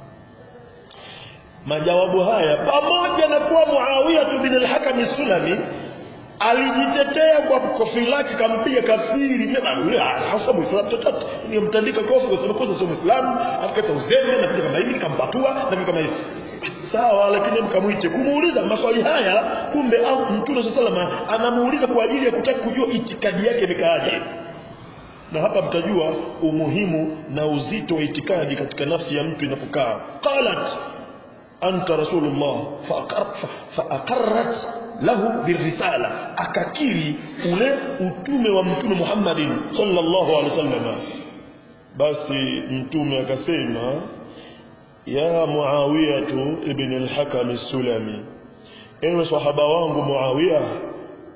majawabu haya pamoja na kuwa Muawiya bin al-Hakam Sulami alijitetea kwa kofi lake kampiga kafiri yule hasa muislamu chochote nilimtandika kofi kwa sababu kwanza sio muislamu akakata uzembe na vitu kama hivi nikampatua na vitu kama hivi sawa lakini mkamwite kumuuliza maswali haya kumbe mtume sallallahu anamuuliza kwa ajili ya kutaka kujua itikadi yake imekaaje na hapa mtajua umuhimu na uzito wa itikadi katika nafsi ya mtu inapokaa qalat anta rasulullah fa aqarrat lahu birrisala akakiri ule utume wa mtume Muhammadin sallallahu alaihi wasallam basi mtume akasema ya Muawiyah ibn al-Hakam as-Sulami ewe sahaba wangu Muawiya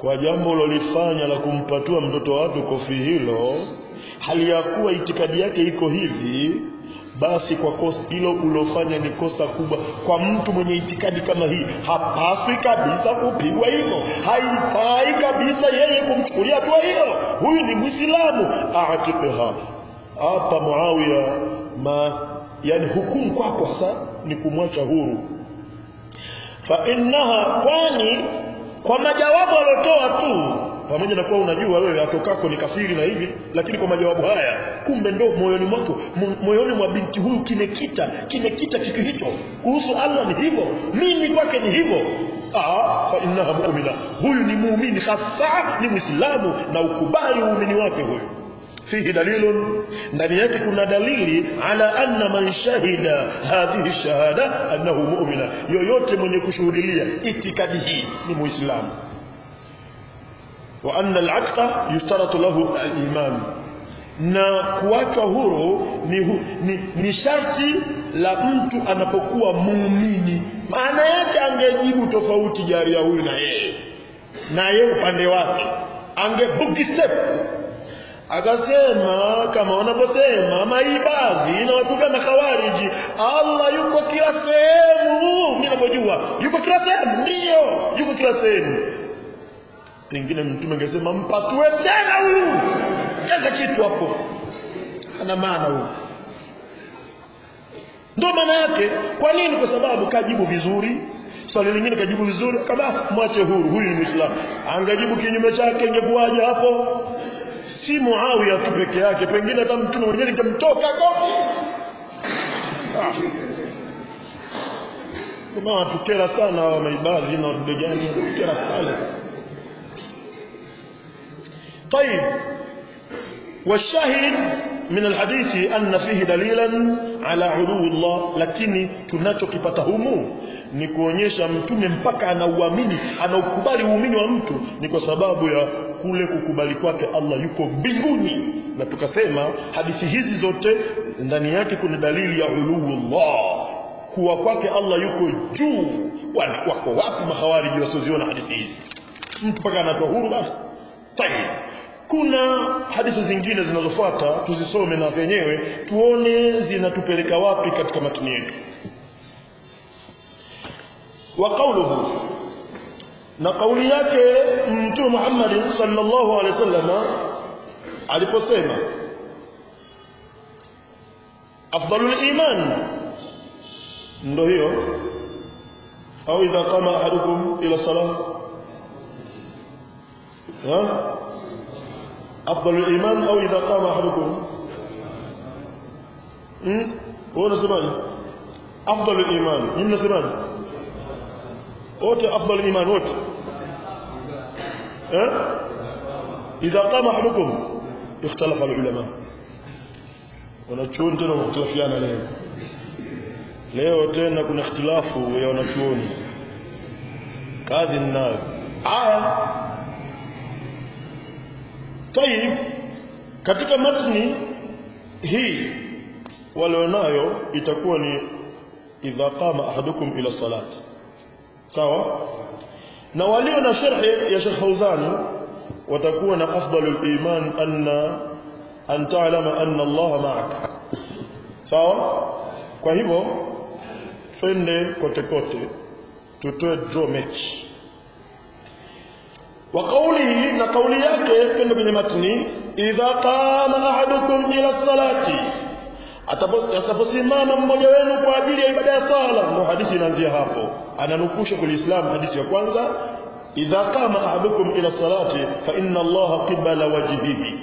kwa jambo ulolifanya la kumpatua mtoto watu kofi hilo hali ya kuwa itikadi yake iko hivi basi kwa kosa hilo ulofanya ni kosa kubwa kwa mtu mwenye itikadi kama hii hapaswi kabisa kupigwa hivyo haifai kabisa yeye kumchukulia hatua hiyo huyu ni mwislamu atiqha hapa muawiya ma yani hukumu kwako hasa ni kumwacha huru fa innaha kwani kwa majawabu aliotoa tu pamoja na kuwa unajua wewe atokako ni kafiri na hivi lakini kwa majawabu haya kumbe ndo moyoni mwako moyoni mwa binti huyu kimekita kimekita kitu hicho kuhusu Allah ni hivyo mimi kwake ni hivyo ah fa innaha mu'mina huyu ni muumini hasa ni muislamu na ukubali uumini wake huyu fihi dalilun ndani yake kuna dalili ala anna man shahida hadhihi shahada annahu mu'mina yoyote mwenye kushuhudilia itikadi hii ni muislamu wa anna al-atqa yushtaratu lahu al-iman na kuachwa huru ni, hu, ni, ni sharti la mtu anapokuwa muumini maana yake angejibu tofauti jaria huyu na yeye na yeye upande wake angebuki step akasema kama wanavyosema maibadhi na watu kama khawariji Allah yuko kila sehemu mimi ninavyojua yuko kila sehemu ndio yuko kila sehemu pengine mtume angesema mpatue tena huyu kaza kitu hapo ana maana huyu ndio maana yake kwa nini kwa sababu kajibu vizuri swali lingine kajibu vizuri kama mwache huru huyu ni muislamu angejibu kinyume chake ingekuwaje hapo si Muawiya tu peke yake pengine hata mtume mwenyewe ningemtoka kofi ah. kama watukera sana wa maibadhi na watu gani watukera sana طيب والشاهد من الحديث أن فيه دليلا على علو الله lakini tunachokipata humu ni kuonyesha mtume mpaka anauamini anaukubali uumini wa mtu ni kwa sababu ya kule kukubali kwake Allah yuko mbinguni na tukasema hadithi hizi zote ndani yake kuna dalili ya uluullah kuwa kwake Allah yuko juu wako wapi mahawariji wasioziona hadithi hizi mtu mpaka anatoa huru basi tayeb kuna hadithi zingine zinazofuata tuzisome na zenyewe tuone zinatupeleka wapi katika matini yetu wa qawluhu na kauli yake mtume Muhammad sallallahu alaihi wasallam aliposema afdalul iman ndo hiyo au idha qama ahadukum ila salah ha أفضل الإيمان أو إذا قام أحدكم هو نسمعني أفضل الإيمان من نسمعني wote afdal iman wote eh idha qama ahadukum ikhtalafa ulama wanachuoni tena wamekhtalafiana leo leo tena kuna ikhtilafu ya wanachuoni kazi ninayo aya tayib katika matni hii walionayo itakuwa ni idha qama ahadukum ila salati sawa na walio na sharhi ya Sheikh Fauzani watakuwa na afdalul iman anna an ta'lama anna Allah ma'ak sawa kwa hivyo twende kote kote tutoe draw match wa qawlihi na kauli yake twende kwenye matni idha qama ahadukum ila salati atakaposimama mmoja wenu kwa ajili ya ibada ya sala ndio hadithi inaanzia hapo ananukusha kwa Uislamu hadithi ya kwanza idha qama ahadukum ila salati fa inna allaha qibala wajhihi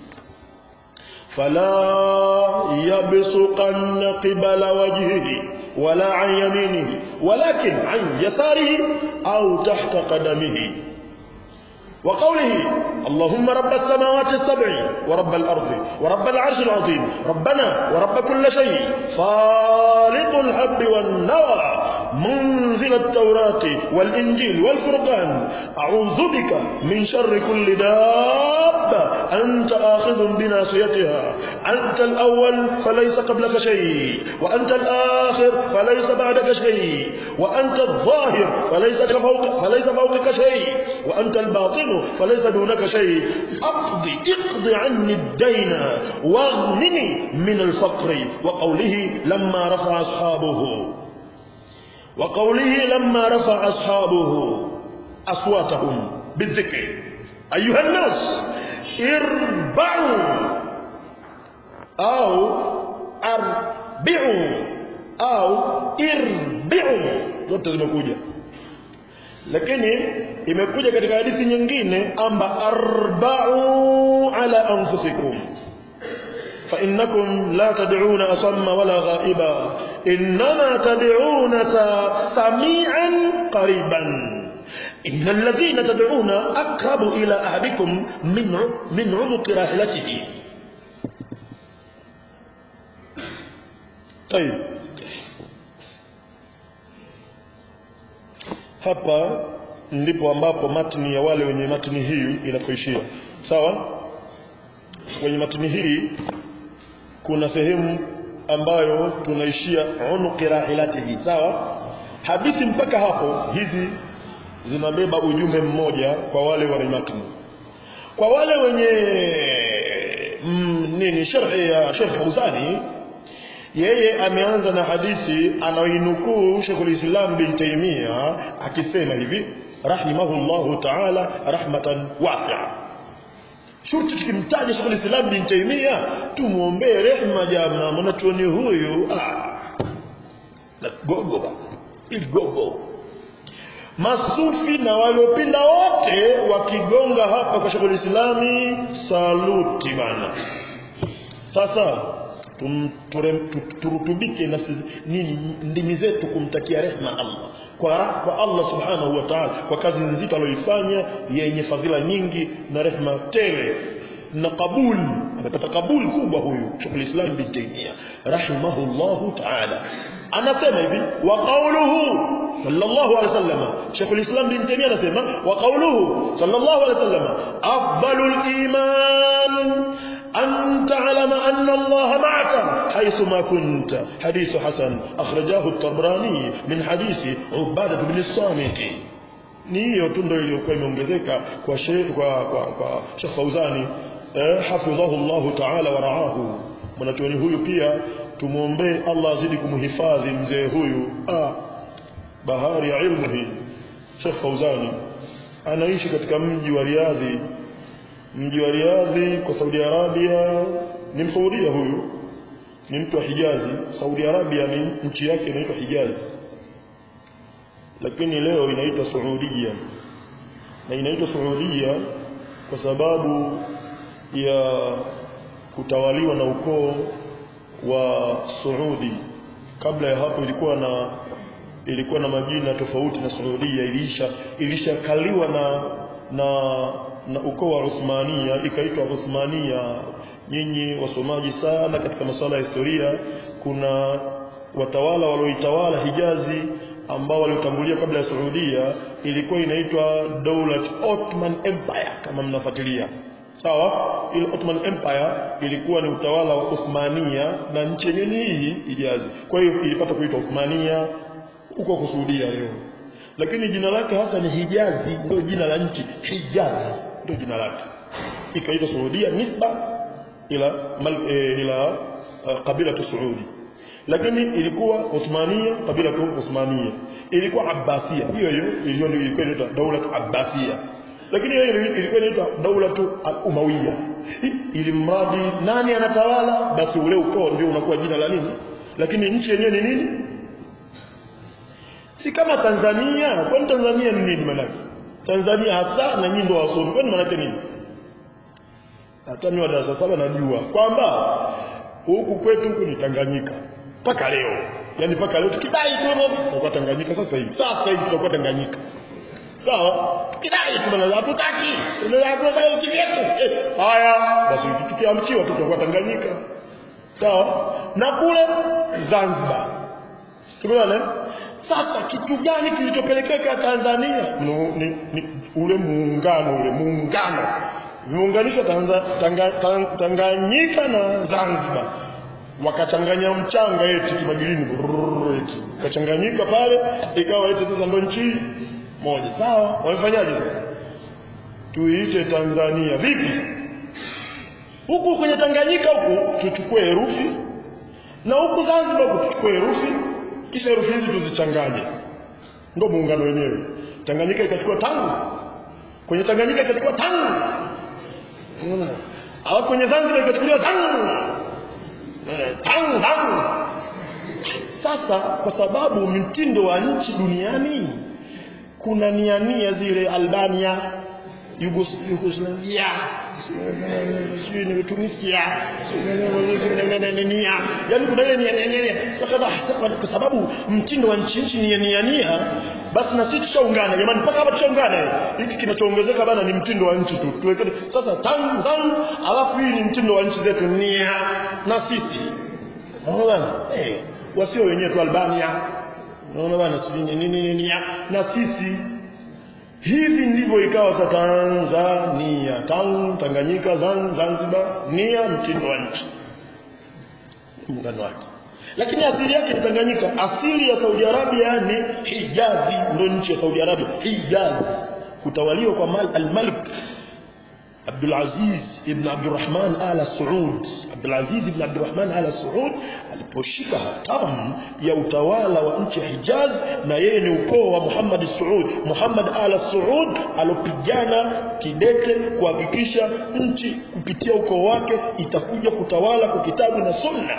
fala yabsuqanna qibala wajhihi wala an yaminihi walakin an yasarihi au tahta qadamihi وقوله اللهم رب السماوات السبع ورب الأرض ورب العرش العظيم ربنا ورب كل شيء خالق الحب والنوى منزل التوراة والإنجيل والفرقان أعوذ بك من شر كل دابة أنت آخذ بناصيتها أنت الأول فليس قبلك شيء وأنت الآخر فليس بعدك شيء وأنت الظاهر فليس فوق فليس فوقك شيء وأنت الباطن فليس دونك شيء أقضي اقض عني الدين واغنني من الفقر وقوله لما رفع أصحابه وقوله لما رفع أصحابه أصواتهم بالذكر أيها الناس اربعوا أو أربعوا أو اربعوا zote zimekuja lakini imekuja katika hadithi nyingine amba arba'u ala anfusikum فإنكم لا تدعون أصم ولا غائبا إنما تدعون سميعا قريبا إن الذين تدعون أقرب إلى أحدكم من من عنق راحلته طيب hapa ndipo ambapo matni ya wale wenye matni hii inakoishia sawa kwenye matni hii kuna sehemu ambayo tunaishia unuqi rahilatihi sawa hadithi mpaka hapo hizi zinabeba ujumbe mmoja kwa wale wenye matni kwa wale wenye mm, nini sharhi ya Sheikh Fauzani yeye ameanza na hadithi anaoinukuu Sheikhul Islam bin Taymiyyah akisema hivi rahimahullahu ta'ala rahmatan wasi'a shurti tukimtaja Sheikhul Islam bin Taymiyyah tumuombee rehema jamaa mwanachuoni huyu ah na gogo ba ili gogo masufi na waliopinda wote wakigonga hapa kwa Sheikhul Islami saluti bana sasa tum, ture, turutubike nafsi nini ndimi zetu kumtakia rehma Allah kwa, kwa Allah subhanahu wa ta'ala kwa kazi nzito aliyoifanya yenye fadhila nyingi na rehma tele na kabul amepata kabul kubwa huyu Sheikh Islam bin Taymiyyah rahimahullahu ta'ala anasema hivi wa qawluhu sallallahu alaihi wasallam Sheikh Islam bin Taymiyyah anasema wa qawluhu sallallahu alaihi wasallam afdalul iman أن تعلم أن الله معك حيثما كنت حديث حسن أخرجاه الطبراني من حديث عبادة بن الصامت ni hiyo tu ndio iliyokuwa imeongezeka kwa Sheikh kwa kwa, kwa Sheikh Fauzani eh, hafidhahu Allah ta'ala wa raahu mwanachuoni huyu pia tumuombee Allah azidi kumhifadhi mzee huyu ah bahari ya ilmu hii Sheikh Fauzani anaishi katika mji wa Riadhi mji wa Riadhi kwa Saudi Arabia ni msaudia huyu ni mtu wa Hijazi Saudi Arabia ni nchi yake inaitwa Hijazi lakini leo inaitwa Saudia na inaitwa Saudia kwa sababu ya kutawaliwa na ukoo wa Saudi kabla ya hapo ilikuwa na ilikuwa na majina tofauti na Saudia ilisha ilishakaliwa na na na ukoo wa Uthmania ikaitwa Uthmania nyinyi wasomaji sana katika masuala ya historia kuna watawala walioitawala Hijazi ambao waliotangulia kabla ya Saudia ilikuwa inaitwa Dawlat Ottoman Empire kama mnafuatilia sawa ile Ottoman Empire ilikuwa ni utawala wa Uthmania na nchi yenyewe ni hii Hijazi kwa hiyo ilipata kuitwa Uthmania huko kusudia leo lakini jina lake hasa ni Hijazi ndio jina la nchi Hijazi ndio jina lake ikaitwa Saudia nisba ila mal, e, ila uh, kabila tu Saudi lakini ilikuwa Uthmania kabila tu Uthmania ilikuwa Abbasia hiyo hiyo iliyo ndio ilikuwa inaitwa daula Abbasia lakini hiyo ilikuwa inaitwa daula tu Umawiya ili mradi nani anatawala basi ule ukoo ndio unakuwa jina la nini lakini nchi yenyewe ni nini si kama Tanzania kwani Tanzania ni nini maana Tanzania hasa na nyinyi ndio wasomi kwani maana nini hata mimi wa darasa saba najua kwamba huku kwetu huku ni Tanganyika mpaka leo yani mpaka leo tukidai tu tutakuwa Tanganyika sasa hivi sasa hivi tutakuwa Tanganyika sawa tukidai tu bana hatutaki tunataka kivyetu eh haya basi tukiamchiwa tutakuwa Tanganyika sawa na kule Zanzibar tumeona sasa kitu gani kilichopelekea Tanzania no, ni, ni ule muungano ule muungano vimeunganishwa Tanza- Tanga- Tang- Tanganyika na Zanzibar wakachanganya mchanga eti kimagilini brrrr, eti kachanganyika pale ikawa eti sasa ndo nchi moja sawa wamefanyaje sasa tuiite Tanzania vipi huku kwenye Tanganyika huku tuchukue herufi na huku Zanzibar huku tuchukue herufi kisha herufi hizi tuzichanganye ndo muungano wenyewe Tanganyika ikachukua tangu kwenye Tanganyika ikachukua tangu Unaona? au kwenye Zanzibar ikachukuliwa tangu Eh, tangu tangu sasa kwa sababu mtindo wa nchi duniani kuna nia nia zile Albania Yugos- Yugoslavia sijui ni Tunisia sijui nia yani kuna ile nia nia nia sasa ba- kwa sababu mtindo wa nchi nchi nia nia nia basi na sisi tushaungana jamani mpaka hapa tushaungana hiki kinachoongezeka bana ni mtindo wa nchi tu tuweke sasa Tanzania alafu hii ni mtindo wa nchi zetu nia na sisi Unaona bana? Eh, wasio wenyewe tu Albania. Unaona bana sijui nini nini nia na sisi hivi ndivyo ikawa sa Tanzania, Tang, Tanganyika, Zan, Zanzibar, nia mtindo wa nchi. Muungano wake. Lakini asili yake ni Tanganyika. Asili ya Saudi Arabia ni Hijazi, ndio nchi ya Saudi Arabia, Hijaz. Kutawaliwa kwa Mal- al-Malik Abdul Aziz ibn Abdurrahman Al Saud Abdul Aziz ibn Abdurrahman Al Saud aliposhika hatamu ya utawala wa nchi ya Hijaz na yeye ni ukoo wa Muhammad Saud Muhammad Al Saud alopigana kidete kuhakikisha nchi kupitia ukoo wake itakuja kutawala kwa kitabu na sunna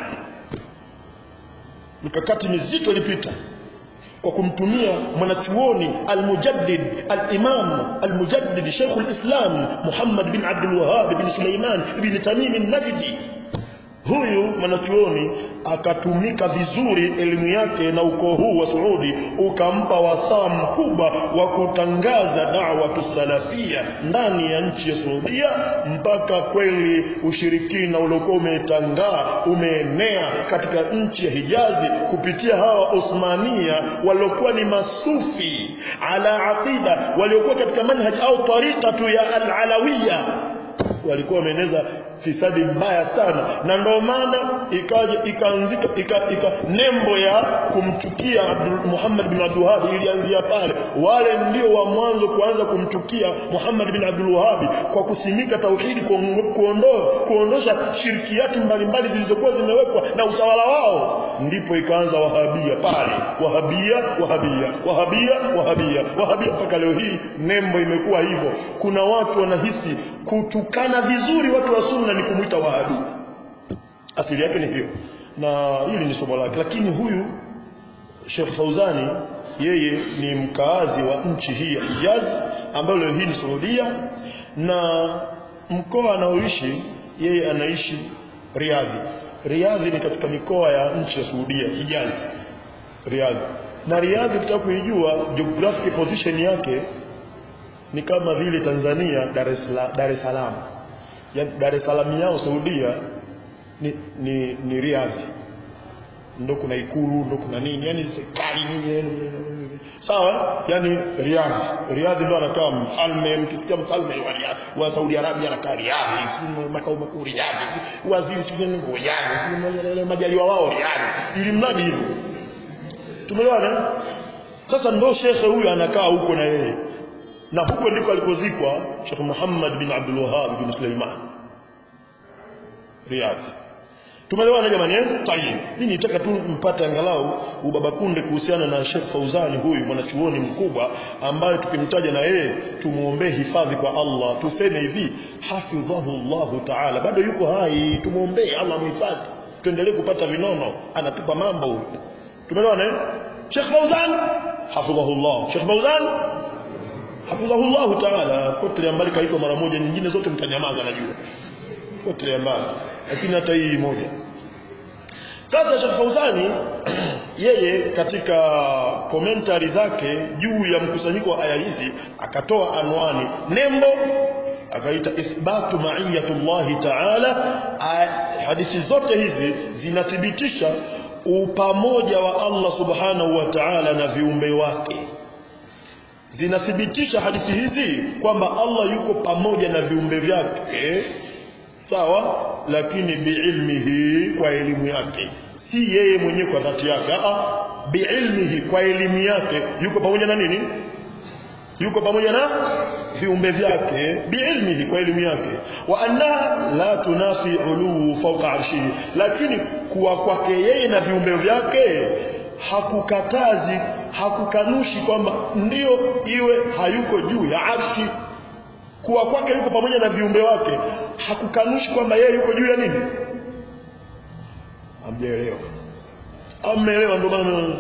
mikakati mizito ilipita kwa kumtumia mwanachuoni almujaddid alimam almujaddid Sheikh alislam Muhammad bin Abdul Wahhab bin Sulaiman bin Tamim an-Najdi huyu mwanachuoni akatumika vizuri elimu yake na ukoo huu wa Saudi ukampa wasaa mkubwa wa kutangaza da'wa salafia ndani ya nchi ya Saudia mpaka kweli ushirikina uliokuwa umetangaa umeenea katika nchi ya Hijazi kupitia hawa Osmania waliokuwa ni masufi ala aqida waliokuwa katika manhaj au tariqa tu ya al-alawiyya walikuwa wameeneza fisadi mbaya sana na ndio maana ikaja ikaanzika ika, ika nembo ya kumchukia Abdul Muhammad bin Abdul Wahhab ilianzia pale wale ndio wa mwanzo kuanza kumchukia Muhammad bin Abdul Wahhab kwa kusimika tauhidi kuongo- kuondoa kuondosha shirkiati mbalimbali zilizokuwa zimewekwa na utawala wao ndipo ikaanza wahabia pale wahabia wahabia wahabia wahabia wahabia mpaka leo hii nembo imekuwa hivyo kuna watu wanahisi kutukana vizuri watu wa sunna ni kumwita wahabi asili yake ni hiyo na hili ni somo lake lakini huyu Sheikh Fauzani yeye ni mkaazi wa nchi hii ya Hijaz ambayo leo hii ni Saudia na mkoa anaoishi yeye anaishi Riyadh Riyadh ni katika mikoa ya nchi ya Saudia Hijaz Riyadh na Riyadh ukitaka kuijua geographic position yake ni kama vile Tanzania Dar es Salaam Dar es Salaam yani Dar es Salaam yao Saudia ni ni, ni Riyadh ndo kuna ikulu ndo kuna nini yani serikali nini yani, sawa yani Riyadh Riyadh ndo anakaa mfalme mkisikia mfalme wa Riyadh wa Saudi Arabia anakaa Riyadh si makao makuu Riyadh si waziri si nini Riyadh si majaliwa wao Riyadh ili mradi hivyo tumeelewana sasa ndo shekhe huyu anakaa huko na yeye na huko ndiko alikozikwa Sheikh Muhammad bin Abdul Wahhab bin Sulaiman Riyadh Tumeelewana jamani eh? Tayeb. Mimi nitaka tu mpate angalau ubaba kunde kuhusiana na Sheikh Fauzani huyu mwanachuoni mkubwa ambaye tukimtaja na yeye tumuombee hifadhi kwa Allah. Tuseme hivi, hafidhahu Allahu Ta'ala. Bado yuko hai, tumuombee Allah mhifadhi. Tuendelee kupata vinono, anatupa mambo huyu. Tumeelewana eh? Sheikh Fauzan hafidhahu Allah. Sheikh Fauzan hafidhahu Allah Ta'ala. Potelea mbali kaitwa mara moja, nyingine zote mtanyamaza najua. Potelea mbali. Lakini hata hii moja. Sasa Sheikh Fauzani yeye katika komentari zake juu ya mkusanyiko wa aya hizi akatoa anwani nembo akaita ithbatu ma'iyatullahi ta'ala Aya- hadithi zote hizi zinathibitisha upamoja wa Allah subhanahu wa ta'ala na viumbe wake zinathibitisha hadithi hizi kwamba Allah yuko pamoja na viumbe vyake sawa lakini biilmihi kwa elimu yake si yeye mwenyewe kwa dhati yake a biilmihi kwa elimu yake yuko pamoja na nini yuko pamoja na viumbe vyake biilmihi kwa elimu yake wa anna la tunafi uluu fawqa arshihi lakini kuwa kwake yeye na viumbe vyake hakukatazi hakukanushi kwamba ndio iwe hayuko juu ya arshi kuwa kwake yuko pamoja na viumbe wake hakukanushi kwamba yeye yuko juu ya nini hamjaelewa ameelewa ndio maana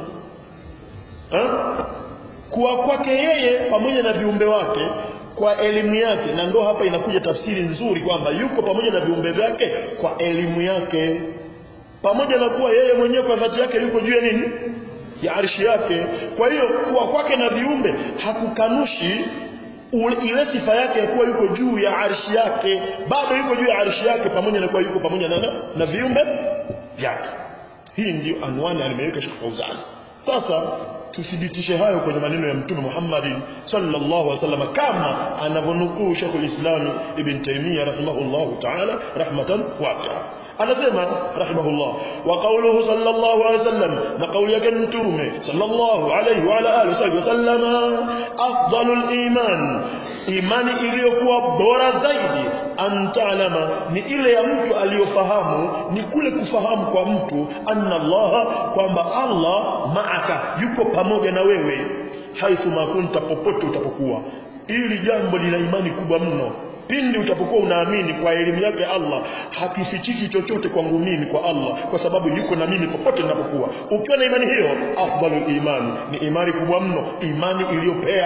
kuwa kwake yeye pamoja na viumbe wake kwa elimu yake na ndo hapa inakuja tafsiri nzuri kwamba yuko pamoja na viumbe vyake kwa elimu yake pamoja na kuwa yeye mwenyewe kwa dhati yake yuko juu ya nini ya arshi yake kwa hiyo kuwa kwake na viumbe hakukanushi ile sifa yake ya kuwa yuko juu ya arshi yake bado yuko juu ya arshi yake pamoja na kuwa yuko pamoja na, na viumbe vyake hii ndio anwani alimeweka Sheikh Fauzan sasa tuthibitishe hayo kwenye maneno ya mtume Muhammad sallallahu alaihi wasallam kama anavyonukuu Sheikh al-Islam Ibn Taymiyyah rahimahullah ta'ala rahmatan wasi'a anasema rahimahullah wa qawluhu sallallahu alaihi wasallam na kauli yake mtume sallallahu alaihi wa ala alihi wasallama afdalul iman imani iliyokuwa bora zaidi antalama ni ile ya mtu aliyofahamu ni kule kufahamu kwa mtu anna Allah kwamba Allah maaka yuko pamoja na wewe haithu makunta popote utapokuwa ili jambo lina imani kubwa mno pindi utapokuwa unaamini kwa elimu yake Allah hakifichiki chochote kwangu mimi kwa Allah kwa sababu yuko na mimi popote ninapokuwa ukiwa na imani hiyo afdalul imani ni imani kubwa mno imani iliyopea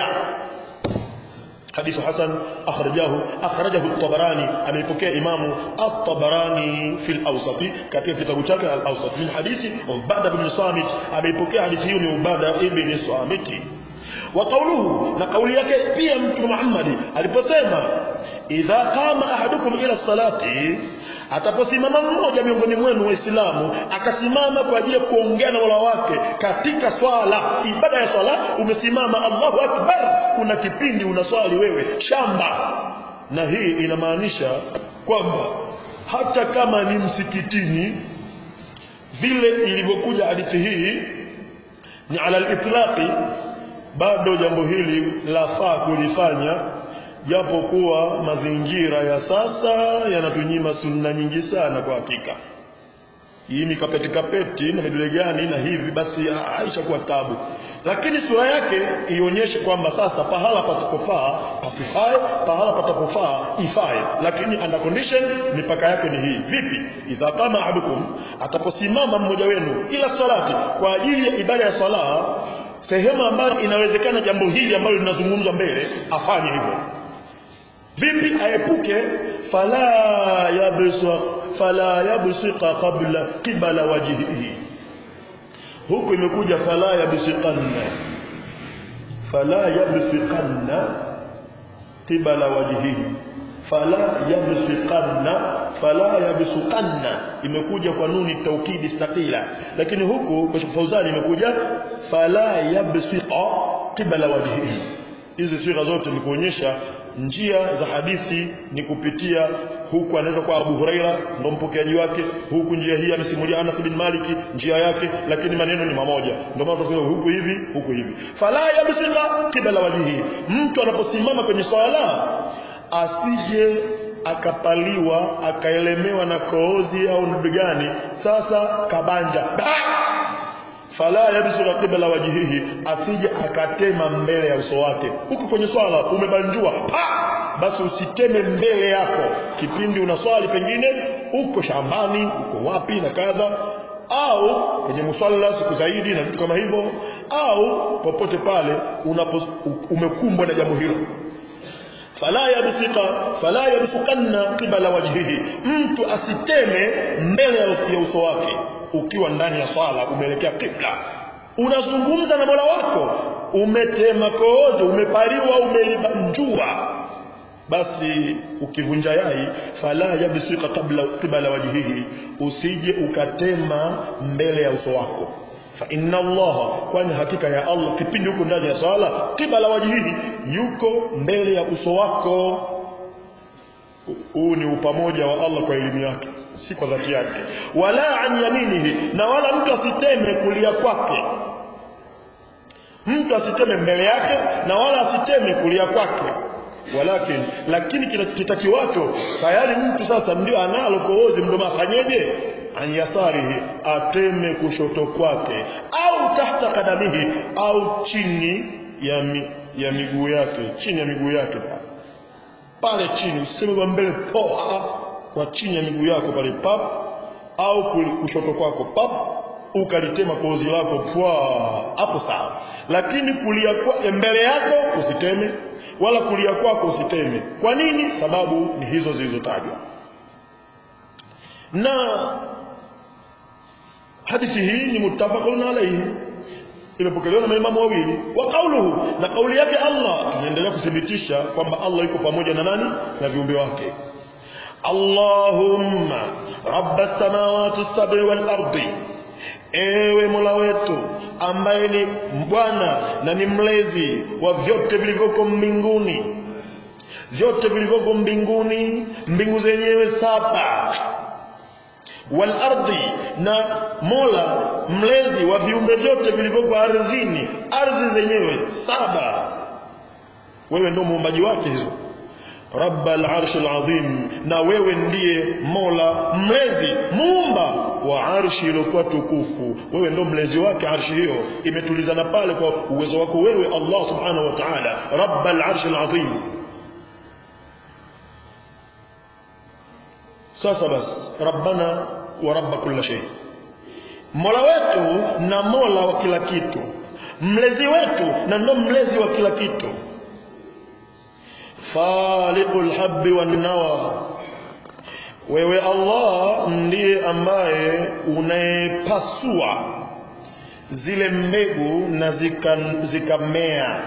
حديث حسن أخرجه أخرجه الطبراني أم يبكي إمام الطبراني في الأوسط كتير في تبوتك الأوسط من حديث عبادة بن صامت أم يبكي حديث عبادة بن صامت وقوله نقول yake pia mtume Muhammad aliposema idha qama ahadukum ila salati ataposimama mmoja miongoni mwenu waislamu akasimama kwa ajili ya kuongea na Mola wake katika swala ibada ya swala umesimama Allahu akbar kuna kipindi unaswali wewe shamba na hii inamaanisha kwamba hata kama ni msikitini vile ilivyokuja hadithi hii ni ala al-itlaqi bado jambo hili lafaa kulifanya japo kuwa mazingira ya sasa yanatunyima sunna nyingi sana kwa hakika hii mikapeti kapeti na vidole gani na hivi basi haishakuwa tabu lakini sura yake ionyeshe kwamba sasa pahala pasipofaa pasifae pahala patapofaa ifae lakini under condition mipaka yake ni hii vipi idha kama ahadukum ataposimama mmoja wenu ila salati kwa ajili ya ibada ya sala sehemu ambayo inawezekana jambo hili ambalo linazungumzwa mbele afanye hivyo vipi aepuke fala yabsa fala yabsika qabla qibala wajhihi huku imekuja fala yabsikanna fala yabsikanna qibala wajhihi fala yabsikanna fala yabsukanna imekuja kwa nuni taukidi thaqila lakini huku kwa Fauzani imekuja fala yabsika qibala wajhihi hizi sigha zote ni kuonyesha njia za hadithi ni kupitia huku anaweza kuwa Abu Huraira ndo mpokeaji wake huku njia hii amesimulia Anas bin Maliki njia yake lakini maneno ni mamoja ndio maana tunasema huku hivi huku hivi fala yabsika qibala wajhihi mtu anaposimama kwenye swala asije akapaliwa akaelemewa na koozi au ndugu gani sasa kabanja fala yabsuka qibla wajhihi asije akatema mbele ya uso wake huku kwenye swala umebanjua pa basi usiteme mbele yako kipindi unaswali pengine uko shambani uko wapi na kadha au kwenye musalla siku zaidi na vitu kama hivyo au popote pale unapo umekumbwa na jambo hilo fala yabsika fala yabsukanna qibla wajhihi mtu asiteme mbele ya uso wake ukiwa ndani ya swala umeelekea kibla unazungumza na Mola wako umetema koozo umepariwa umelibanjua basi ukivunja yai fala yabsika kabla qibla wajhihi usije ukatema mbele ya uso wako fa inna allaha kwani hakika ya allah kipindi huko ndani ya swala qibala wajihihi yuko mbele ya uso wako huu ni upamoja wa allah kwa elimu yake si kwa dhati yake wala an yaminihi na wala mtu asiteme kulia kwake mtu asiteme mbele yake na wala asiteme kulia kwake walakin lakini kitakiwacho tayari mtu sasa ndio analo koozi mdomo afanyeje an yasarihi ateme kushoto kwake au tahta kadamihi au chini ya, mi, ya miguu yake chini ya miguu yake pale chini useme kwa mbele poa kwa chini ya miguu yako pale pap au kushoto kwako pap ukalitema kozi lako pwa hapo sawa lakini kulia kwa mbele yako usiteme wala kulia kwako usiteme kwa nini sababu ni hizo zilizotajwa na hadithi hii ni muttafaqun alayhi imepokelewa na maimamu wawili wa kauluhu na kauli yake Allah tunaendelea kuthibitisha kwamba Allah yuko pamoja na nani na viumbe wake Allahumma rabbas samawati sab'i wal ardi ewe Mola wetu ambaye ni Bwana na ni mlezi wa vyote vilivyoko mbinguni vyote vilivyoko mbinguni mbingu zenyewe saba wal ardi na Mola mlezi wa viumbe vyote vilivyoko ardhini ardhi zenyewe saba wewe ndio muumbaji wake hizo rabbal arshil azim na wewe ndiye mola mlezi muumba wa arshi iliyokuwa tukufu wewe ndio mlezi wake arshi hiyo imetulizana pale kwa uwezo wako wewe Allah subhanahu wa ta'ala rabbal arshil azim sasa basi rabbana wa rabb kulli shay mola wetu na mola wa kila kitu mlezi wetu na ndo mlezi wa kila kitu faliqul habbi wan nawa wewe Allah ndiye ambaye unayepasua zile mbegu na zikamea zika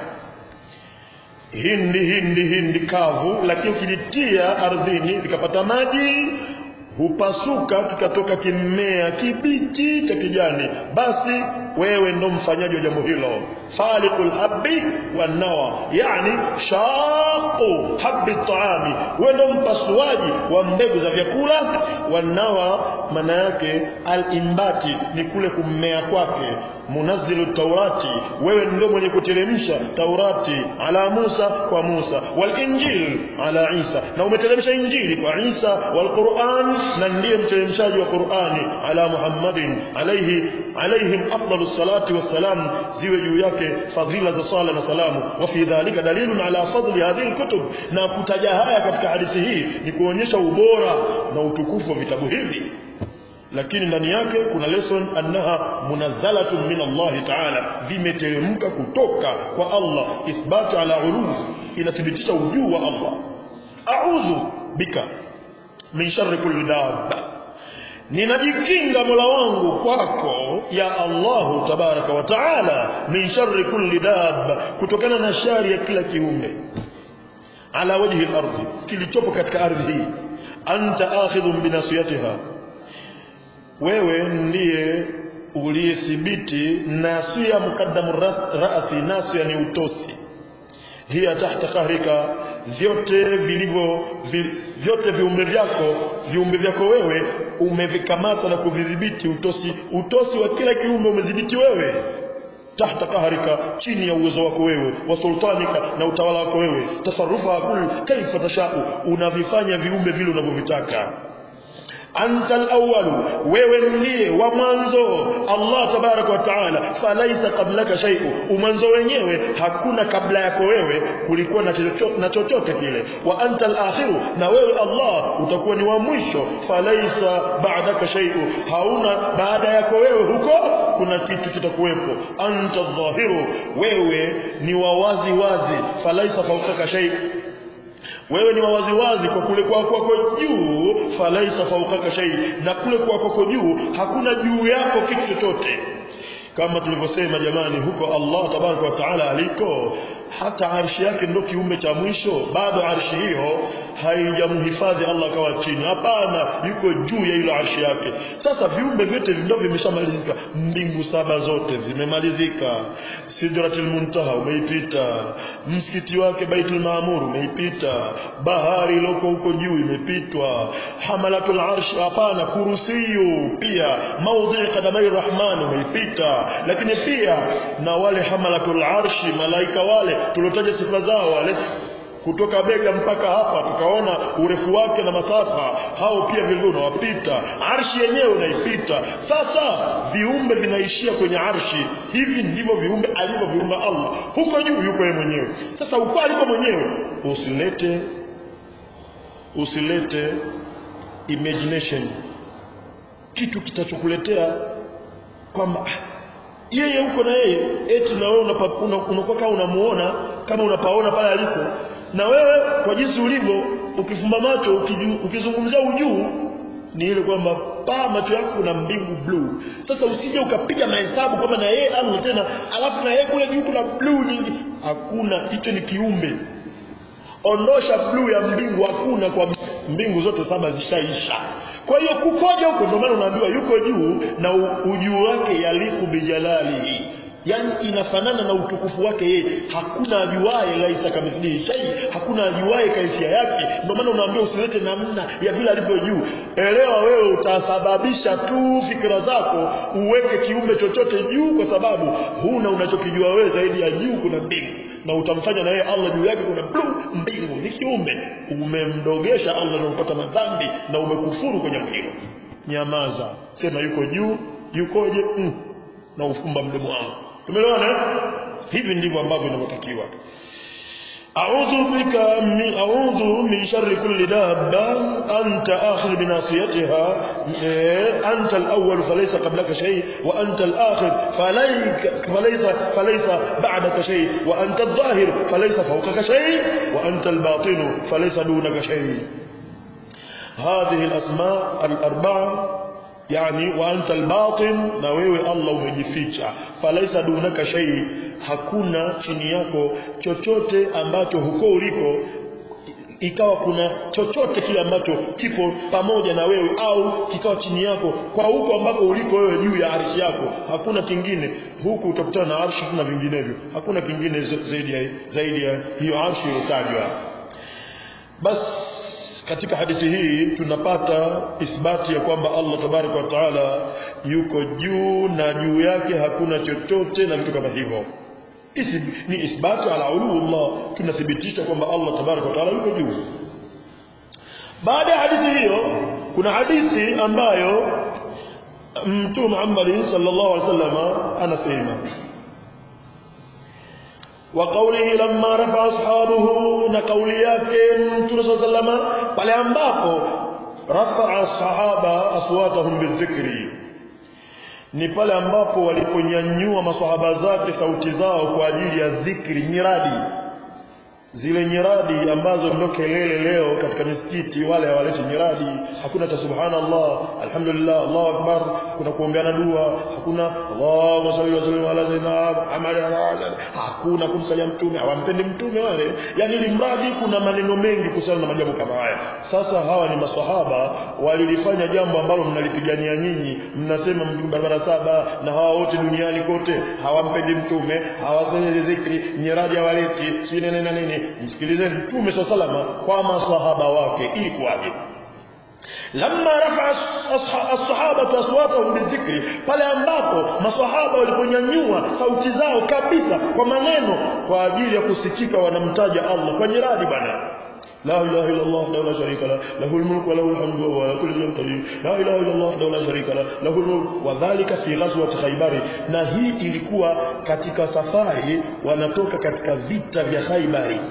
hindi hindi hindi kavu lakini ukilitia ardhini vikapata maji hupasuka kikatoka kimea kibichi cha kijani basi wewe ndo mfanyaji wa jambo hilo faliqul habbi wan nawa yani shaqu habbi taami wewe ndo mpasuaji wa mbegu za vyakula wan nawa maana yake al-imbati ni kule kummea kwake munazzilu taurati wewe ndio mwenye kuteremsha taurati ala Musa kwa Musa wal injil ala Isa na umeteremsha injili kwa Isa wal Qur'an na ndiye mteremshaji wa Qur'ani ala Muhammadin alayhi alayhim afdalus salati wassalam ziwe juu yake fadhila za sala na salamu wa fi dhalika dalilun ala fadli hadhihi alkutub na kutaja haya katika hadithi hii ni kuonyesha ubora na utukufu wa vitabu hivi lakini ndani yake kuna lesson annaha munazzalatun min Allah ta'ala vimeteremka kutoka kwa Allah ithbatu ala ulum inathibitisha ujuu wa Allah a'udhu bika min sharri kulli dabba ninajikinga mola wangu kwako ya Allahu tabaraka wa taala min sharri kulli dabba kutokana na shari ya kila kiumbe ala wajhi al-ardh kilichopo katika ardhi hii anta akhidhun binasiyatiha wewe ndiye uliyethibiti nasia mukaddamu rasi nasia ni utosi hiya tahta kahrika vyote vilivyo vi, vyote viumbe vyako viumbe vyako wewe umevikamata na kuvidhibiti utosi utosi wa kila kiumbe umedhibiti wewe tahta kahrika chini ya uwezo wako wewe wa sultanika na utawala wako wewe tasarufa kul kaifa tashau unavifanya viumbe vile unavyovitaka anta al-awwal wewe ndiye wa mwanzo Allah tabarak wa taala falaisa qablaka shay'u umwanzo wenyewe hakuna kabla yako wewe kulikuwa na chochote na chochote kile wa anta al-akhiru na wewe Allah utakuwa ni wa mwisho falaisa ba'daka shay'u hauna baada yako wewe huko kuna kitu kitakuwepo anta adh-dhahiru wewe ni wa wazi wazi falaisa fawqaka shay'u wewe ni wawazi wazi kwa kule kwa kwako juu falaisa faukaka shay na kule kwa kwako juu hakuna juu yako kitu chochote kama tulivyosema jamani huko Allah tabaraka wa taala aliko hata arshi yake ndio kiumbe cha mwisho bado arshi hiyo haijamhifadhi Allah kawa chini hapana yuko juu ya ile arshi yake sasa viumbe vyote ndio vimeshamalizika mbingu saba zote zimemalizika sidratul muntaha umeipita msikiti wake baitul maamur umeipita bahari iloko huko juu imepitwa hamalatul arshi hapana kurusiyu pia maudhi qadamai rahman umeipita lakini pia na wale hamalatul arshi malaika wale tuliotaja sifa zao wale kutoka bega mpaka hapa tukaona urefu wake na masafa hao pia vile unawapita arshi yenyewe unaipita sasa viumbe vinaishia kwenye arshi hivi ndivyo viumbe alivyoviumba Allah huko juu yuko yeye mwenyewe sasa uko aliko mwenyewe usilete usilete imagination kitu kitachokuletea kwamba yeye huko na yeye eti na wewe unakuwa una, una kama unamuona kama unapaona pale aliko na wewe kwa jinsi ulivyo ukifumba macho ukiju, ukizungumzia ujuu ni ile kwamba paa macho yako kuna mbingu blue sasa usije ukapiga mahesabu kwamba na yeye amo tena alafu na yeye kule juu kuna blue nyingi hakuna hicho ni kiumbe ondosha blue ya mbingu hakuna kwa mbingu zote saba zishaisha kwa hiyo kukoja huko ndio maana unaambiwa yuko juu na ujuu wake yaliku bijalalihi yani inafanana na utukufu wake yeye hakuna ajuaye laisa kamithlihi shay hakuna ajuaye kaifia yake ndio maana unaambiwa usilete namna ya vile alivyo juu elewa wewe utasababisha tu fikra zako uweke kiumbe chochote juu kwa sababu huna unachokijua wewe zaidi ya juu kuna mbingu na utamfanya na yeye Allah juu yake kuna blue mbingu ni kiumbe umemdogesha Allah na upata madhambi na umekufuru kwenye hilo nyamaza sema yuko juu yukoje mm. na ufumba mdomo wako tumeelewana hivi ndivyo ambavyo inavyotakiwa أعوذ بك من أعوذ من شر كل دابة أنت آخر بناصيتها أنت الأول فليس قبلك شيء وأنت الآخر فليك فليس فليس بعدك شيء وأنت الظاهر فليس فوقك شيء وأنت الباطن فليس دونك شيء هذه الأسماء الأربعة yani wa anta albatin na wewe Allah umejificha falaisa dunaka shay hakuna chini yako chochote ambacho huko uliko ikawa kuna chochote kile ambacho kipo pamoja na wewe au kikawa chini yako kwa huko ambako uliko wewe juu ya arshi yako hakuna kingine huku utakutana na arshi na vinginevyo hakuna kingine zaidi ya, zaidi ya hiyo arshi iliyotajwa basi katika hadithi hii tunapata isbati ya kwamba Allah tabaraka wa taala yuko juu na juu yake hakuna chochote na vitu kama hivyo Isi, ni isbati ala uluullah tunathibitisha kwamba Allah tabaraka wa taala yuko juu baada ya hadithi hiyo kuna hadithi ambayo mtume Muhammad sallallahu alaihi wasallam anasema وقوله لما رفع أصحابه نقولي yake Mtume صلى الله عليه وسلم pale ambapo رفع الصحابة أصواتهم بالذكر ni pale ambapo waliponyanyua maswahaba zake sauti zao kwa ajili ya dhikri nyiradi zile nyiradi ambazo ndio kelele leo katika misikiti wale hawaleti nyiradi hakuna ta subhanallah alhamdulillah Allahu akbar hakuna kuombeana dua hakuna Allahumma salli wa sallim ala sayyidina Muhammad hakuna kumsalia mtume hawampendi mtume wale yani ili mradi kuna maneno mengi kuhusiana na majambo kama haya sasa hawa ni maswahaba walilifanya jambo ambalo mnalipigania nyinyi mnasema barabara saba na hawa wote duniani kote hawampendi mtume hawasenye dhikri nyiradi hawaleti si nene na nini msikilizeni mtume swalla salama kwa maswahaba wake ili kuwaje lamma rafa as-sahaba aswatahum bidhikri pale ambapo maswahaba waliponyanyua sauti zao kabisa kwa maneno kwa ajili ya kusikika wanamtaja Allah kwa nyiradi bana لا إله إلا الله وحده لا شريك له له الملك وله الحمد وهو على كل شيء قدير لا إله إلا الله وحده لا شريك له له الملك وذلك في غزوة خيبر na hii ilikuwa katika safari wanatoka katika vita vya Khaibari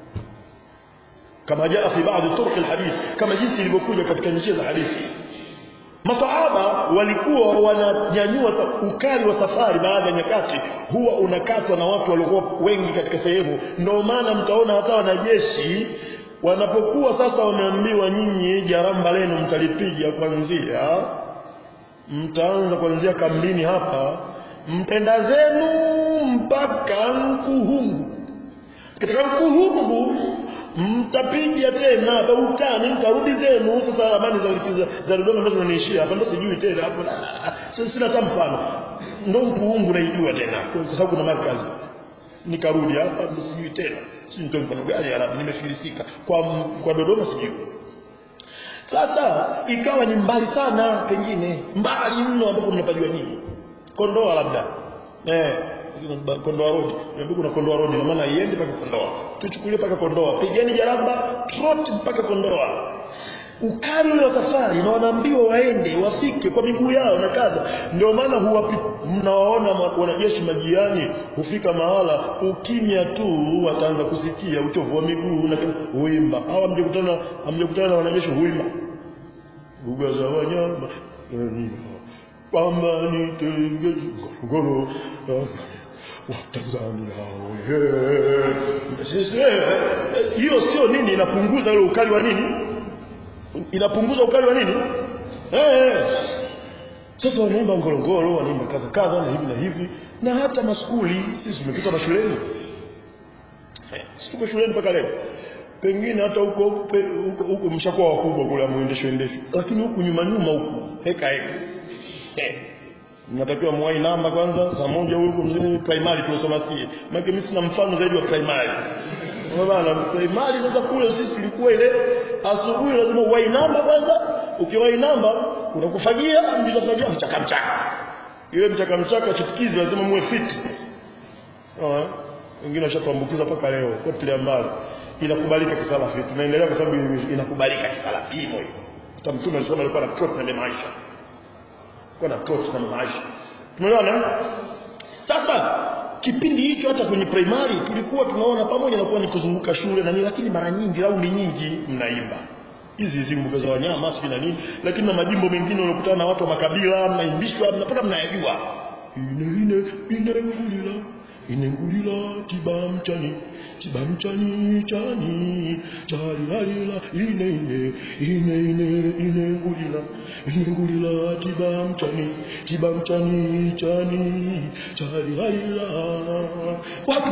kama jaa fi baadhi turuq alhadith kama jinsi ilivyokuja katika njia za hadithi masahaba walikuwa wananyanyua ukali wa safari baadhi ya nyakati huwa unakatwa na watu waliokuwa wengi katika sehemu ndio maana mtaona hata wanajeshi wanapokuwa sasa wameambiwa nyinyi jaramba lenu mtalipiga kuanzia mtaanza kuanzia kambini hapa mtenda zenu mpaka Nkuhungu katika Nkuhungu mtapiga tena Bautani mtarudi zenu sasa ramani za za, za Dodoma ambazo zinaniishia hapa ndo sijui tena hapo sasa sina hata mfano ndo Nkuhungu naijua tena kwa sababu kuna markazi nikarudi hapa ndo sijui tena sijui nitoe mfano gani ya Arabu nimefilisika kwa kwa Dodoma sijui sasa ikawa ni mbali sana pengine mbali mno ambapo mnapajua nini Kondoa labda eh Kondoa Road niambia kuna Kondoa Road na maana iende mpaka Kondoa tuchukulie mpaka Kondoa pigeni jaramba trot mpaka Kondoa ukali ule wa safari na wanaambiwa waende wafike kwa miguu yao na kadha ndio maana huwa mnawaona wanajeshi majiani hufika mahala ukimya tu wataanza kusikia uchovu wa miguu na huimba au hamjakutana hamjakutana na wanajeshi huimba lugha za wanyama kwamba nitenge ngoro Tanzania hiyo sio nini inapunguza ule ukali wa nini inapunguza ukali wa nini eh sasa wanaimba ngorongoro wanaimba kadha kadha na hivi na hivi na hata maskuli sisi tumepita mashuleni eh, tuko shuleni mpaka leo pengine hata huko huko huko mshakuwa wakubwa kule muendesho endesho lakini huku nyuma nyuma huku heka heka eh mnatakiwa mwai namba kwanza saa moja huko mzee primary tunasoma sie maana mimi sina mfano zaidi wa primary Unaona primary sasa kule sisi tulikuwa ile asubuhi lazima uwai namba kwanza ukiwai namba unakufagia mtafagia mchaka mchaka ile mchaka mchaka chipukizi lazima muwe fit ah wengine washatuambukiza mpaka leo kwa tule mbali inakubalika kisalafi tunaendelea kwa sababu inakubalika kisalafi hivyo hivyo hata mtume alisema alikuwa na trot na maisha kwa na trot na maisha tumeona sasa kipindi hicho hata kwenye primary tulikuwa tunaona pamoja na kuwa ni kuzunguka shule na nini lakini mara nyingi raundi nyingi mnaimba hizi hizi mbuga za wanyama sio na nini lakini na majimbo mengine unakutana na watu wa makabila mnaimbishwa mnapaka mnayajua ine ine ine ngulila ine ngulila tibamchani tibamchani chani chali halila ine ine ine ine ine ngulila ine ngulila tibamchani tibamchani chani chali halila watu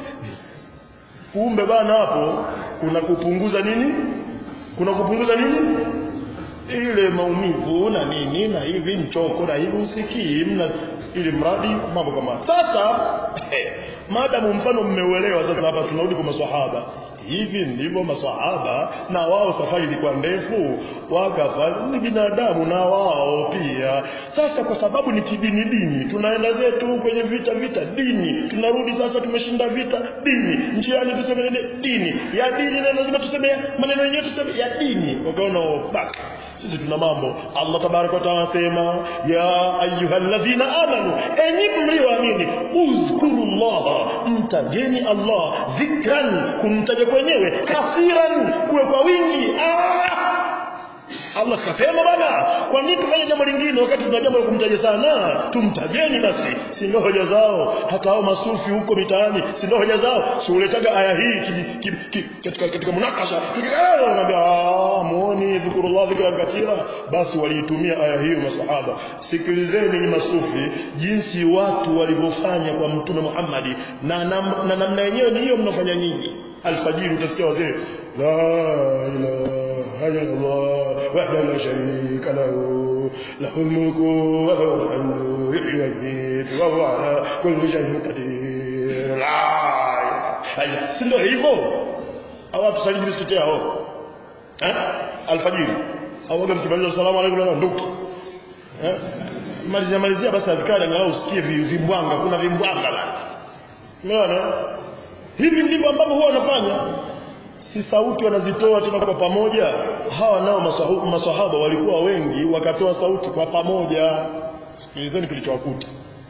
kumbe bana hapo kuna kupunguza nini kuna kupunguza nini ile maumivu na nini na hivi mchoko na hivi usikii mna ili mradi mambo kama sasa madamu mfano mmeuelewa sasa hapa tunarudi kwa maswahaba hivi ndivyo maswahaba na wao safari ilikuwa ndefu wakafa ni binadamu na wao pia sasa kwa sababu ni kidini dini tunaenda zetu kwenye vita vita dini tunarudi sasa tumeshinda vita dini njiani tuseme nini dini ya dini na lazima tuseme maneno yenyewe tuseme ya dini wakaona back sisi tuna mambo Allah tabaraka wa taala anasema ya ayyuhalladhina amanu enyi mlioamini uzkurullaha mtajeni Allah dhikran kumtaja kwenyewe kathiran kuwe kwa wingi ah! Allah kasema bana kwa nini tufanye jambo lingine wakati tuna jambo la kumtaja sana tumtajeni basi si ndio hoja zao hata hao masufi huko mitaani si ndio hoja zao si uletaga aya hii katika katika munakasha tukikaa wanaambia ah muone zikrullah dhikran kathira basi waliitumia aya hiyo masahaba sikilizeni ni masufi jinsi watu walivyofanya kwa mtume Muhammad na na namna yenyewe ni hiyo mnafanya nyinyi alfajiri utasikia wazee la ilaha إلا الله وحده لا شريك له له الملك وله الحمد يحيي ويميت وهو على كل شيء قدير لا إله si ndio hivyo au atusaliji misikiti yao eh alfajiri au waga mkimaliza salamu alaykum na nduki eh malizia malizia basi adhikari angalau usikie vimbwanga kuna vimbwanga bana umeona hivi ndivyo ambavyo huwa wanafanya si sauti wanazitoa tena kwa pamoja hawa nao maswahaba walikuwa wengi wakatoa sauti kwa pamoja sikilizeni kilichowakuta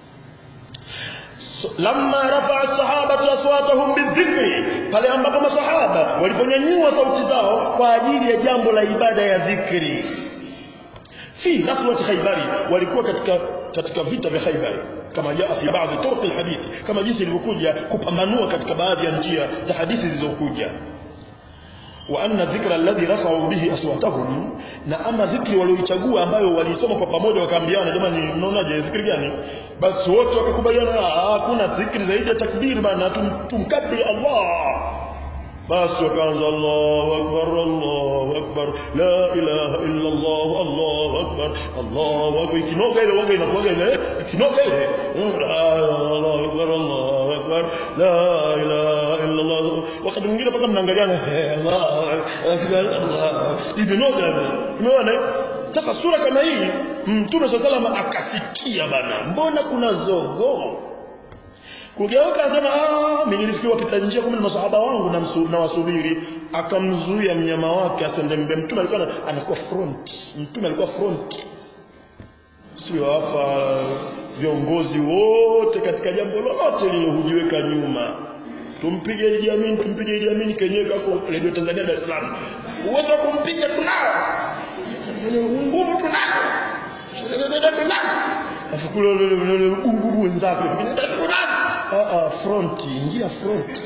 so, lamma rafa'a sahabatu aswatahum bizikri pale ambapo maswahaba waliponyanyua sauti zao kwa ajili ya jambo la ibada ya dhikri fi ghazwat khaybari walikuwa katika katika vita vya khaybari kama jaa fi baadhi turuq alhadithi kama jinsi ilivyokuja kupambanua katika baadhi ya njia za hadithi zilizokuja وأن الذكر الذي رفعوا به أصواتهم na ama dhikri walioichagua ambayo walisoma kwa pamoja wakaambiana jamani mnaonaje dhikri gani basi wote wakakubaliana hakuna dhikri zaidi ya takbir bana tumkabiri Allah basi wakaanza Allahu akbar Allahu akbar la ilaha illa Allah Allahu akbar Allahu akbar ikinoga ile waga inakuwa ile ikinoga ile Allahu akbar Allahu akbar la ilaha illa Allah wakati mwingine mpaka mnaangaliana Allahu akbar Allah ibinoga umeona sasa sura kama hii mtume sallallahu alayhi akasikia bana mbona kuna zogo kugeuka asema ah mimi nilifikiwa pita njia kumbe masahaba wangu na, msu, na wasubiri akamzuia mnyama wake asende mbe mtume alikuwa anakuwa front mtume alikuwa front sio hapa viongozi wote katika jambo lolote lililohujiweka nyuma tumpige Idi Amin tumpige Idi Amin kenyewe kako Radio Tanzania Dar es Salaam uwezo wa kumpiga tunao nguvu tunao tunao afu kule nguvu wenzake tunao ah front ingia front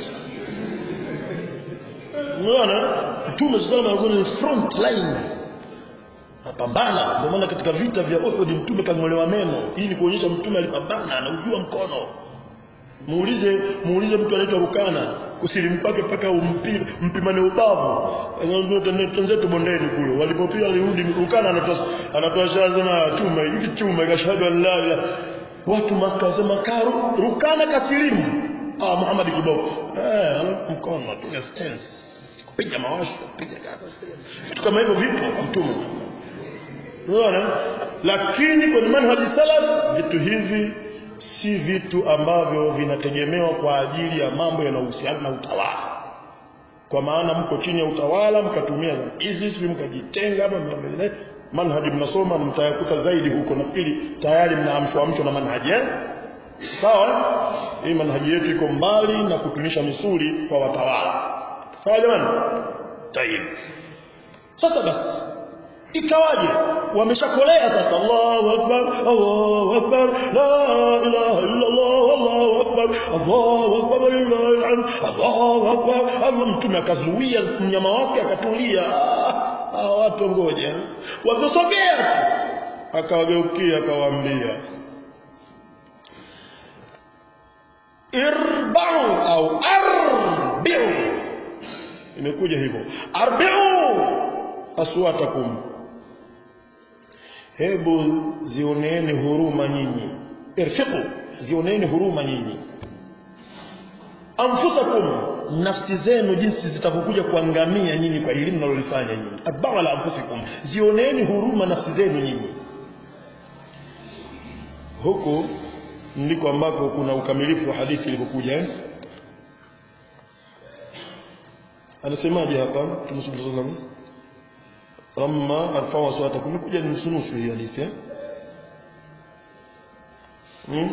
unaona mtume sallallahu alayhi wasallam front line apambana ndio maana katika vita vya Uhud mtume kang'olewa meno hii ni kuonyesha mtume alipambana anaujua mkono muulize muulize mtu anaitwa Rukana kusilimu kwake mpaka umpi, mpimane ubavu wenzetu bondeni kule walipopia alirudi Rukana anatoa anatoa shahada chuma hiki chuma ikashahadu an la ilaha watu makasema karu Rukana kasilimu ah Muhammad kiboko eh mkono piga stance kupiga mawasho kupiga vitu kama hivyo vipo kwa mtume unaona lakini kwenye manhaji salaf vitu hivi si vitu ambavyo vinategemewa kwa ajili ya mambo yanayohusiana na utawala kwa maana mko chini ya utawala mkatumia hizi sisi mkajitenga hapa manhaji mnasoma mtayakuta zaidi huko nafikiri tayari mnaamshwa amshwa na manhaji eh sawa hii manhaji yetu iko mbali na kutunisha misuli kwa watawala sawa jamani tayib sasa basi ikawaje wameshakolea sasa Allahu akbar Allahu akbar la ilaha illa Allah Allahu akbar Allahu akbar lillahi alhamd Allahu akbar Allah mtume akazuia mnyama wake akatulia ah watu ngoja wakosogea akawageukia akawaambia irba'u au arbi'u imekuja hivyo arbi'u aswatakum hebu zioneeni huruma nyinyi irfiqu zioneeni huruma nyinyi anfusakum nafsi zenu jinsi zitakapokuja kuangamia nyinyi kwa elimu mnalolifanya nyinyi abala anfusikum zioneeni huruma nafsi zenu nyinyi huku ndiko ambako kuna ukamilifu wa hadithi ilivyokuja eh? anasemaje hapa Mtume sallallahu alaihi wasallam لما ارفعوا اصواتكم نكوجا nusu hii hadithi eh hmm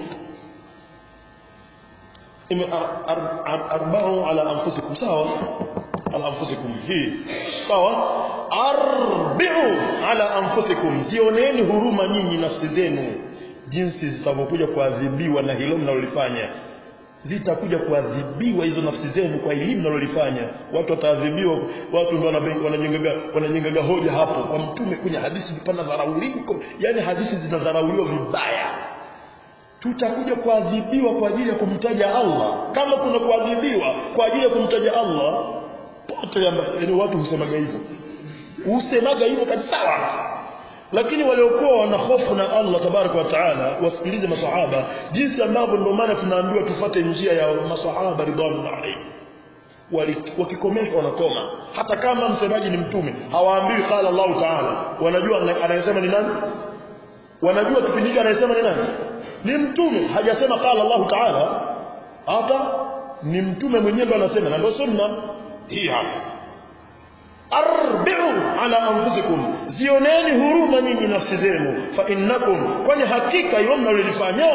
arba'u ala anfusikum sawa ala anfusikum hii sawa arbi'u ala anfusikum zioneni huruma nyinyi nafsi zenu jinsi zitavyokuja kuadhibiwa na hilo mnalolifanya zitakuja kuadhibiwa hizo nafsi zenu kwa elimu mnalolifanya watu wataadhibiwa watu ndio wanajengaga wanajengaga hoja hapo kwa mtume kwenye hadithi vipana dharauliko yani hadithi zinadharauliwa vibaya tutakuja kuadhibiwa kwa ajili ya kumtaja Allah kama kuna kuadhibiwa kwa ajili ya kumtaja Allah pote yani watu husemaga hivyo husemaga hivyo kabisa lakini waliokuwa wana hofu na Allah tabaraka wa taala wasikilize masahaba jinsi ambavyo ndio maana tunaambiwa tufate njia ya masahaba ridwanullah alayhi wakikomeshwa wanakoma hata kama msemaji ni mtume hawaambiwi qala Allah taala wanajua anayesema ni nani wanajua kipindi hiki anayesema ni nani ni mtume hajasema qala Allah taala hata ni mtume mwenyewe ndo anasema na ndio sunna hii hapa arbi'u ala anfusikum zioneni huruma nyinyi nafsi zenu fa innakum kwani hakika hilo mnalolifanya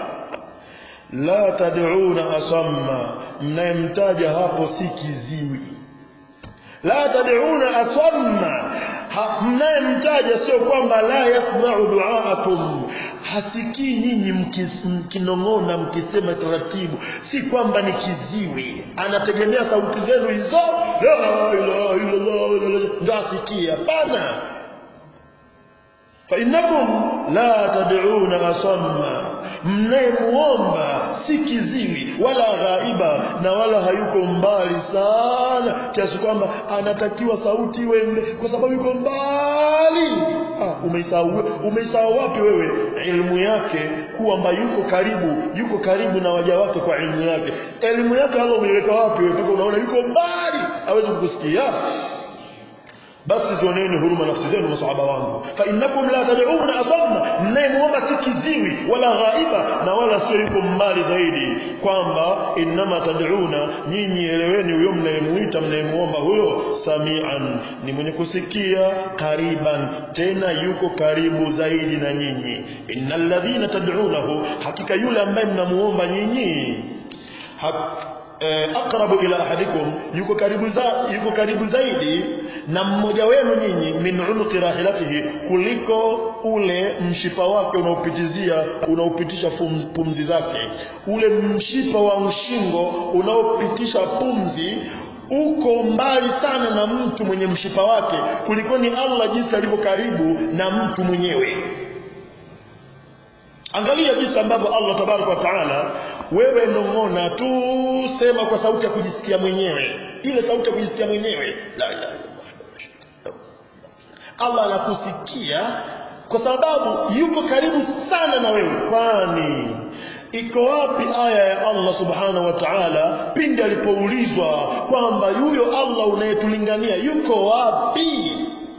la tad'una asamma mnayemtaja hapo si kiziwi la tad'una asamma mnayemtaja sio kwamba la yasma'u du'aakum hasikii nyinyi mkinong'ona mkisema taratibu si kwamba ni kiziwi anategemea sauti zenu hizo la ilaha illallah ndio asikie hapana فإنكم لا تدعون أصما mnayemuomba si kiziwi wala ghaiba na wala hayuko mbali sana kiasi kwamba anatakiwa sauti iwe mle kwa sababu yuko mbali ah, umeisahau umeisahau wapi wewe elimu yake kwamba yuko karibu yuko karibu na waja wake kwa elimu yake elimu yake Allah umeiweka wapi wewe mpaka unaona yuko mbali hawezi kukusikia basi zioneni huruma nafsi zenu masahaba wangu fa innakum la tad'una asamma mnayemuomba si kiziwi wala ghaiba na wala sio yuko mbali zaidi kwamba innama tad'una nyinyi eleweni huyo mnayemuita mnayemuomba huyo samian ni mwenye kusikia kariban tena yuko karibu zaidi na nyinyi innal ladhina tad'unahu hakika yule ambaye mnamuomba nyinyi aqrabu ila ahadikum yuko karibu za, yuko karibu zaidi na mmoja wenu nyinyi min unuqi rahilatihi kuliko ule mshipa wake unaopitizia unaopitisha pumzi zake ule mshipa wa mshingo unaopitisha pumzi uko mbali sana na mtu mwenye mshipa wake kulikoni Allah jinsi alivyo karibu na mtu mwenyewe Angalia jinsi ambavyo Allah tabaraka wa taala, wewe nong'ona tu, sema kwa sauti ya kujisikia mwenyewe, ile sauti ya kujisikia mwenyewe, la ilaha Allah anakusikia kwa sababu yuko karibu sana na wewe. Kwani iko wapi aya ya Allah subhanahu wa ta'ala pindi alipoulizwa kwamba yuyo Allah unayetulingania yuko wapi?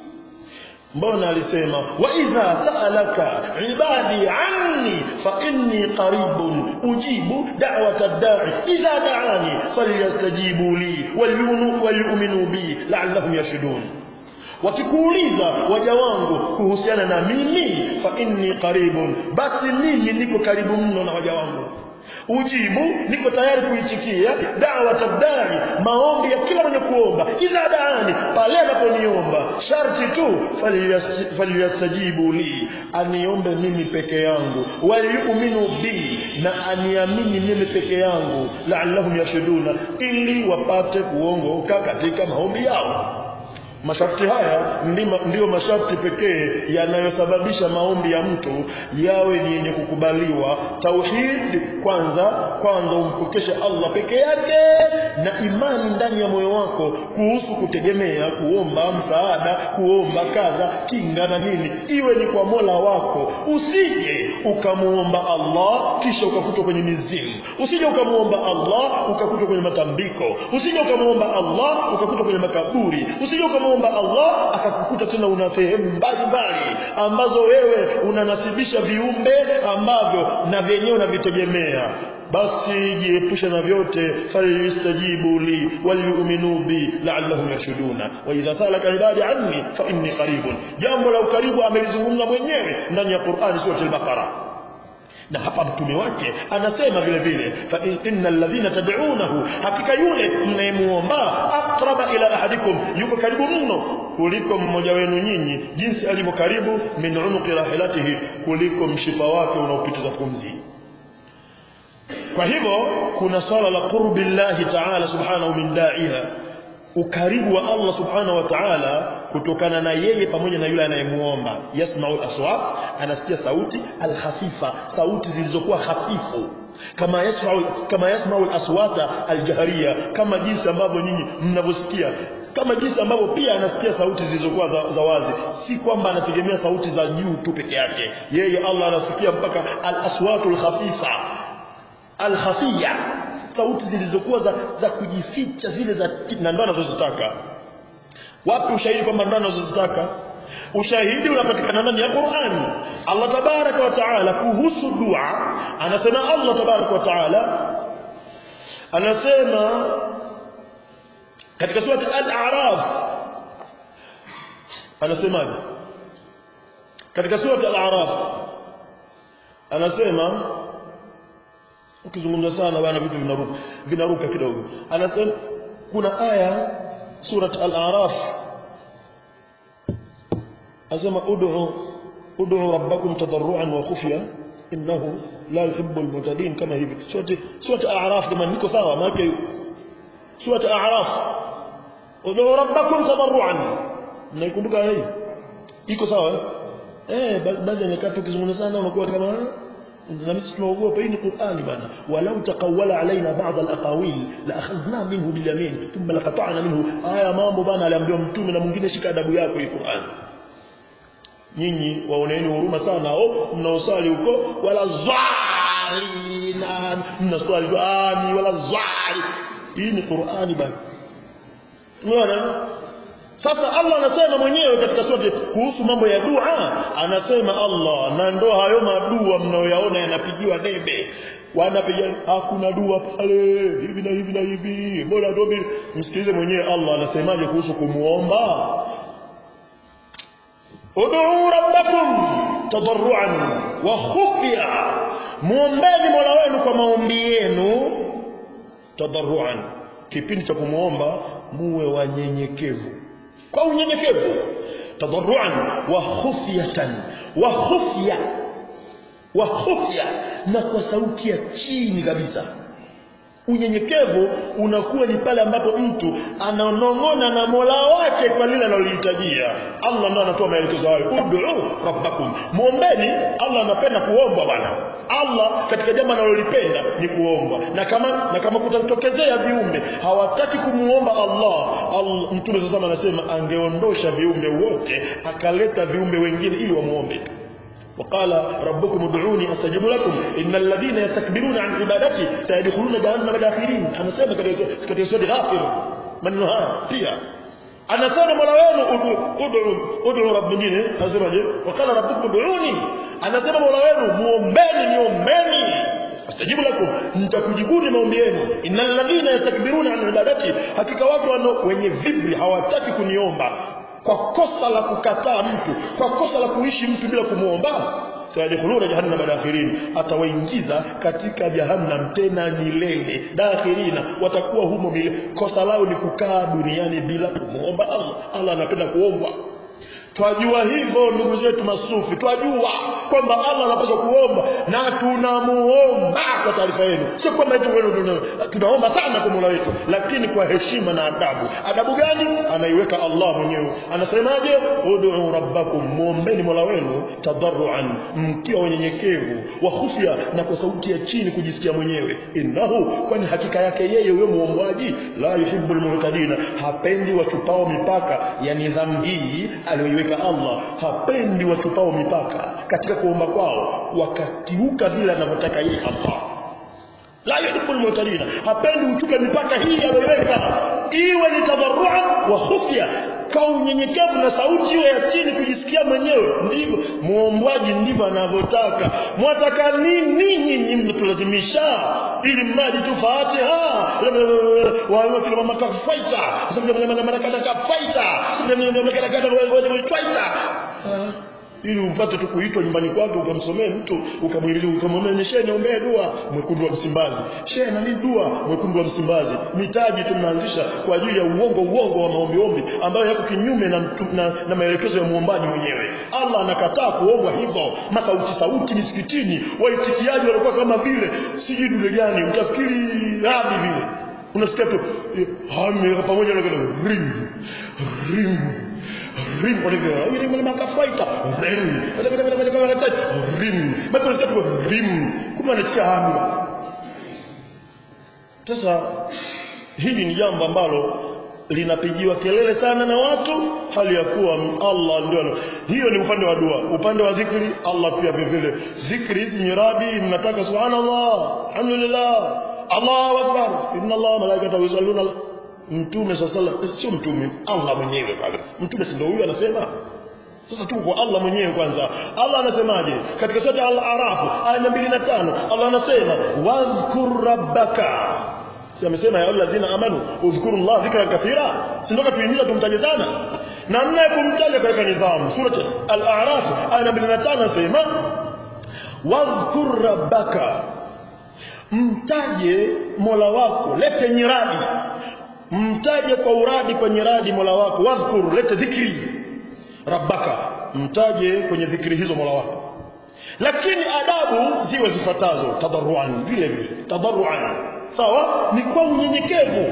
mbona alisema wa idha sa'alaka ibadi anni fa inni qaribun ujibu da'wata ad-da'i idha da'ani falyastajibu li walyu'minu bi la'allahum yashhadun wakikuuliza waja wangu kuhusiana na mimi fa inni qaribun basi mimi niko karibu mno na waja wangu ujibu niko tayari kuitikia dawa tabdai maombi ya kila mwenye kuomba idha daani pale anaponiomba sharti tu falyastajibu li aniombe mimi peke yangu waliyuminu bi na aniamini mimi peke yangu laallahum yashhaduna ili wapate kuongoka katika maombi yao Masharti haya ndima, ndiyo masharti pekee yanayosababisha maombi ya mtu yawe ni yenye kukubaliwa. Tauhid kwanza, kwanza umpokeshe Allah peke yake na imani ndani ya moyo wako kuhusu kutegemea, kuomba msaada, kuomba kadha, kinga na nini, iwe ni kwa Mola wako. Usije ukamuomba Allah kisha ukakutwa kwenye mizimu, usije ukamuomba Allah ukakutwa kwenye matambiko, usije ukamuomba Allah ukakutwa kwenye makaburi, usije ukamuomba kumwomba Allah akakukuta tena una sehemu mbalimbali ambazo wewe unanasibisha viumbe ambavyo na vyenyewe unavitegemea basi jiepushe na vyote falyastajibu li walyuminu bi la'allahum yashhuduna wa idha salaka ibadi anni fa inni qaribun jambo la ukaribu amelizungumza mwenyewe ndani ya Qur'an sura al-Baqara na hapa mtume wake anasema vile vile fa innal ladhina tad'unahu hakika yule mnayemuomba aqraba ila ahadikum yuko karibu mno kuliko mmoja wenu nyinyi jinsi alivyo karibu min unuqi rahilatihi kuliko mshipa wake unaopitiza pumzi kwa hivyo kuna swala la qurbi llahi ta'ala subhanahu min da'iha ukaribu wa Allah subhanahu wa ta'ala kutokana na yeye pamoja na yule anayemuomba yasma'ul aswat anasikia sauti alkhafifa sauti zilizokuwa hafifu kama yasma'u kama yasma'ul aswata aljahriya kama jinsi ambavyo nyinyi mnavyosikia kama jinsi ambavyo pia anasikia sauti zilizokuwa za, za wazi si kwamba anategemea sauti za juu tu peke yake yeye Allah anasikia mpaka al-aswatul khafifa al-khafiya sauti zilizokuwa za, za kujificha zile za na ndo anazozitaka wapi ushahidi kwamba ndo anazozitaka ushahidi unapatikana ndani ya Qur'ani Allah tabaraka wa taala kuhusu dua anasema Allah tabaraka wa taala anasema katika sura al-a'raf anasemaje katika sura al-a'raf anasema ukizungumza sana bwana vitu vinaruka vinaruka kidogo anasema kuna aya surat al-a'raf anasema ud'u ud'u rabbakum tadarruan wa khufya innahu la yuhibbu al-mu'tadin kama hivi surat surat al-a'raf kama niko sawa maana surat al-a'raf ud'u rabbakum tadarruan naikumbuka hii iko sawa eh baadhi ya nyakati ukizungumza sana unakuwa kama na sisi tunaogopa hii ni Qur'ani bana walau taqawwala alaina ba'd al-aqawil la akhadhna minhu bil yamin thumma laqata'na minhu haya mambo bana aliambiwa mtume na mwingine shika adabu yako hii Qur'ani nyinyi waoneeni huruma sana au mnaosali huko wala zwalina mnaswali ami wala zwali hii ni Qur'ani bana unaona sasa Allah anasema mwenyewe katika sura kuhusu mambo ya dua anasema Allah na ndo hayo madua mnayoyaona yanapigiwa debe wanapiga hakuna dua pale hivi na hivi na hivi bora ndio msikilize mwenyewe Allah anasemaje kuhusu kumuomba ud'u rabbakum tadarruan wa khufya muombeni Mola wenu kwa maombi yenu tadarruan kipindi cha kumuomba muwe wanyenyekevu kwa unyenyekevu tadarruan wa khufyatan wa khufya wa khufya na kwa sauti ya chini kabisa unyenyekevu unakuwa ni pale ambapo mtu ananong'ona na Mola wake kwa lile analolihitajia Allah ndo anatoa maelekezo hayo ud'u rabbakum muombeni Allah anapenda kuombwa bwana Allah katika jambo analolipenda ni kuombwa na kama na kama kutatokezea viumbe hawataki kumuomba Allah, Allah mtume sasa anasema angeondosha viumbe wote akaleta viumbe wengine ili wamuombe وقال ربكم ادعوني استجب لكم ان الذين يستكبرون عن عبادتي سيدخلون جهنم داخلين انا سema katika sura ghafir maneno haya pia anasema mola wenu ud'u ud'u rabbini asemaje waqala rabbukum ud'uni anasema mola wenu muombeni niombeni astajibu lakum nitakujibuni maombi yenu innal ladhina yastakbiruna an ibadati hakika watu wenye vibri hawataki kuniomba kwa kosa la kukataa mtu kwa kosa la kuishi mtu bila kumuomba sayadkhuluna jahannama dakhirin atawaingiza katika jahannam tena milele dakhirina watakuwa humo milele kosa lao ni kukaa duniani bila kumuomba Allah Allah anapenda kuombwa Twajua hivyo ndugu zetu masufi, twajua kwamba Allah anapaswa kuomba na tunamuomba kwa taarifa yenu. Sio kwamba eti tunaomba sana kwa Mola wetu, lakini kwa heshima na adabu. Adabu gani? Anaiweka Allah mwenyewe. Anasemaje? Ud'u rabbakum, muombeni Mola wenu tadarruan, mkiwa wenyenyekevu, wa khufya, na kwa sauti ya chini kujisikia mwenyewe. Innahu, kwani hakika yake yeye huyo muombaji la yuhibbul mu'tadina, hapendi wachupao mipaka ya nidhamu hii aliyoiweka aliweka Allah hapendi wachupao mipaka katika kuomba kwao wakakiuka vile anavyotaka yeye Allah la yuhibbul mu'tadina hapendi uchupe mipaka hii aliyoweka iwe ni tadarruan wa khufya kwa unyenyekevu na sauti iwe ya chini kujisikia mwenyewe ndivyo muombaji ndivyo anavyotaka mwataka nini nyinyi mnatulazimisha ili mradi tu Fatiha wao kila mama kafaita sasa mama mama kafaita sasa ili umpate tu kuitwa nyumbani kwake ukamsomee mtu ukamwililia ukamwambia shehe niombee dua mwekundu wa Msimbazi shehe na nini dua mwekundu wa Msimbazi mitaji tu mnaanzisha kwa ajili ya uongo uongo wa maombi ombi ambayo yako kinyume na, na, na maelekezo ya muombaji mwenyewe Allah anakataa kuombwa hivyo masauti sauti misikitini waitikiaji walikuwa kama vile sijui dule gani utafikiri radi vile unasikia tu hami pamoja na ring ring rim olivyo yule mwana makafaita rim rim bado sasa rim kumbe anasikia hamu sasa hili ni jambo ambalo linapigiwa kelele sana na watu hali ya kuwa Allah ndio hiyo ni upande wa dua upande wa dhikri Allah pia vile vile dhikri hizi nyirabi mnataka subhanallah alhamdulillah Allahu akbar inna Allah malaikatahu yusalluna mtume sallallahu sio mtume Allah mwenyewe pale mtume si ndio huyu anasema sasa tuko kwa Allah mwenyewe kwanza Allah anasemaje katika sura al-Araf aya 205 Allah anasema wadhkur rabbaka si amesema ya alladhina amanu udhkuru Allah dhikran kathira si ndio katuhimiza tumtaje sana namna ya kumtaja katika nidhamu sura al-A'raf aya 205 anasema wadhkur rabbaka mtaje Mola wako lete nyiradi mtaje kwa uradi kwenye radi Mola wako wadhkur lete dhikri rabbaka mtaje kwenye dhikri hizo Mola wako lakini adabu ziwe zifuatazo tadarruan vile vile tadarruan sawa ni kwa unyenyekevu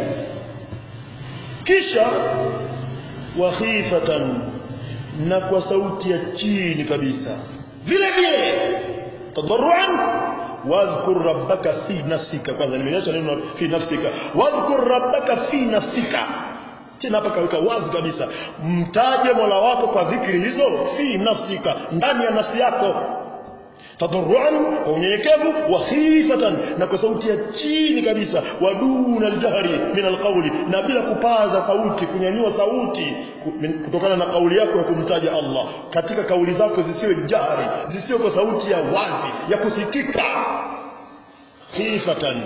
kisha wa khifatan na kwa sauti ya chini kabisa vile vile tadarruan wadhkur rabbaka fi nafsika kwanza nimeacha neno fi nafsika wadhkur rabbaka fi nafsika tena hapa kaweka wazi kabisa mtaje Mola wako kwa dhikri hizo fi nafsika ndani ya nafsi yako tadarruan kwa unyenyekevu wa khifatan na kwa sauti ya chini kabisa waduna aljahri min alqawli na bila kupaza sauti kunyanyua sauti kutokana na kauli yako ya kumtaja Allah katika kauli zako zisiwe jahri zisiwe kwa sauti ya wazi ya kusikika khifatan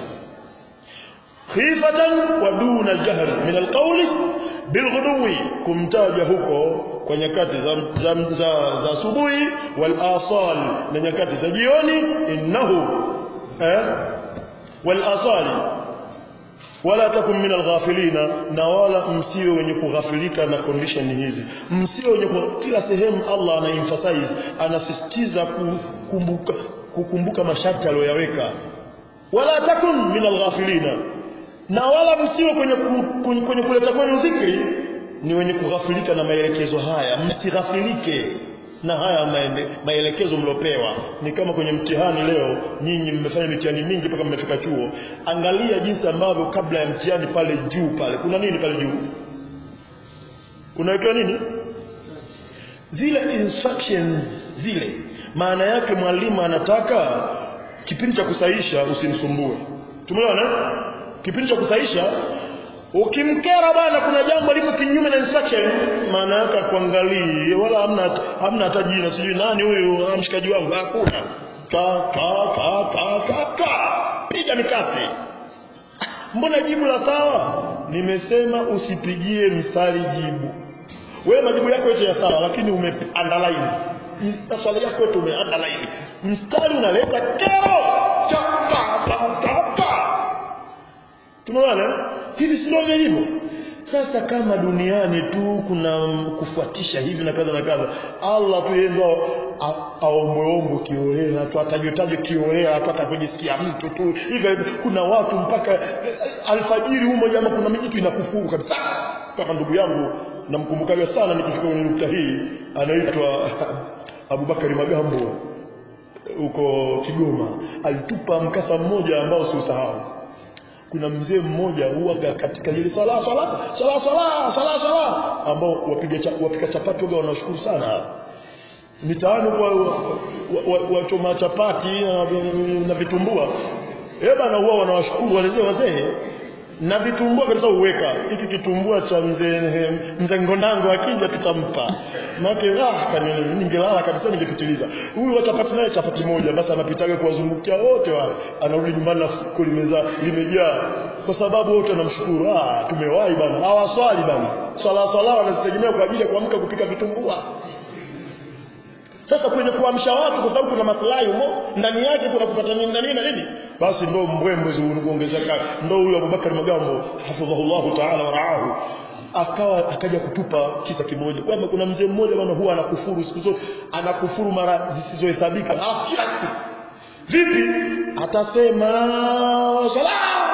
khifatan waduna aljahri min alqawli bilghudwi kumtaja huko kwa nyakati za za, za, za asubuhi wal asal na nyakati za jioni innahu eh wal asali wala takum min alghafilina na wala msiwe wenye kughafilika na condition hizi msiwe wenye kila sehemu Allah ana emphasize anasisitiza kukumbuka kukumbuka masharti aliyoyaweka wala takum min alghafilina na wala msiwe kwenye, kwenye, kwenye kuleta kwenu dhikri ni wenye kughafilika na maelekezo haya msighafilike na haya maende, maelekezo mliopewa ni kama kwenye mtihani leo nyinyi mmefanya mitihani mingi mpaka mmefika chuo angalia jinsi ambavyo kabla ya mtihani pale juu pale kuna nini pale juu kunawekewa nini zile instructions zile maana yake mwalimu anataka kipindi cha kusahisha usimsumbue tumeona kipindi cha kusahisha ukimkera bwana kuna jambo liko kinyume na instruction maana yake kuangalie wala hamna hamna hata jina sijui nani huyu mshikaji wangu hakuna ka ka ka ka ka ka piga mikasi mbona jibu la sawa nimesema usipigie mstari jibu wewe majibu yako yote ya sawa lakini ume underline maswali yako yote ume underline mstari unaleta kero cha ka ka ka ka tumeona hivi si ndivyo ilivyo sasa kama duniani tu kuna kufuatisha hivi na kadha na kadha Allah tu yeye ndo aombweombwe kiolela tu atajotaje kiolela tu atakujisikia mtu tu hivi kuna watu mpaka alfajiri humo jamaa kuna mijitu inakufuru kabisa mpaka ndugu yangu namkumbukaga sana nikifika kwenye nukta hii anaitwa Abubakari Magambo huko Kigoma alitupa mkasa mmoja ambao siusahau kuna mzee mmoja huaga katika ile swala swala swala swala swala swala ambao wapiga cha, wapika chapati waga wanashukuru sana mitaani kwa wachoma wa, wa chapati na, na vitumbua eh bana huwa wanawashukuru wale wazee na vitumbua kabisa uweka hiki kitumbua cha mzee mzee ngondango akija tutampa maana ah kanini ningelala kabisa ningepitiliza huyu chapati naye chapati moja basi anapitaga kuwazungukia wote wale anarudi nyumbani na fuko limeza limejaa kwa sababu wote wanamshukuru ah tumewahi bana hawaswali bana swala swala wanazitegemea kwa ajili ya kuamka kupika vitumbua sasa kwenye kuamsha watu kwa sababu kuna maslahi humo ndani yake kuna kupata nini na nini na nini basi ndo mbwembwe kuongezeka ndo huyo Abubakar Magambo hafidhahullahu ta'ala wa raahu akawa akaja kutupa kisa kimoja kwamba kuna mzee mmoja bwana huwa anakufuru siku zote anakufuru mara zisizohesabika ah kila siku vipi atasema sala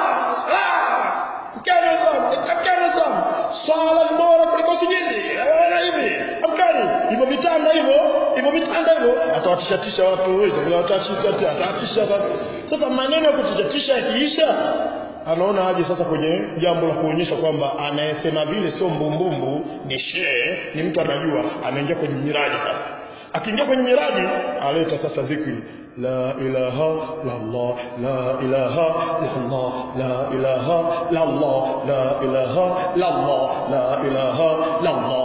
mkana sana mkana sana swala ni bora kuliko sijini na hivi amkani hivyo vitanda hivyo hivyo vitanda hivyo atawatishatisha watu hivyo atawatisha atawatisha sasa maneno ya kutishatisha yakiisha anaona aje sasa kwenye jambo la kuonyesha kwamba anayesema vile sio mbumbumbu ni shehe ni mtu anajua anaingia kwenye miradi sasa akiingia kwenye miradi aleta sasa dhikri la ilaha la Allah la ilaha la Allah la ilaha la Allah la ilaha la Allah la ilaha la Allah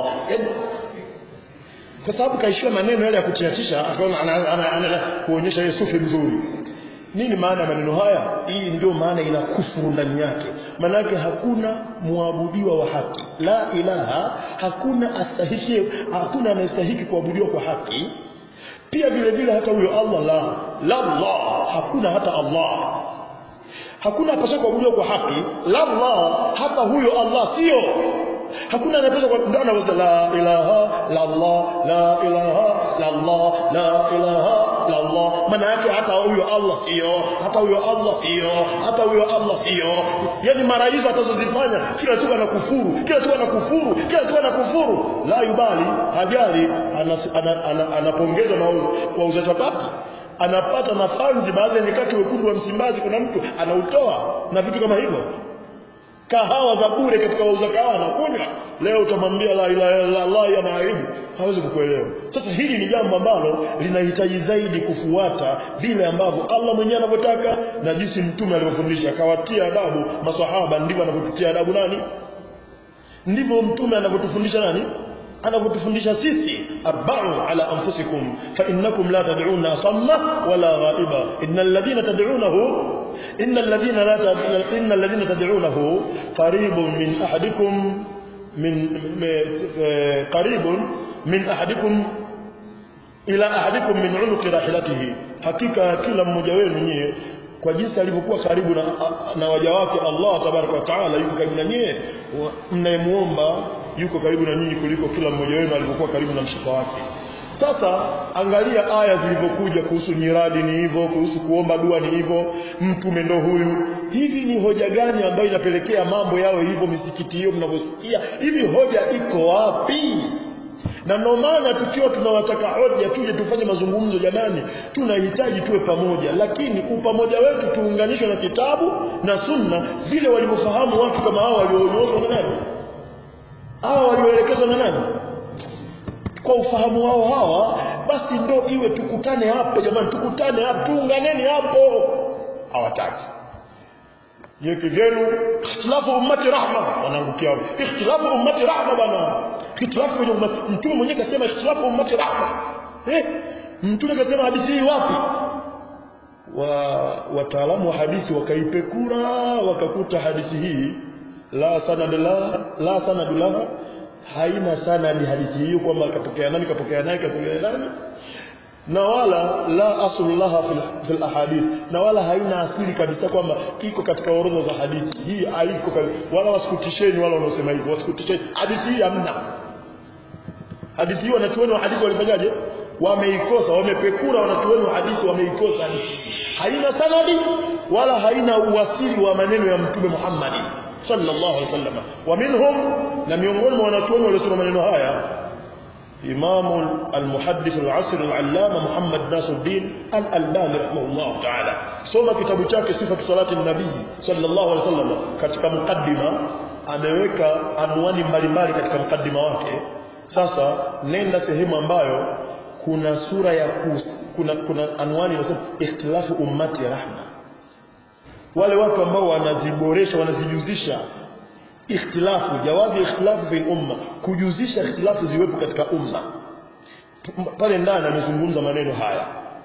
kwa sababu kaishiwa maneno yale ya kutiatisha akaona anaenda kuonyesha yeye sufi mzuri nini maana ya maneno haya hii ndio maana ina kufuru ndani yake maana yake hakuna muabudiwa wa haki la ilaha hakuna astahiki hakuna anayestahiki kuabudiwa kwa haki pia vile vile hata huyo Allah la la Allah hakuna hata Allah hakuna apaswa kuabudiwa kwa haki la Allah hata huyo Allah sio hakuna anayepaswa kwa ndio anaweza la ilaha la Allah la ilaha la Allah la ilaha la Allah maana yake hata huyo Allah sio hata huyo Allah sio hata huyo Allah sio yani mara hizo atazozifanya kila siku anakufuru kila siku anakufuru kila siku anakufuru la yubali hajali anapongezwa na wauza chapati anapata nafanzi baadhi ya nyakati wekundu wa Msimbazi kuna mtu anautoa na vitu kama hivyo kahawa za bure katika wauza kahawa na kunywa leo utamwambia la ilaha illa Allah ana aibu hawezi kukuelewa sasa hili ni jambo ambalo linahitaji zaidi kufuata vile ambavyo Allah mwenyewe anavyotaka na jinsi mtume alivyofundisha akawatia adabu maswahaba ndivyo anavyotutia adabu nani ndivyo mtume anavyotufundisha nani anavyotufundisha sisi arba'u ala anfusikum fa innakum la tad'una asamma wala ghaiba innal ladhina tad'unahu innal ladhina la innal ladhina tad'unahu qaribun min ahadikum min qaribun min ahadikum ila ahadikum min unuqi rahilatihi hakika kila mmoja wenu nyie kwa jinsi alivyokuwa karibu na, na waja wake Allah tabaraka wa taala yuko karibu na nyie mnayemuomba yuko karibu na nyinyi kuliko kila mmoja wenu alivyokuwa karibu na mshika wake sasa angalia aya zilivyokuja kuhusu nyiradi ni hivyo kuhusu kuomba dua ni hivyo mtume ndo huyu hivi ni hoja gani ambayo inapelekea mambo yao hivyo misikiti hiyo mnavyosikia hivi hoja iko wapi na ndio maana tukiwa tunawataka hoja tuje tufanye mazungumzo jamani tunahitaji tuwe pamoja lakini upamoja wetu tuunganishwe na kitabu na sunna vile walivyofahamu watu kama hao walioonyozwa na nani hao walioelekezwa na nani kwa ufahamu wao hawa basi ndo iwe tukutane hapo jamani tukutane hapo tuunganeni hapo hawataki yeke vyenu ikhtilafu ummati rahma wanaangukia hapo ikhtilafu ummati rahma bana ikhtilafu kwenye ummati mtume mwenyewe kasema ikhtilafu ummati rahma eh mtume kasema hadithi hii wapi wa wataalamu wa hadithi wakaipekura wakakuta hadithi hii la sanad la la sanad laha haina sanadi hadithi hiyo kwamba katokea nani katokea nani katokea nani na wala la aslu laha fil, fil ahadith na wala haina asili kabisa kwamba iko katika orodha za hadithi hii haiko wala wasikutisheni wala wanaosema hivyo wasikutisheni hadithi hii hamna hadithi hii wanachuoni wa hadithi walifanyaje wameikosa wamepekura wanachuoni wa hadithi wameikosa hadithi haina sanadi wala haina uwasili wa maneno ya mtume Muhammad sallallahu alaihi wasallam wa minhum na miongoni mwa wanachuoni waliosema maneno haya إمام المحدث العصر العلامة محمد ناصر الدين الألباني رحمه الله تعالى سوما كتاب chake صفة صلاة النبي صلى الله عليه وسلم katika mukaddima ameweka anwani mbalimbali katika mukaddima wake sasa nenda sehemu ambayo kuna sura ya kus, kuna kuna anwani inasema ikhtilafu ummati rahma wale watu ambao wanaziboresha wanazijuzisha ikhtilafu jawazi ikhtilafu fil umma kujuzisha ikhtilafu ziwepo katika umma pale ndani amezungumza maneno haya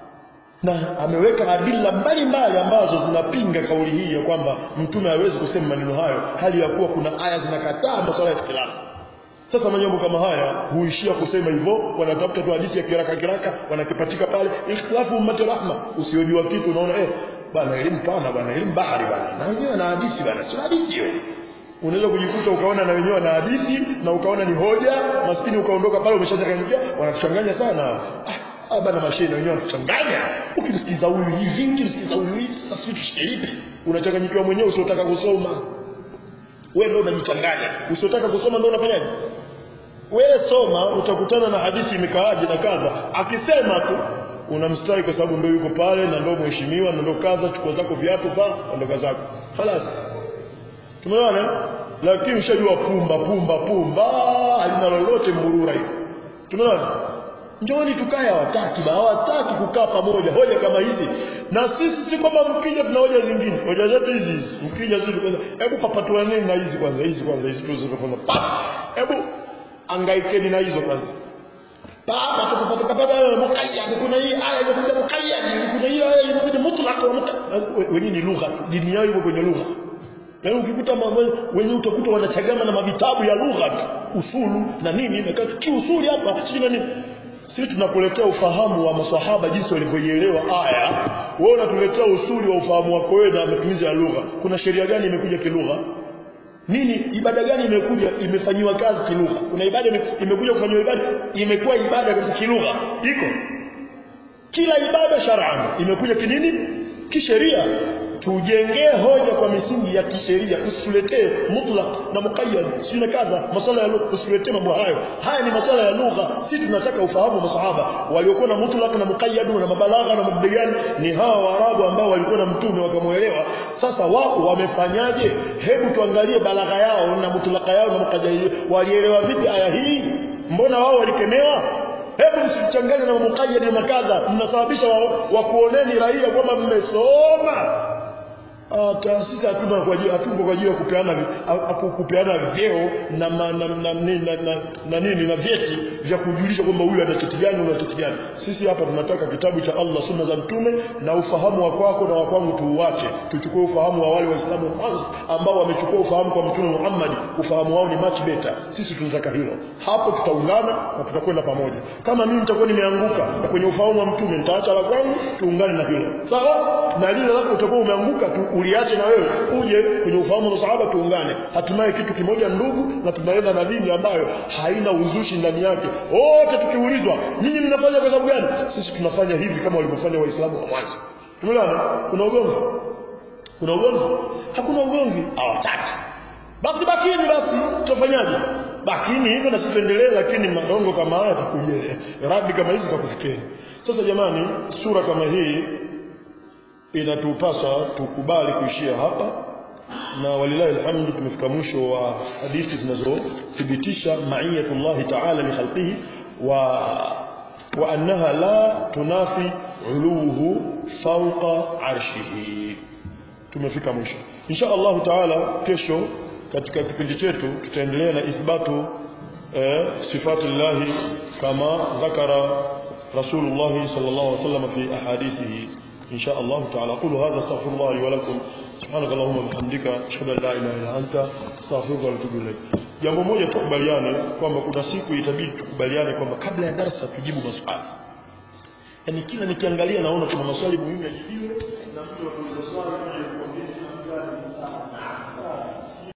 na ameweka adila mbalimbali ambazo zinapinga kauli hii ya kwamba mtume hawezi kusema maneno hayo hali ya kuwa kuna aya zinakataa masuala ya ikhtilafu sasa majambo kama haya huishia kusema hivyo wanatafuta tu hadithi ya kiraka kiraka wanakipatika pale ikhtilafu ummati rahma usiojua kitu unaona eh bana elimu pana bana elimu bahari bana na wenyewe na hadithi bana sio hadithi hiyo unaweza kujikuta ukaona na wenyewe na hadithi na ukaona ni hoja maskini ukaondoka pale umeshachanganyikia wanatuchanganya sana ah, ah bana mashine wenyewe wanatuchanganya ukimsikiza huyu hivi ukimsikiza huyu hivi sasa sisi tushike lipi unachanganyikiwa mwenyewe usiotaka kusoma wewe ndio unajichanganya usiotaka kusoma ndio unafanyaje wewe soma utakutana na hadithi imekaaje na kadha akisema tu unamstari kwa sababu ndio yuko pale na ndio mheshimiwa na ndio kadha chukua zako viatu pa ondoka zako خلاص tumeona lakini ushajua pumba pumba pumba halina lolote mburura hiyo tumeona njooni tukae hawataki ba hawataki kukaa pamoja hoja kama hizi na sisi si kwamba mkija tuna hoja zingine hoja zetu hizi hizi mkija sisi kwanza hebu papatuaneni na hizi kwanza hizi kwanza hizi tu kwanza pap hebu angaikeni na hizo kwanza baba tukapata mukayyad kuna hii aya imekuja mukayyad kuna hii aya imekuja mutlaq wenyewe ni lugha dini yao iko kwenye lugha Yaani ukikuta wenyewe utakuta wanachagama na mavitabu ya lugha usulu na nini na kiusuli hapa sio na nini sisi tunakuletea ufahamu wa maswahaba jinsi walivyoielewa aya wewe unatuletea usuli wa ufahamu wako wewe na matumizi ya lugha kuna sheria gani imekuja kilugha nini ibada gani imekuja imefanyiwa kazi kilugha kuna ibada imekuja kufanywa ibada imekuwa ibada kabisa kilugha iko kila ibada shar'an imekuja kinini kisheria tujengee hoja kwa misingi ya kisheria usituletee mutlaq na muqayyad si na kadha masala ya lugha usituletee mambo hayo haya ni masala ya lugha si tunataka ufahamu wa masahaba waliokuwa na mutlaq na muqayyad na mabalagha na mabdiyan ni hawa waarabu ambao walikuwa na mtume wakamuelewa sasa wao wamefanyaje hebu tuangalie balagha yao na mutlaq yao na muqayyad walielewa vipi aya hii mbona wao walikemewa hebu msichanganye na muqayyad na makadha mnasababisha wakuoneni wa raia kwamba mmesoma taasisi hatuna kwa ajili hatuko kwa ajili ya kupeana kupeana vyeo na na, na, na, na, na, na nini na vyeti vya kujulisha kwamba huyu ana cheti gani una cheti gani sisi hapa tunataka kitabu cha Allah sunna za mtume na ufahamu wa kwako na wa kwangu tuuache tuchukue ufahamu wa wale waislamu mwanzo ambao wamechukua ufahamu kwa mtume Muhammad ufahamu wao ni much better sisi tunataka hilo hapo tutaungana na tutakwenda pamoja kama mimi nitakuwa nimeanguka kwenye ufahamu wa mtume nitaacha la kwangu tuungane na hilo sawa na lile lako utakuwa umeanguka tu uliache na wewe uje kwenye ufahamu wa sahaba tuungane hatimaye kitu kimoja ndugu na tunaenda na dini ambayo haina uzushi ndani yake wote tukiulizwa nyinyi mnafanya kwa sababu gani sisi tunafanya hivi kama walivyofanya waislamu wa mwanzo tumeelewana kuna ugomvi kuna ugomvi hakuna ugomvi hawataki basi bakini basi tutafanyaje bakini hivyo na sisi tuendelee lakini madongo kama haya takuje radi kama hizi takufikeni sasa jamani sura kama hii inatupasa tukubali kuishia hapa na walilahi alhamdu tumefika mwisho wa hadithi zinazothibitisha maiyatullah ta'ala li khalqihi wa wa annaha la tunafi uluhu fawqa arshihi tumefika mwisho insha Allah taala kesho katika kipindi chetu tutaendelea na ithbatu eh, sifati llahi kama dhakara rasulullah sallallahu alaihi wasallam fi ahadithihi إن شاء الله تعالى أقول هذا استغفر الله لي ولكم سبحانك اللهم وبحمدك أشهد أن لا إله إلا أنت أستغفرك وأتوب إليك jambo moja tukubaliane kwamba kuna siku itabidi tukubaliane kwamba kabla ya darasa tujibu maswali yaani kila nikiangalia naona kuna maswali muhimu yajibiwe na mtu anauliza swali